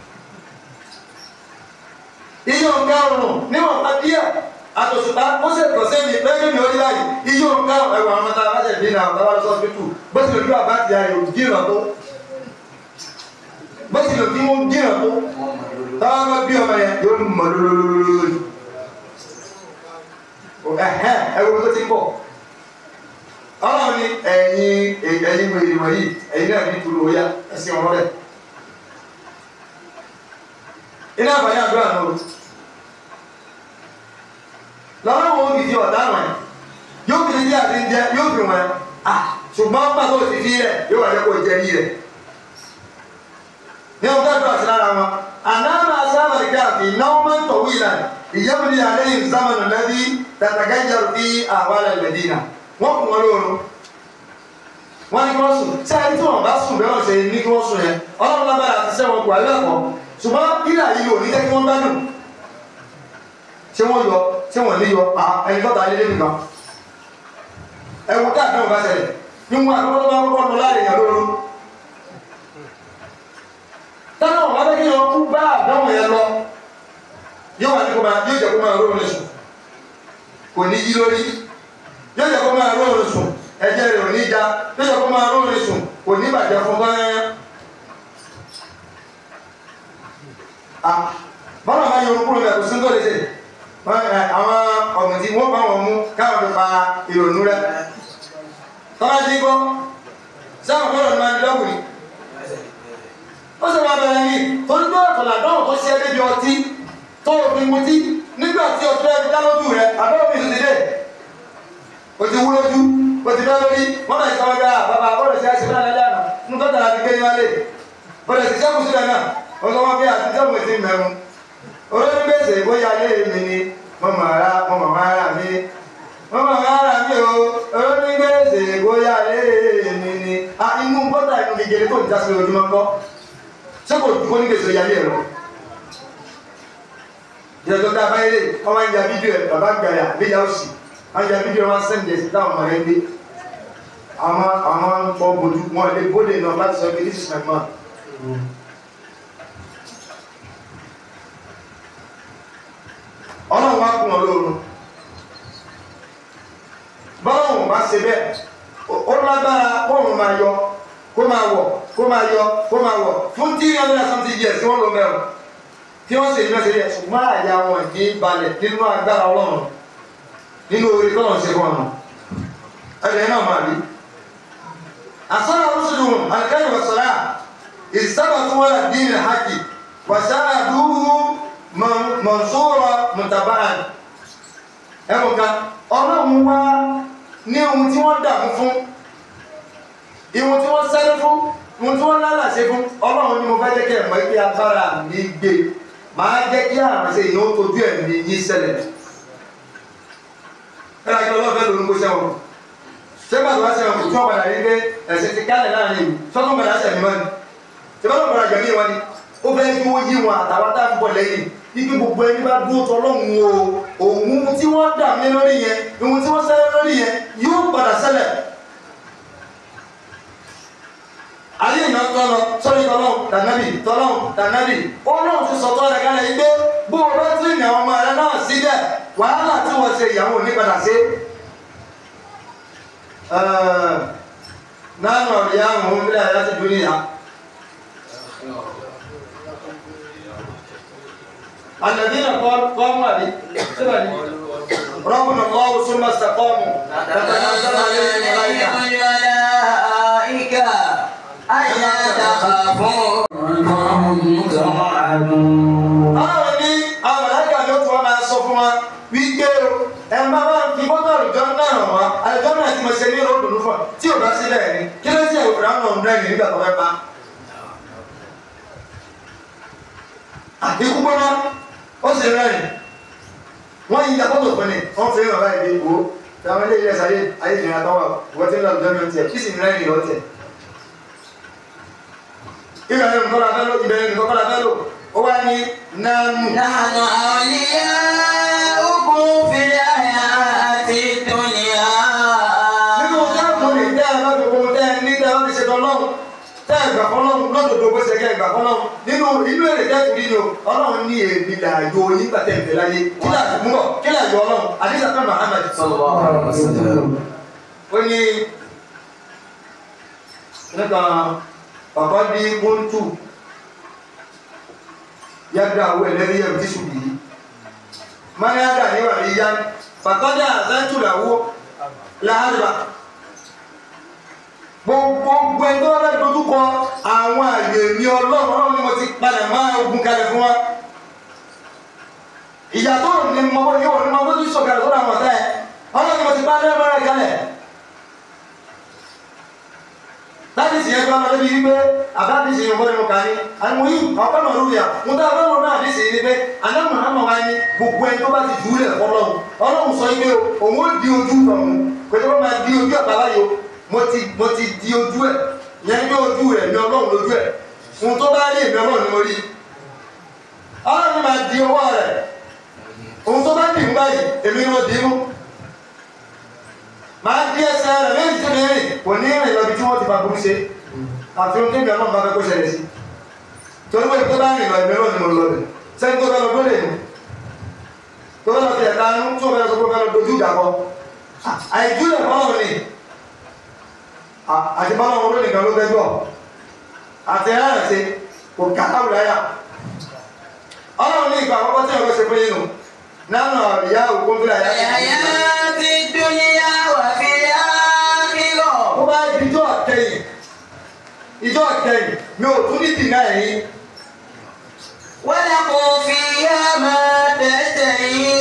iye òǹkà òrùn níwọ̀n pa díẹ̀ àtòṣùpá ó sì tàn sí mi lẹ́yìn mi ó rí báyìí iye òǹkà ẹ̀wọ̀n àwọn ọmọọta aláṣẹ ìdí náà ọ̀tá wà lọ sọ́ọ́sìpítù bó ti lè dúró àbá ti ayò jìnnà tó bó ti lè fi mú jìnnà tó táwọn bá bí ọmọ yẹn yóò mọ lólólólólóló ẹhẹn ẹwọ tó ti bọ Ọlọ́run ní ẹ̀yin ẹ̀yin wèrè wọ̀nyí ẹ̀yin náà ní tulu oya ẹsìn ọ̀rọ̀ rẹ iná àbáyé àdúrà náà o lọ́wọ́ wọn fi fi ọ̀dá wọn yóò fi ní àti ń jẹ yóò fi wọn à ṣùgbọ́n pàtó ti fi rẹ yóò wà lẹ́kọ̀ọ́ jẹ yí rẹ ní ọjọ́ ìgbà sí lára wọn àdáàmà sábà káàfì náà máa ń tọ̀wé ìlànà ìyẹ́bùnì àlẹ́yìn zámanù lẹ́bí tàtàgájà fi àwálẹ̀ lẹ́dínà wọ́n kún wọn lóorun wọ́n ní kí wọ́n sùn tí a ní tí wọ́n bá sùn bẹ́ẹ̀ wọ́n ṣe ní kí wọ́n sùn yẹn ọlọ́run lábára àti sẹ́wọ̀n kù alẹ́ ẹ̀kọ́ ṣùgbọ́n ilà yìí ò ní jẹ́ kí wọ́n bá dùn ṣé wọ́n yọ ṣé wọ́n ní yọ ẹni tọ́ta ilé nìkan ẹ̀wù káàkiri wọn bá ṣẹlẹ̀ níwọ̀n àkọ́kọ́ tó bá kọ́kọ́ lọ láàrin ìyàn lóorun tọ́nà wọn bá kí wọn kú bá àdánwò yẹn lọ yóò wà ní kó máa yóò jẹ́ kó máa rọrùn lè sùn kò ní yí lórí yóò jẹ́ kó máa rọrùn sùn ẹ̀jẹ̀ rẹ̀ ò ní já yóò jẹ́ kó máa rọrùn sùn kò ní bàjẹ́ fún báyẹn. bọ́lá máa yọ orúkúrò rẹ̀ kò sí ń tó lè ṣe àwọn ọ̀gbìn tí wọ́n bá wọn mú káwọn fi pa ìrònú rẹ̀ tọ́lá jí gbọ́ sáwọn bọ́lá ni máa ń dọ́kùnrin ó sì máa bẹ̀rẹ̀ yìí torí pé ọ̀tọ̀là dánwò tó ṣe débi ọtí tó o fi mutí nígbà tí ọtí rẹ̀ fi dá lójú rẹ̀ àbẹ́wò mi ti dé o ti wú lójú o ti bẹ́ lórí wọ́n náà sọ wọ́n bàbá bọ́ọ̀lù sí àṣìṣe náà lẹ́yìn àná ń tọ́jà láti gbé ní wálé bọ́ọ̀lù sí sẹ́kù sílẹ̀ náà ó sọ wọ́n bí àtijọ́ mo ti mẹ́mu olórí gbèsè bóyá lé mi ni mo mọ̀ ara mo mọ̀ wá ara mi mo mọ̀ wá ara mi o olórí gbèsè bóyá lé mi ni inú bọ́tà inú gègé tó ń jásí ojúmọ́ kọ́ sẹ́kò dùkọ́ ní kèsì ìyá yẹn lọ. Ìjọba tá a bá yẹ wọ́n máa ń ya fídíò ẹ̀ bàbá gbàyà léyà òsì wọ́n ya fídíò wọn sẹ́ǹdẹ̀ sí táwọn ọmọ rẹ̀ ń dé. Àwọn àwọn ń pọ̀ bójú wọn lè bóde náà láti sọ pé this is my man. Ọlọ́run wá kún ọ lóorun. Bọ́lá bá ṣe bẹ́ẹ̀, ó lágbára kóòrùn máa yọ kó máa wọ̀ kó máa yọ kó máa wọ̀ fún tí wọ́n lọ́dọ̀ something years tí wọ́n lọ mẹ́rin tí wọ́n sì ní mẹ́sẹ̀ yẹ ṣùgbọ́n àyà wọn kì í balẹ̀ nínú agbára ọlọ́run nínú orí tọ́lọ̀ ṣe fún ọ̀nà ẹ̀rẹ̀ náà máa rí. àsọ́nà rúṣùlù alikẹ́yì wọ̀sọ̀rà ìsábà tó wọ́n rà dín ní haki wàṣáà dúró mọ̀nsóra mùtàbáàn ẹ̀wọ̀n kan ọlọ́run wá ní ohun tí wọ́n dààmú fún ìwọ̀n tí wọ́n sẹ́rẹ́ fún ìwọ̀n tí wọ́n lálàṣẹ fún ọlọ́run ni mo fẹ́ jẹ́ kí ẹ̀ mọ̀ pé agbára mi gbé máa jẹ́ kí àrànṣe ìyẹn ó tojú ẹ̀mí yín ṣẹlẹ̀ ẹ̀rọ àti ọlọ́fẹ́ ló ń kó sẹ́wọ̀n ṣé pàtó wá sẹ́wọ̀n kò tí wọ́n padà rí pé ẹ̀sìn ti kálẹ̀ láàrin ìlú sọ́tún padà sẹ̀mí wọn ni ṣé bá lọ́ọ̀ padà jẹ̀mí wọn ni ó fẹ́ kí wọ́n yí wọn àtàwọn tá à ń bọ̀ lẹ́yìn ibi gbogbo ẹni bá dúró tọ́lọ́hún o òun tí wọ́n dà mí lórí yẹn ìwọ̀n tí wọ́n sẹ́rẹ́ lórí yẹn yóò padà ṣẹlẹ̀ ayé ìná tọ́lọ sọ́rí tọ́lọ́ tànàbì tọ́lọ́ tànàbì ọlọ́run ti sọ̀tọ́ rẹ̀ kálẹ̀ yìí pé bó o bá tún ìyàwó ọmọ rẹ náà síbẹ̀ wàhálà tí wọ́n ṣe ìyàwó ní padà sí. nánà ọ̀rẹ́ àwọn ohun bílẹ̀ ayé ti dúró ìyá. الذين قاموا عليه ربنا الله ثم استقاموا تتنزل عليهم الملائكة ألا تخافوا وأنتم توعدون Báwo ni àwọn mọ̀lẹ́kà ló tún wọn máa sọ fún wa wípé o ẹ máa máa fi bọ́tọ̀ àlùjọ náà hàn wá àlùjọ náà ti mọ̀ ṣe ní ròdùnú fún ọ tí ò bá sílẹ̀ ní kí ló ti ẹ̀wò fìlà náà ń rẹ̀ nígbà tó fẹ́ pa. Àbíkú gbọ́ná ó sì rẹ́rìn wọ́n yí ìyàpọ̀tò fún ni wọ́n fi hàn báyìí dé wo táwọn ilé ilẹ̀ sáyé ayé ìrìn àtọwà wọ́n ti ń lọ àlùjọ náà tiẹ̀ kí sì ń rẹ́rìn lọ́tẹ̀. Ìgbà yẹn nǹkan la fẹ́ lò ìbẹ̀rẹ̀ nǹkan la fẹ́ lò ó wá ní nánú. نحن أولياؤكم في الحياة الدنيا nínú táàmù ní tẹ́ ẹ bá gbogbo tẹ́ ẹ ní tẹ́ ẹ bá fi ṣe tọ́lọ́run tẹ́ ẹ gbà fọlọ́run lọ́dọ̀dọ̀ bó ṣe kẹ́ ẹ gbà fọlọ́run nínú inú èrè tẹ́ ẹ tún nínú ọlọ́run ní èmi làyò nígbà tẹ́ ẹ fẹ́ láyé kí làyò mú bọ̀ kí làyò ọlọ́run àdìsá fẹ́ Muhammad صلى الله عليه وسلم ó ní nípa bàbá bí kóńtù yàgbà owó ẹlẹ́rìí ẹ̀rù tíṣù yìí máa yàgbà níwà ní yá bàtọ́jà àzántù làwọ́ láàrúbà gbogbo ẹni tó wá fẹ́ dojú kọ àwọn àyè mi ọlọ́run ọlọ́run ni mo ti padà máa ogun kalẹ̀ fún wa ìyá tó ní mọ bó yóò ní mọ bó tún sọ̀kalẹ̀ sọ́dọ̀ àwọn ọ̀tá ẹ̀ ọlọ́run ni mo ti padà máa kalẹ̀ láti sì yẹn gbọ́dọ̀ lórí wípé àbáàdì sì yẹn gbọ́dọ̀ mọ̀ kàní àwọn yìí ọ̀pọ̀ náà lórí à mo dá ọlọ́run náà àdì sì ní pé anáwó àmọ̀ wá ní gbogbo ẹni tó bá ti jù ú lẹ̀ fọlọ́run ọlọ́run sọ wípé òun ó di ojú ọ̀hún pé tó bá máa di ojú ẹ̀ bàbá yìí o mo ti mo ti di ojú ẹ̀ yẹn ní ojú rẹ̀ ní ọlọ́run lójú ẹ̀ ohun tó bá rí èmi ọlọ́run ni mo rí ọlọ́run máa di ọwọ́ rẹ̀ ohun tó bá dì mú báyìí èmi ni mo dì í mú máa di ẹsẹ̀ rẹ̀ méjì tí mi rìn kò ní rìn lọ bí tí wọ́n ti fa burú ṣe àfi ohun tẹ́mi ọlọ́run bá fẹ́ kó ṣẹlẹ̀ sí torí pé tó bá rìn lọ ìmọ̀ náà ni mo lọ bẹ̀ sẹ́ni tó fẹ́ lọ gbọ́dọ̀ èmi tó fẹ́ lọ fi ẹ̀ka nú tó fẹ́ lọ sọ pé fẹ́ lọ dojú ìjà kọ àìjú lẹ̀ fọlọ́run ni àti fọlọ́run olóyìn nìkan ló fẹ́ gbọ́ àti ẹ̀rẹ́ ṣe kò kàtàwùrẹ́ ayà ọlọ́run ní ìgbà àkọ́kọ́ tí ọ̀rọ̀ ṣe fún yín nù nánà ìyá òkú fúlà yá الحياة الدنيا وفي الآخرة ó bá di ijó àtẹ̀yìn ijó àtẹ̀yìn mi ò tún ní dìnnà ẹ̀yìn ولكم فيها ما تشتهي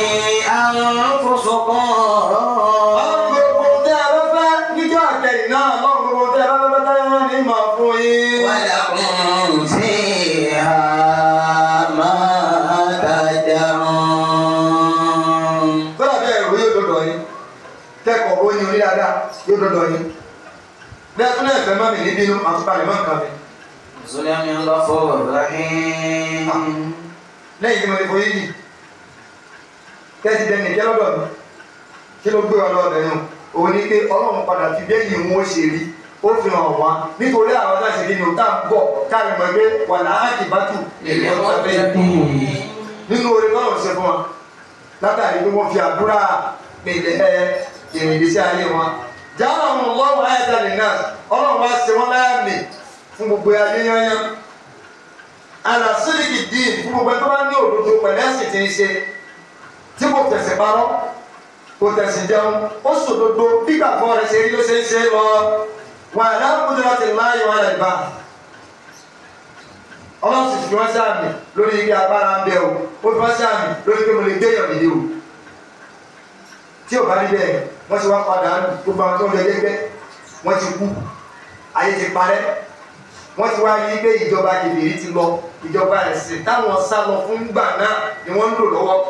أنفسكم ọlọ́run gbogbo tẹ́ ẹ bá fẹ́ níjó àtẹ̀yìn náà ọlọ́run gbogbo tẹ́ ẹ bá fẹ́ tẹ́ ẹ ní màá fún yín. ولكم فيها ما تدعون kọ́lá bẹ́ẹ̀ ro yóò dọ̀dọ̀ yín kẹ́kọ̀ọ́ ó yin orí dáadáa yóò dọ̀dọ̀ yín bẹ́ẹ̀ tún náà fẹ́ má mi ní bínú àtúpalẹ̀ mọ́ nǹkan mi نزلا من غفور رحيم lẹ́yìn tí mo ti fọ yín yìí kẹ́sì dẹ́nì kẹ́ lọ́dọ̀ mi kí ló gbé wa lọ́dọ̀ yẹn o òun ni pé ọlọ́run padà fi bẹ́yìn òun ó ṣe rí ó fi hàn wá nítorí àwọn náà ṣe kí ni o tá à ń bọ̀ káàrin mọ̀ pé wà láàkì bá tù nínú orin náà ṣe fún wa látàrí pé wọ́n fi àdúrà pèlè ẹ ìrìndísí ayé wọn. jáwọ́ àwọn ọlọ́run ayẹ̀tẹ̀lẹ̀ náà ọlọ́run wá ṣe wọ́n láàmì fún gbogbo ayé yányán. àlàsílìkì dín fún gbogbo ẹni tó bá ní òdodo pẹ̀lú ẹ̀sìn tí ń ṣe tí kò tẹ̀sẹ̀ parọ́ kò tẹ̀sẹ̀ jẹun ó sòdodo bí gbàgbọ́ rẹ̀ ṣe rí ló ṣe ń ṣe lọ wà láàbùdó láti láàyò ayẹ̀ ìbá ọlọ́run sì fi wọ́n sí àmì lórí igi agbára ń bẹ o ó fi wọ́n sí àmì lórí pé mo lè gbé èèyàn nìyí o tí ò bá rí bẹ́ẹ̀ wọ́n ti wá padà nù gbogbo àwọn tó ń lọ gẹ́gẹ́ wọ́n ti kú ayé ti parẹ́ wọ́n ti wá rí pé ìjọba kìbìrì ti lọ ìjọba ẹ̀sìn táwọn sá lọ fún gbà náà ni wọ́n ń lò lọ́wọ́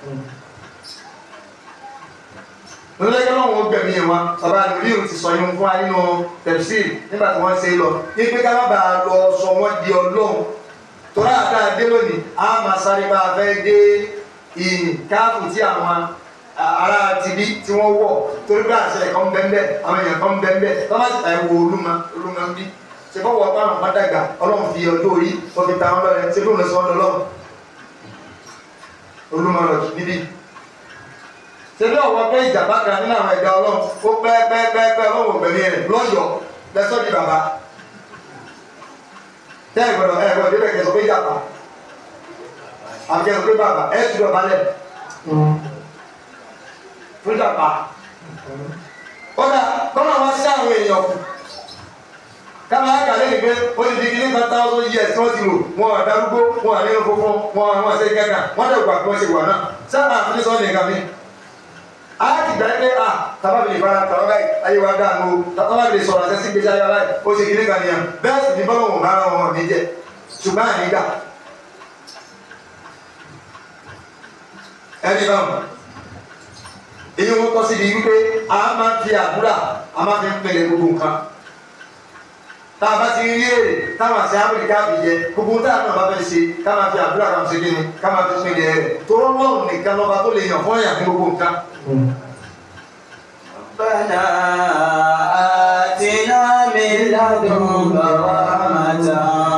lọ́lẹ́gbẹ́ náà wọ́n gbẹ̀mí yẹn wa bàbá àlùbíyù ti sọ yín fún wa nínú tẹ̀síìlì nígbà tí wọ́n ṣe é lọ ní pé ká má bàa lọ sọ wọ́n di ọlọ́run torí àdá dé lónìí a máa sáré bá a fẹ́ dé ìyìn káàfù tí àwọn ará tibí tí wọ́n wọ̀ torí pé àṣẹ kan bẹ́ẹ̀ àwọn èèyàn kan bẹ́ẹ̀ tọ́ bá sì ta ẹ̀wọ̀ olúmọ olúmọ bí ṣe fọwọ́ ọpá àwọn bá dàgbà ọlọ́run fi ọjọ́ orí wọ́n fi ta wọn lọ́rẹ̀ ṣe fóònù sọ́ọ́ lọ́rùn olúmọ lọ níbí ṣebí ọwọ́ pé ìjàmbá kan nínú àwọn ẹ̀dá ọlọ́run ó pẹ́ pẹ́ pẹ́ pẹ́ ọlọ́run ògbẹ̀mí rẹ̀ lọ́yọ̀ọ́ lẹ́sọ́ di bàbá tẹ́ ẹ̀ gbọ́dọ̀ ẹ̀ gbọ́dọ̀ débẹ̀ kẹsàn pé ìjàmbá àbí kẹsàn pé bàbá ẹ̀ tún lọ balẹ̀ fún ìjàmbá ó dà kọ́nà wá sí àwọn èèyàn kù káma ká lẹ́yìn pé ó ti di kíní kan thousand years tí wọ́n ti lò wọn àdárúgbó wọn àníyàn funfun wọn àwọn àṣẹ kẹta wọn dẹ̀ gbà kí wọ́n ṣe wà náà sábà àfihàn sọ́ọ́ nìkan mi ayati gbẹgbẹ a taba bi fara taba báyìí ayé wa dáa nù taba bi sọ̀rọ̀ àti ẹsẹ gbèsè ayé wa báyìí ó ṣe kí ní kan nìyẹn bẹ́ẹ̀ sì ní bọlọ wọn bára wọn ní jẹ ṣùgbọ́n àní gbà ẹni báwọn èyí wọn tọ́ sí di wípé a máa fi àdúrà a máa fi ń pèlè gbogbo nǹkan tá a bá ti rí èrè táwọn àṣẹ áfíríkà fi jẹ gbogbo tá a náà bá fẹ́ ṣe ká máa fi àdúrà kan ṣe kíni ká máa fi pín ilẹ̀ rẹ̀ tó rọ́lọ́run nìkan lọ́ba tó lè yàn fún ẹ̀yà fún gbogbo nǹkan. ربنا آتنا من لدنك رحمة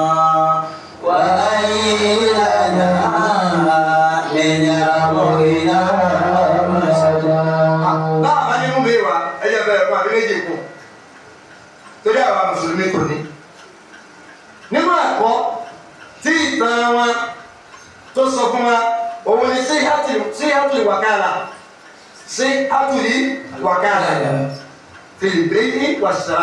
وهيئ لنا من أمرنا رشدا báwa bá ní mú mi wá ẹyẹ bẹ̀rẹ̀ fún àbí méjì kù torí àwa mùsùlùmí kò ní. nínú ẹ̀kọ́ tí ìtàn wọn tó sọ fún wa òun ni sí hátùlì wàkàlà sí hátùlì wàkàlà fìlìbẹ́yì wàṣà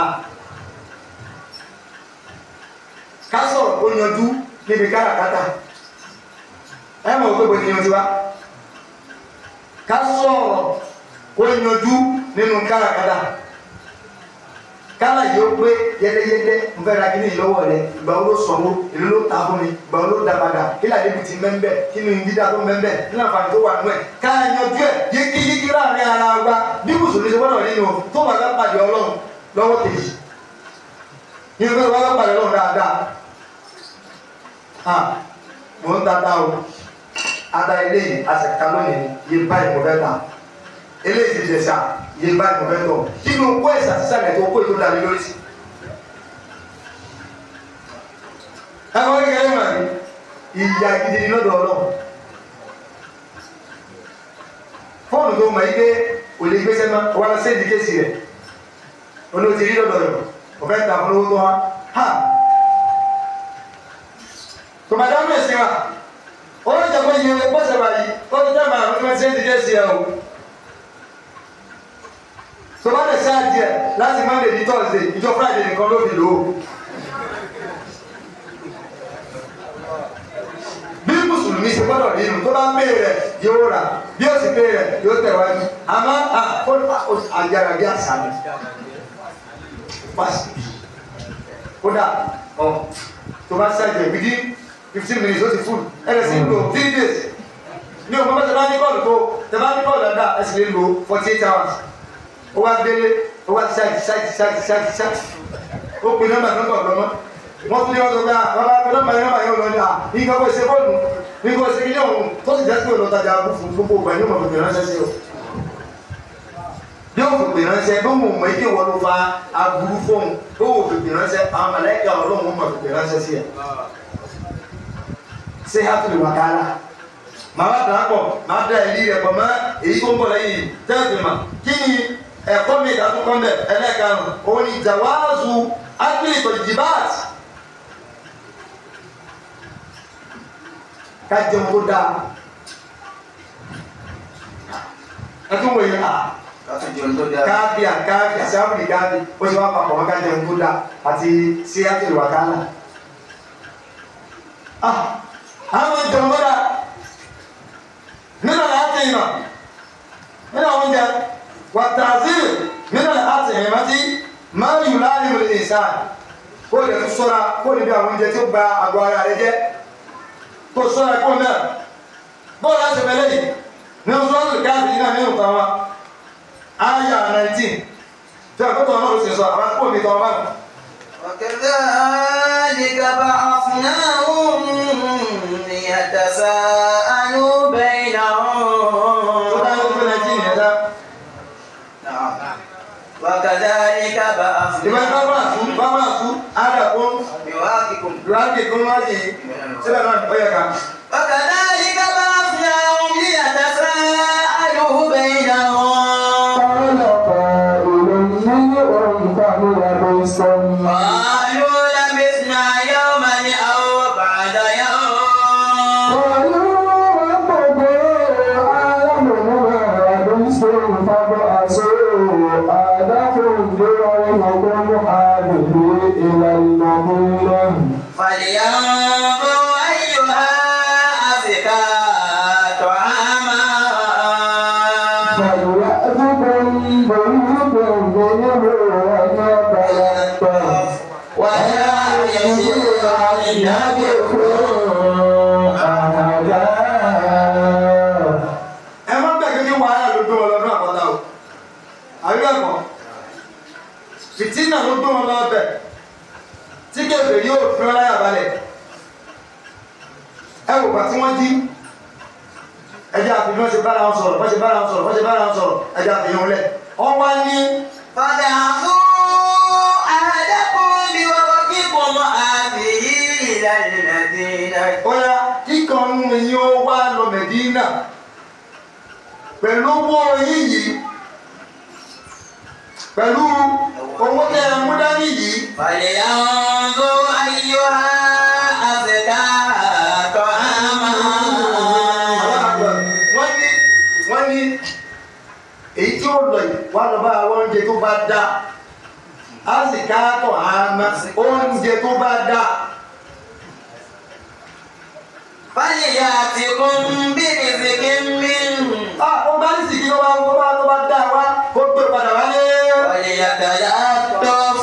ká sọ̀rọ̀ kó yanjú níbi káràkátà ẹ mọ̀ pé bó ti yanjú wa ká sọ̀rọ̀ kó yanjú nínú káràkátà kálá yìí ó pé yẹlẹyẹlẹ ń fẹ́ ra kíní ìlọ́wọ́ rẹ ìgbà wo ló sanwó èlò ló ta fún mi ìgbà wo ló da padà kí làdé bi ti mẹ́ńbẹ́ kí ni dídá tó mẹ́ńbẹ́ kí làǹfààní tó wà nù ẹ̀ ká yanjú ẹ̀ yékéyéké láàrin ara wa bí mùsùlùmí ṣe gbọ́dọ̀ nínú tó wà ká pàdé ọlọ́run lọ́wọ́ kejì yín fẹ́ wá ká pàdé ọlọ́run dáadáa ah mò ń tata o ada eléyìí àṣẹká lónìí yé báyìí mo fẹ́ ta eléyìí ti dẹ̀sà yé báyìí mo fẹ́ tọ̀ kí ni o kó ẹ̀sà sísàlẹ̀ tó kó ètò dání lórí sí. ẹ̀wọ̀n kékeré mà ní ìyá gidi ni lọ́dọ̀ ọlọ́run fóònù tó mọ̀ ike kò lè gbéṣẹ́ mọ́ wọ́n lọ sí ìdíkèsì rẹ̀ olóòtú rí lọ́dọ̀ rẹ̀ ọ̀fẹ́ ta fún owó tó wá ha tòmátà ń bẹ̀sẹ̀ wa wọ́n lọ jẹ́ pé iye bọ́sẹ̀ báyìí wọ́n ti tẹ́ màá fún ẹsẹ̀ ìdíkèsì rẹ̀ o tòmátà sáà díẹ̀ láti monday di thursday ìjọ friday nìkan ló fi lò ó. bí mùsùlùmí ṣe gbọ́dọ̀ rí inú tó bá ń pè rẹ̀ yóò rà bí ó sì pè rẹ̀ yóò tẹ̀wájú àmọ́ àjàrà bí àṣà ni pàṣẹ kódà ọ tó bá ṣàjẹ within fifteen minutes ó ti full ẹ̀rẹ̀ sí lò three days ní òun bá tẹ bá ní bọ́ọ̀lù tó tẹ bá ní bọ́ọ̀lù dáadáa ẹ sì lè lò forty eight hours ó wá délé ó wá ṣáàjì ṣáàjì ṣáàjì ṣáàjì ṣáàjì ó pin nọ́mbà nọ́mbà ọ̀dọ́mọ́ wọ́n tún ní ọ̀dọ́ pé àwọn akọ́dọ́ máa yọ̀ máa yọ̀ lọ ní à ní nǹkan kó ṣe bọ́ọ̀lù ní nǹkan ṣe kíní ọ̀hún tó sì jẹ́ pé olùtajà abú fún gbogbo ìgbà yóò mọ̀ fìpè ránṣẹ́ sí o. yóò fìpè ránṣẹ́ bí wọn mọ̀ ike wọ́n ló fa aburú fóun bí wọn fìpè ránṣẹ́ àwọn mọ̀lẹ́kẹ́ ọlọ́run mọ̀ fìpè ránṣẹ́ sí ẹ̀. ṣé hàtúlù wà kára màá wá dàá pọ̀ màá da ìlí rẹ̀ pọ̀ mọ́ èyí tó ń bọ̀ lẹ́yìn tẹ́sí mà kí ni ẹ̀kọ́ mi ìdádúkọ́ mbẹ̀ ẹlẹ́karùn-ún òun ni jàwáàzù ágbìlì tọ̀jìbáàtì ká jẹun kó dáa ẹtún wòye a láti jẹun tó dáa. káàbì à káàbì àṣàbùrì káàbì ó ṣe wá papọ̀ wọn ká jẹun kó dáa àti síyáàtì wàkálà ah àwọn jẹun kó dáa nínú àti ìmọ̀ nínú àwọn oúnjẹ wàtàzí nínú àti ìmọ̀ tí máa yù láàrin ìrìn ìsáà kó lè tún sọ́ra kó lè bí àwọn oúnjẹ tí ó gba àgọ́ ara rẹ jẹ́ kó sọ́ra kó náà bọ́ọ̀lù láti bẹ̀lẹ̀ yìí ní sọ́ọ̀lù káàdì náà nínú kan wa áyà 19 tí a kọ́tọ̀ náà ló ṣe sọ àwọn kó mi tọ́ bá mi. وكذلك بعثناهم ليتساءلوا tó بينهم bá yóò fún ẹjí ìyẹn dá. نعم. وكذلك ìbá بعثناهم bá máa tú bá máa tú ádà kó بواقكم láti kó má yìí síbẹ̀ náà ó yẹ ká. وكذلك بعثناهم ليتساءلوا بينهم قال قائل منهم كم لبثتم قالوا لبثنا يوما أو بعد يوم قالوا ربكم أعلم بما لبثتم فابعثوا أحدكم بعلمكم هذه إلى المدينة فلينظر أيها أزكى طعاما فليأتكم بيوت منه وليتلطف ولا يشق ẹ má bẹ̀ kékeré wàhálà ló gbé wọn lọ ní àpáta o àbí bẹ́ẹ̀ kọ́ fìtínà ló gbé wọn lọ bẹ̀ tí kẹfẹ́ yóò fi wọn láyà balẹ̀ ẹ wò bá tí wọ́n jí ẹjẹ́ àfihàn wọ́n ṣe bára wọn sọ̀rọ̀ wọ́n ṣe bára wọn sọ̀rọ̀ wọ́n ṣe bára wọn sọ̀rọ̀ ẹjẹ́ àfihàn wọn lẹ̀ wọ́n wá ní فدعوا أحدكم بورقكم هذه إلى المدينة ọ̀yà kíkan nù yín ó wá lọ Mẹ̀dínà pẹ̀lú owó yín yìí pẹ̀lú owó tẹ ẹ mú dání yìí فلينظر أيها أزكى طعاما wọ́n ní wọ́n ní èyí tí ó lọ yìí wà lọ bá àwọn oúnjẹ tó bá dá a sì káàtọ̀ àmà oúnjẹ tó bá dá فليأتكم برزق منه a ó bá ní sì kí ló bá tó bá tó bá dá wa kó gbé padà wálé وليتلطف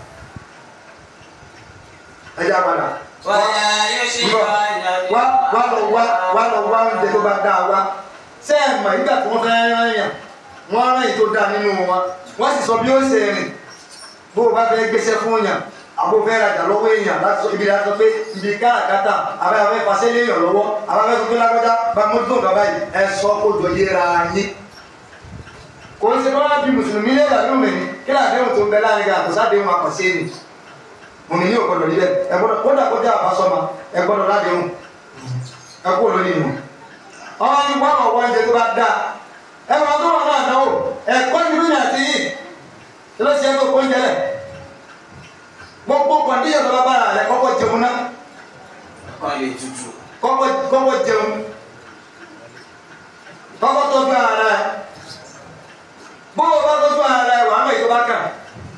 ẹja padà ولا يشركن wá wá lọ wá wá lọ wá oúnjẹ tó bá dá wa ṣé ẹ mọ̀ nígbà tí wọ́n fẹ́ rán yàn wọ́n rán èyí tó dá nínú wa wọ́n sì sọ bí ó ṣe rìn bó o bá fẹ́ gbéṣẹ́ fún yàn àbó fẹ́ rajà lọ́wọ́ èèyàn láti sọ ibi láti sọ pé ibi káràkátà abẹ́ abẹ́ fasẹ́ léèyàn lọ́wọ́ abẹ́ abẹ́ sọ pé lágbájá bá mójútó nǹkan báyìí ẹ sọ kó jọ yéra yín kò ń ṣe bá bí mùsùlùmí lé ìlànà òmìnir kí làdéhùn tó ń bẹ láàrin gan àkọsádéhùn àkọsí ni òmìnir yóò gbọdọ̀ níbẹ̀ ẹ gbọdọ̀ kódà kọjá àbásọ́mà ẹ gbọdọ̀ ládéhùn ẹ kú olórí nù ọmọ ní wọn ọwọ́ oúnjẹ tó bá dáa ẹ wọn tó wọn náà náwó ẹ̀kọ́ ní lóyún àti yìí tí ló ṣe é tó kó oúnjẹ lẹ̀ gbogbo kọ̀ndíyàn tó bá bára rẹ̀ kọ́kọ́ jẹun náà Kọ́ lè tutù. kọ́kọ́ kọ́kọ́ jẹun kọ́kọ́ tọ́jú ara rẹ̀ bó o bá tọ́jú ara rẹ̀ wàá mọ̀ èyí tó bá kàn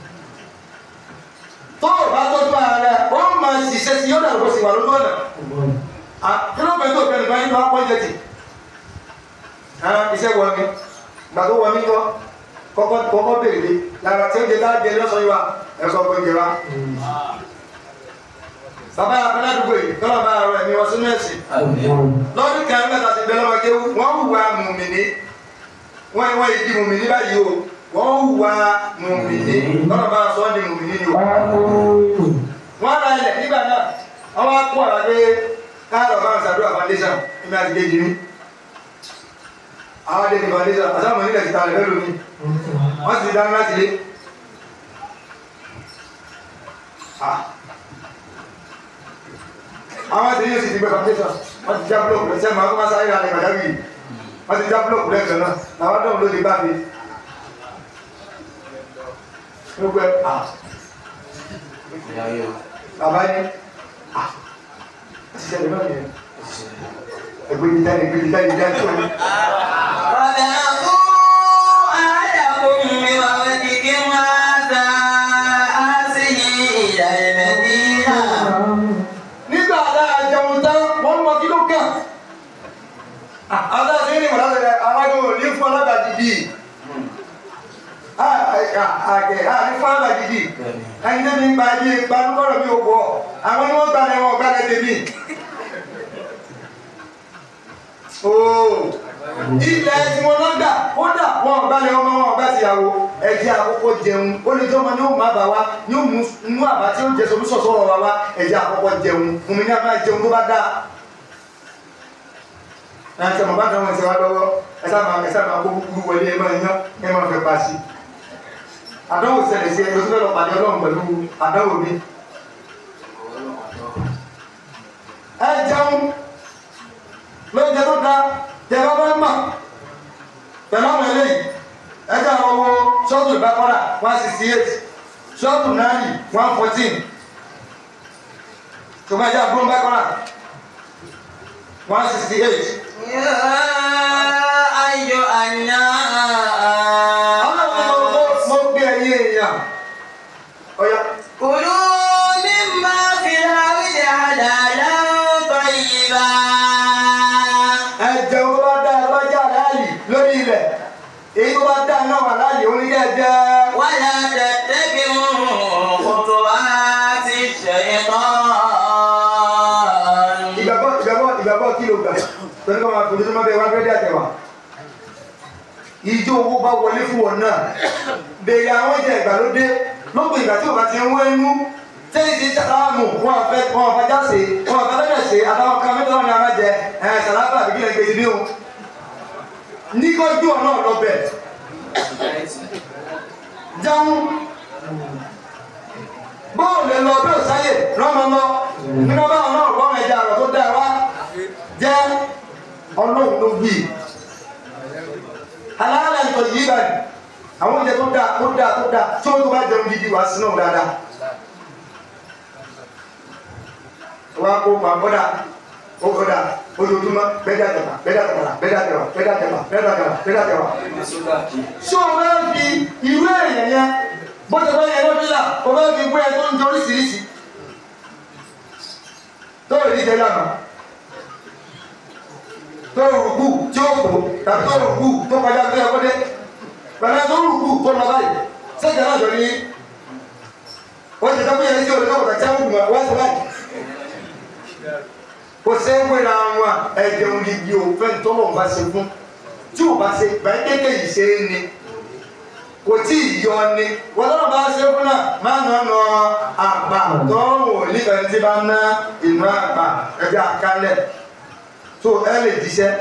tó o bá tọ́jú ara rẹ̀ ó máa ṣiṣẹ́ sí yóò dàgbò sí wà lójú ọ̀nà kíló pẹ̀lú òkè nìkan yín máa pọ́n jẹ tì iṣẹ́ wọ mi gbà tó wọ mi kọ́ kọ́kọ́ kọ́kọ́ béèrè lára tí ó jẹ tá a jẹ lọ́sọ̀ yìí wa ẹ̀sọ́ kò jẹ wa. bàbá yà fẹ́ ládùúgbò yìí tọ́lá bá rẹ̀ mi wọ sínú ẹ̀sìn lọ́dún kan mẹ́ta ti bẹ́ẹ̀ lọ́mọdé wọ́n hùwà mùmìnì wọ́n wọ́n yìí di mùmìnì báyìí o wọ́n hùwà mùmìnì tọ́lá bá sọ ọ́ di mùmìnì ni o. wọ́n ra ilẹ̀ nígbà náà wọ́n wá kó àrà pé káàrọ̀ bá ń ṣàdúrà foundation ẹ̀mí àti kejì ní. àwọn adé ní foundation àtàwọn onílẹ̀ ti ta rẹ̀ lẹ́nu mi wọ́n sì dáná láti lé. àwọn àti yóò sì ti gbé foundation wọ́n ti já búlọ̀kù lẹ́sẹ̀ máa kó máa sáré ra ní kàdáwì wọ́n ti já búlọ̀kù lẹ́sẹ̀ náà làwọn dọ̀wọ́ ló lè bá mi. gbogbo ẹ̀ à bàbá yín à ti ṣẹlẹ̀ náà yẹn ẹgbẹ́ yìí dání ẹgbẹ́ yìí dání dání tó ní. nígbà tá a jẹun tán wọ́n mọ kí ló kàn. àwọn àti ní ìmọ̀lá tẹ̀lé àwọn àgbẹ̀ ní fún alábàjì bíi àgẹ̀ àní fún alábàjì bíi ẹni tẹ́bi ń gba ibi ìgbanúkọ̀rọ̀ mi ò wọ̀ àwọn ni wọ́n gbalẹ̀ wọn gbalẹ̀ tèmi. ooo ilẹ̀ tí wọ́n lọ́gbà kódà wọn gbalẹ̀ ọmọ wọn gbà tìyàwó ẹ̀jẹ̀ àkọ́kọ́ jẹun ó lè jẹ́ ọmọ ní ó má bà wá ní ó mú àbá tí ó jẹ solúsọ̀ sọ̀rọ̀ wa wá ẹ̀jẹ̀ àkọ́kọ́ jẹun fún mi ní àbá jẹun tó bá dáa. ẹ̀ ṣe mọ̀ bá dáwọn ẹ̀ṣẹ̀ wá lọ́wọ́ ẹ sáà máa ẹ sáà máa kó kúkúrú wọlé ẹ máa yan ẹ máa fẹ́ pa sí. àdánwò ṣẹlẹ̀ sí ẹ lọ sí fẹ́ lọ pàdé ọlọ́run pẹ̀lú àdánwò mi. ẹ jẹun lóúnjẹ tó dáa tẹ bá fẹ́ mọ̀ pẹ̀lú àwọn eléyìí ẹjọ́ àwọn owó ṣọ́ọ̀tù ìbákọ́rà one sixty eight ṣọ́ọ̀tù náírì one fourteen ṣùgbọ́n ẹjọ́ àbúrò ìbákọ́rà one sixty eight. ọlọ́run mo mo gbé ẹyẹ èèyàn ọ̀yà كلوا مما في الأرض حلالا طيبا ẹjẹ tó bá dá ẹ bá jẹ́ àlàyé lórí ilẹ̀ èyí tó bá dá náà wà láàyè oníkẹ́ jẹ́ ولا تتبعوا خطوات الشيطان ìgbàgbọ́ ìgbàgbọ́ ìgbàgbọ́ kí ló gbà torí kọ́ máa fojú tó máa bẹ wá gbẹ́dẹ́ àtẹ̀wà ìjọ owó bá wọlé fún wọn náà béèrè àwọn ìjà ìgbàlódé lópin ìgbà tí ò bá ti ń wọ́n inú sẹ́yìn ti sàlámù wọn fẹ́ wọn fẹ́ jáse wọn fẹ́ lẹ́yìn ṣe àtàwọn kan mẹ́tọ́ ní amájẹ ẹ̀ sàlámù àbíkí lẹ́gbẹ̀ẹ́ ti bí o nígbàjú ọ̀nà ọ̀lọ́bẹ̀ jáun bọ́ọ̀lù lọ bí ò sáyè rọ́mọ lọ nínú bá ọ̀nà ọ̀gbọ́n ẹja ọ̀rọ̀ tó dáa wá jẹ́ ọlọ́run ló gbì aláàlẹ̀ nǹkan yìí báyìí àwọn oúnjẹ tó dáa tó dáa tó dáa tí wọ́n tó bá jẹun gidi wá sínú dáadáa wọ́n á kó pàǹkọ́dà ó kọ́dà ojoojúmọ́ bẹ́ẹ̀dà tẹ̀wà bẹ́ẹ̀dà tẹ̀wà bẹ́ẹ̀dà tẹ̀wà bẹ́ẹ̀dà tẹ̀wà bẹ́ẹ̀dà tẹ̀wà bẹ́ẹ̀dà tẹ̀wà. ṣé o máa ń fi ìwé èèyàn yẹn bó ṣe bá yẹn lọ́bí là o máa ń fi gbé ẹ tó ń jẹ oríṣiríṣi tó rí ìjẹ lánàá tó rùkú tí ó kù tàbí tó rùkú tó kọjá tó yẹ kó dé pẹ̀lú tó rùkú tó lọ báyìí sẹ́jà náà jọ ní wọ́n ti dábò yẹn tí o lè lọ́wọ́ tàbí àwọn ògùn wá sí báyìí kò ṣe é wéra wọn ẹ̀jẹ̀ òdìdí o fẹ́ tọ́lọ̀ bá ṣe fún tí o bá ṣe báyìí kéèké yìí ṣe é ni kò tí ì yọ ni wọ́n tọ́lọ̀ bá ṣe fún náà máa nà nà àgbà tọ́rùn ò nífẹ̀ẹ́ tí bá ná ìnú àgbà ẹ̀jẹ̀ àkálẹ̀ tó ẹ lè jíṣẹ́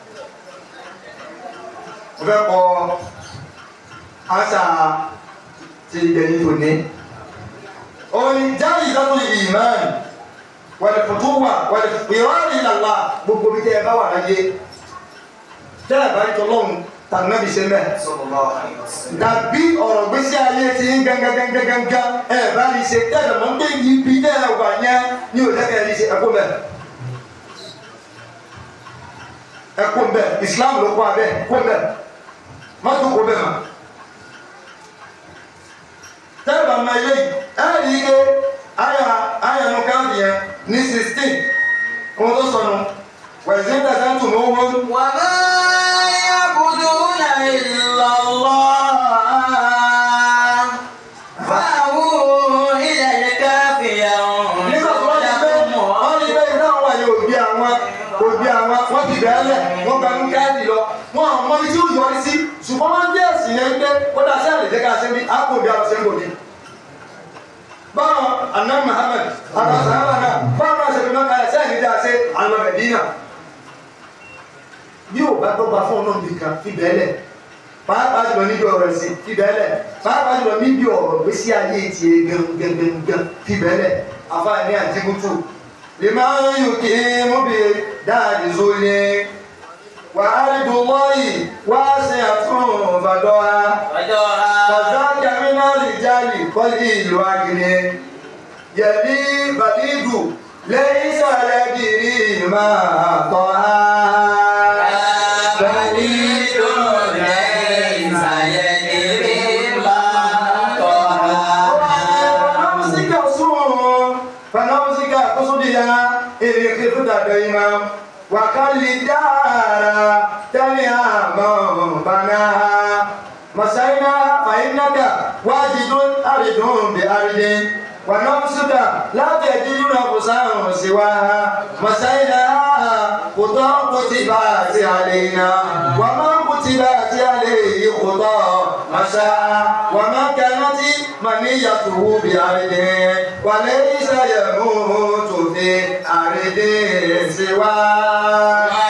mo fẹ́ kọ́ àṣà ti ìgbẹ̀yìn tòní òní jáde ìdájọ́ ìmáàmù wàlìfùtúwà wàlìfìrọ́rì ìlàlá gbogbo bí tẹ́ ẹ bá wà láyé tẹ́ ẹ bá rí tọ́lọ́hún tàbí náà bí ṣe mẹ́. dàbí ọ̀rọ̀ gbèsè ayé ti ń gángangangangan ẹ bá rí ṣe tẹ́ ẹ mọ̀ ń gbé ibi tẹ́ ẹ wà yẹn ní òjẹ́kẹ́ rí ṣe ẹkú mẹ́. ẹkú mẹ́ Islam ló kọ́ abẹ́ kó mẹ́ má tó kó mẹ́ mà. tẹ́ ẹ bá ma ilé yìí ẹ rí i pé aya aya no kan yẹn ní sixteen ohun tó sọnù wẹ̀sìn tẹ̀sán tù mọ́ owó. وما يعبدون إلا الله فأووا إلى الكهف nígbà tó wọ́n ti pé wọ́n ti pé iná àwọn àyè òbí àwọn òbí àwọn wọ́n ti bẹ̀rẹ̀ lẹ̀ wọ́n gba ní káàdì lọ wọ́n àwọn ọmọ ibi tí ó yọrí sí ṣùgbọ́n wọ́n jẹ́ ẹ̀sìn yẹn pé ó dá sí àlejò ká ṣe bí àpò òbí àwọn ṣe ń gòkè. báwọn aná Muhammad àwọn sàhábà náà báwọn náà ṣe fi máa kalẹ̀ sẹ́yìn níjà ṣe àwọn Mẹdínà bí ò bá dọ́gba fún ọ̀nà nìkan fi bẹ́ẹ̀ lẹ̀ pàápàá jùlọ níbi ọ̀rọ̀ ẹ̀sìn fi bẹ́ẹ̀ lẹ̀ pàápàá jùlọ níbi ọ̀rọ̀ gbèsè ayé tiẹ̀ gangan fi bẹ́ẹ̀ lẹ̀ àfààní àtìkútù lè máa ń yù kí mú bí dáàdì sólé wà á rí dùn mọ́yì wá sí àtún fàdọ́ra fàdá kẹmínà lè jálì kọ́lí ìlú agìrì yẹ̀lí bàdídù lẹ́yìn sàlẹ̀ kiri máa tọ́ ha. فنمسك الصوم فنمسك قصدها إذ خفت دائما وكل الدار تليها من بناها مسينا فإنك واجد أرض بأرض ونفسك لا تجد نفسا سواها مسيناها خطى كتبات علينا وما كتبات عليه خطى مشاء وما كانت منيته بأرض وليس يموت في أرض سواه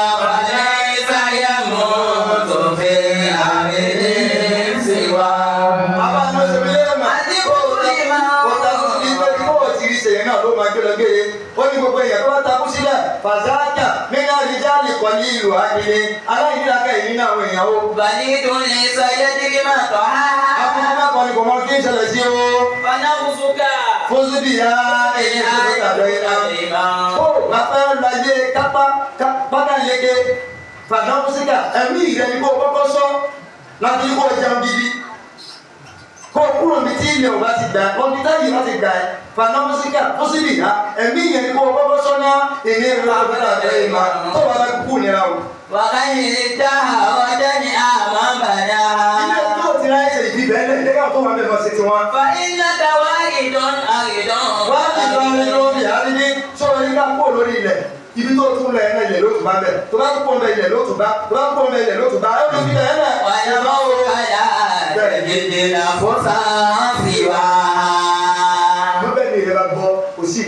fàzájà nínú àríjáàlì kan ní ìlú àgbèrè aláìníláàkẹ́ yìí nínú àwọn èèyàn ó. بليد ليس يدري ما طعام akókó mẹ́kọ̀ọ́ ni kò mọ kí n ṣẹlẹ̀ sí o. فنفسك fósibì ya èyí tó tó tàbí iná. ó wà fẹ́ lọ ayé kápá pátá yege fàdámúsíkà ẹ̀mí rẹ̀ ni kò kọ́kọ́ sọ láti kó jẹun gidi kó kúrò ní tí ilẹ̀ ò bá ti gbà ẹ́ lọ́bí táyì bá ti gbà ẹ́ fàdámúsíkà fósibì ya ẹ̀mí yẹn ni kò kọ́kọ́ sọ ná ìní ìlú abẹ́rẹ́ àbẹ́rẹ́ ìmọ̀ tó wà láti kú nira o. وغير الدهرة أمامنا ilé tó ti ráyè ṣe ìdí bẹ́ẹ̀ lẹ́yìn lẹ́yìn tó wà bẹ́ẹ̀ lọ sí tiwọn. فإنك وارد أرد wá ti lọ ní lórí àrídí sọ̀rọ̀ yín ká kó lórí ilẹ̀ ibi tó tún lẹ̀ ẹ̀ ilẹ̀ ló tún bá bẹ̀ tó bá kó ọmọ ilẹ̀ ló tún bá tó bá kó ọmọ ilẹ̀ ló tún bá ẹ̀ ló fi bẹ̀ ẹ̀ lẹ̀ ẹ̀ bá wo. ويمر على تجد نفسا سواها mo bẹ̀ ní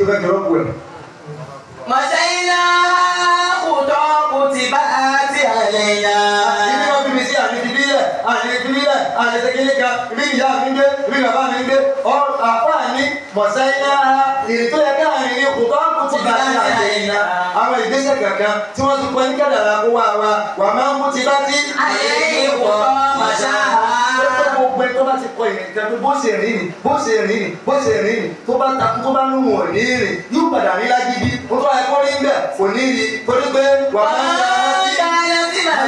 fẹ́ fi rọ́pò ẹ̀. مشينا خطى كتبات علينا Ibi wọn bí mi sí àmì ti bílẹ̀, àmì ti bílẹ̀, àmì ti kíní kan, ibi ìyá mi ń gbé, ibi bàbá mi ń gbé. Ọ àfáà ní mọ̀sáyínà ìrìn tó yẹ káàrin ní kòtò àkùtì bá ti àlẹ́yìnà. Àwọn ìgbésẹ̀ kankan tí wọ́n ti pọ̀ ní kádàrá kó wá wa, wà máa ń kú ti bá ti عليه خطى مشاها gbogbo ẹ tó bá ti kọ ìrìn kan tó bó ṣe rìn ní bó ṣe rìn ní bó ṣe rìn ní tó bá takú tó bá ń wọ̀ ní rìn yóò padà rí lágídí ó tó ẹ̀kọ́ rí bẹ́ẹ̀ kò ní rí torí pé wà á máa ń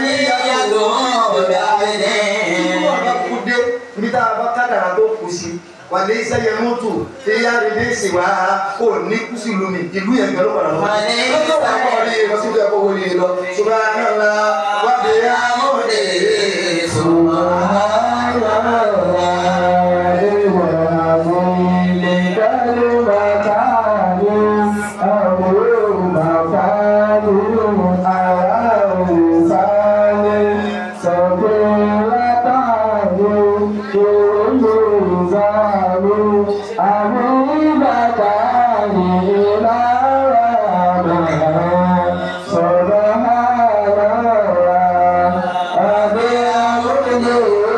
ibi tá a bá kádàrà tó kù sí wà ní sẹ́yẹ mọ́tò tí yá rí ní ìsìn wá kò ní kú sí lómi ìlú yẹn gbẹ̀rọ padà lọ. Wà ní lọ́jọ́ wà kọ́ rí lọ sí ìjọba owó ní lọ ṣùgbọ́n náà la wà dé amóhùndé Subhanallah,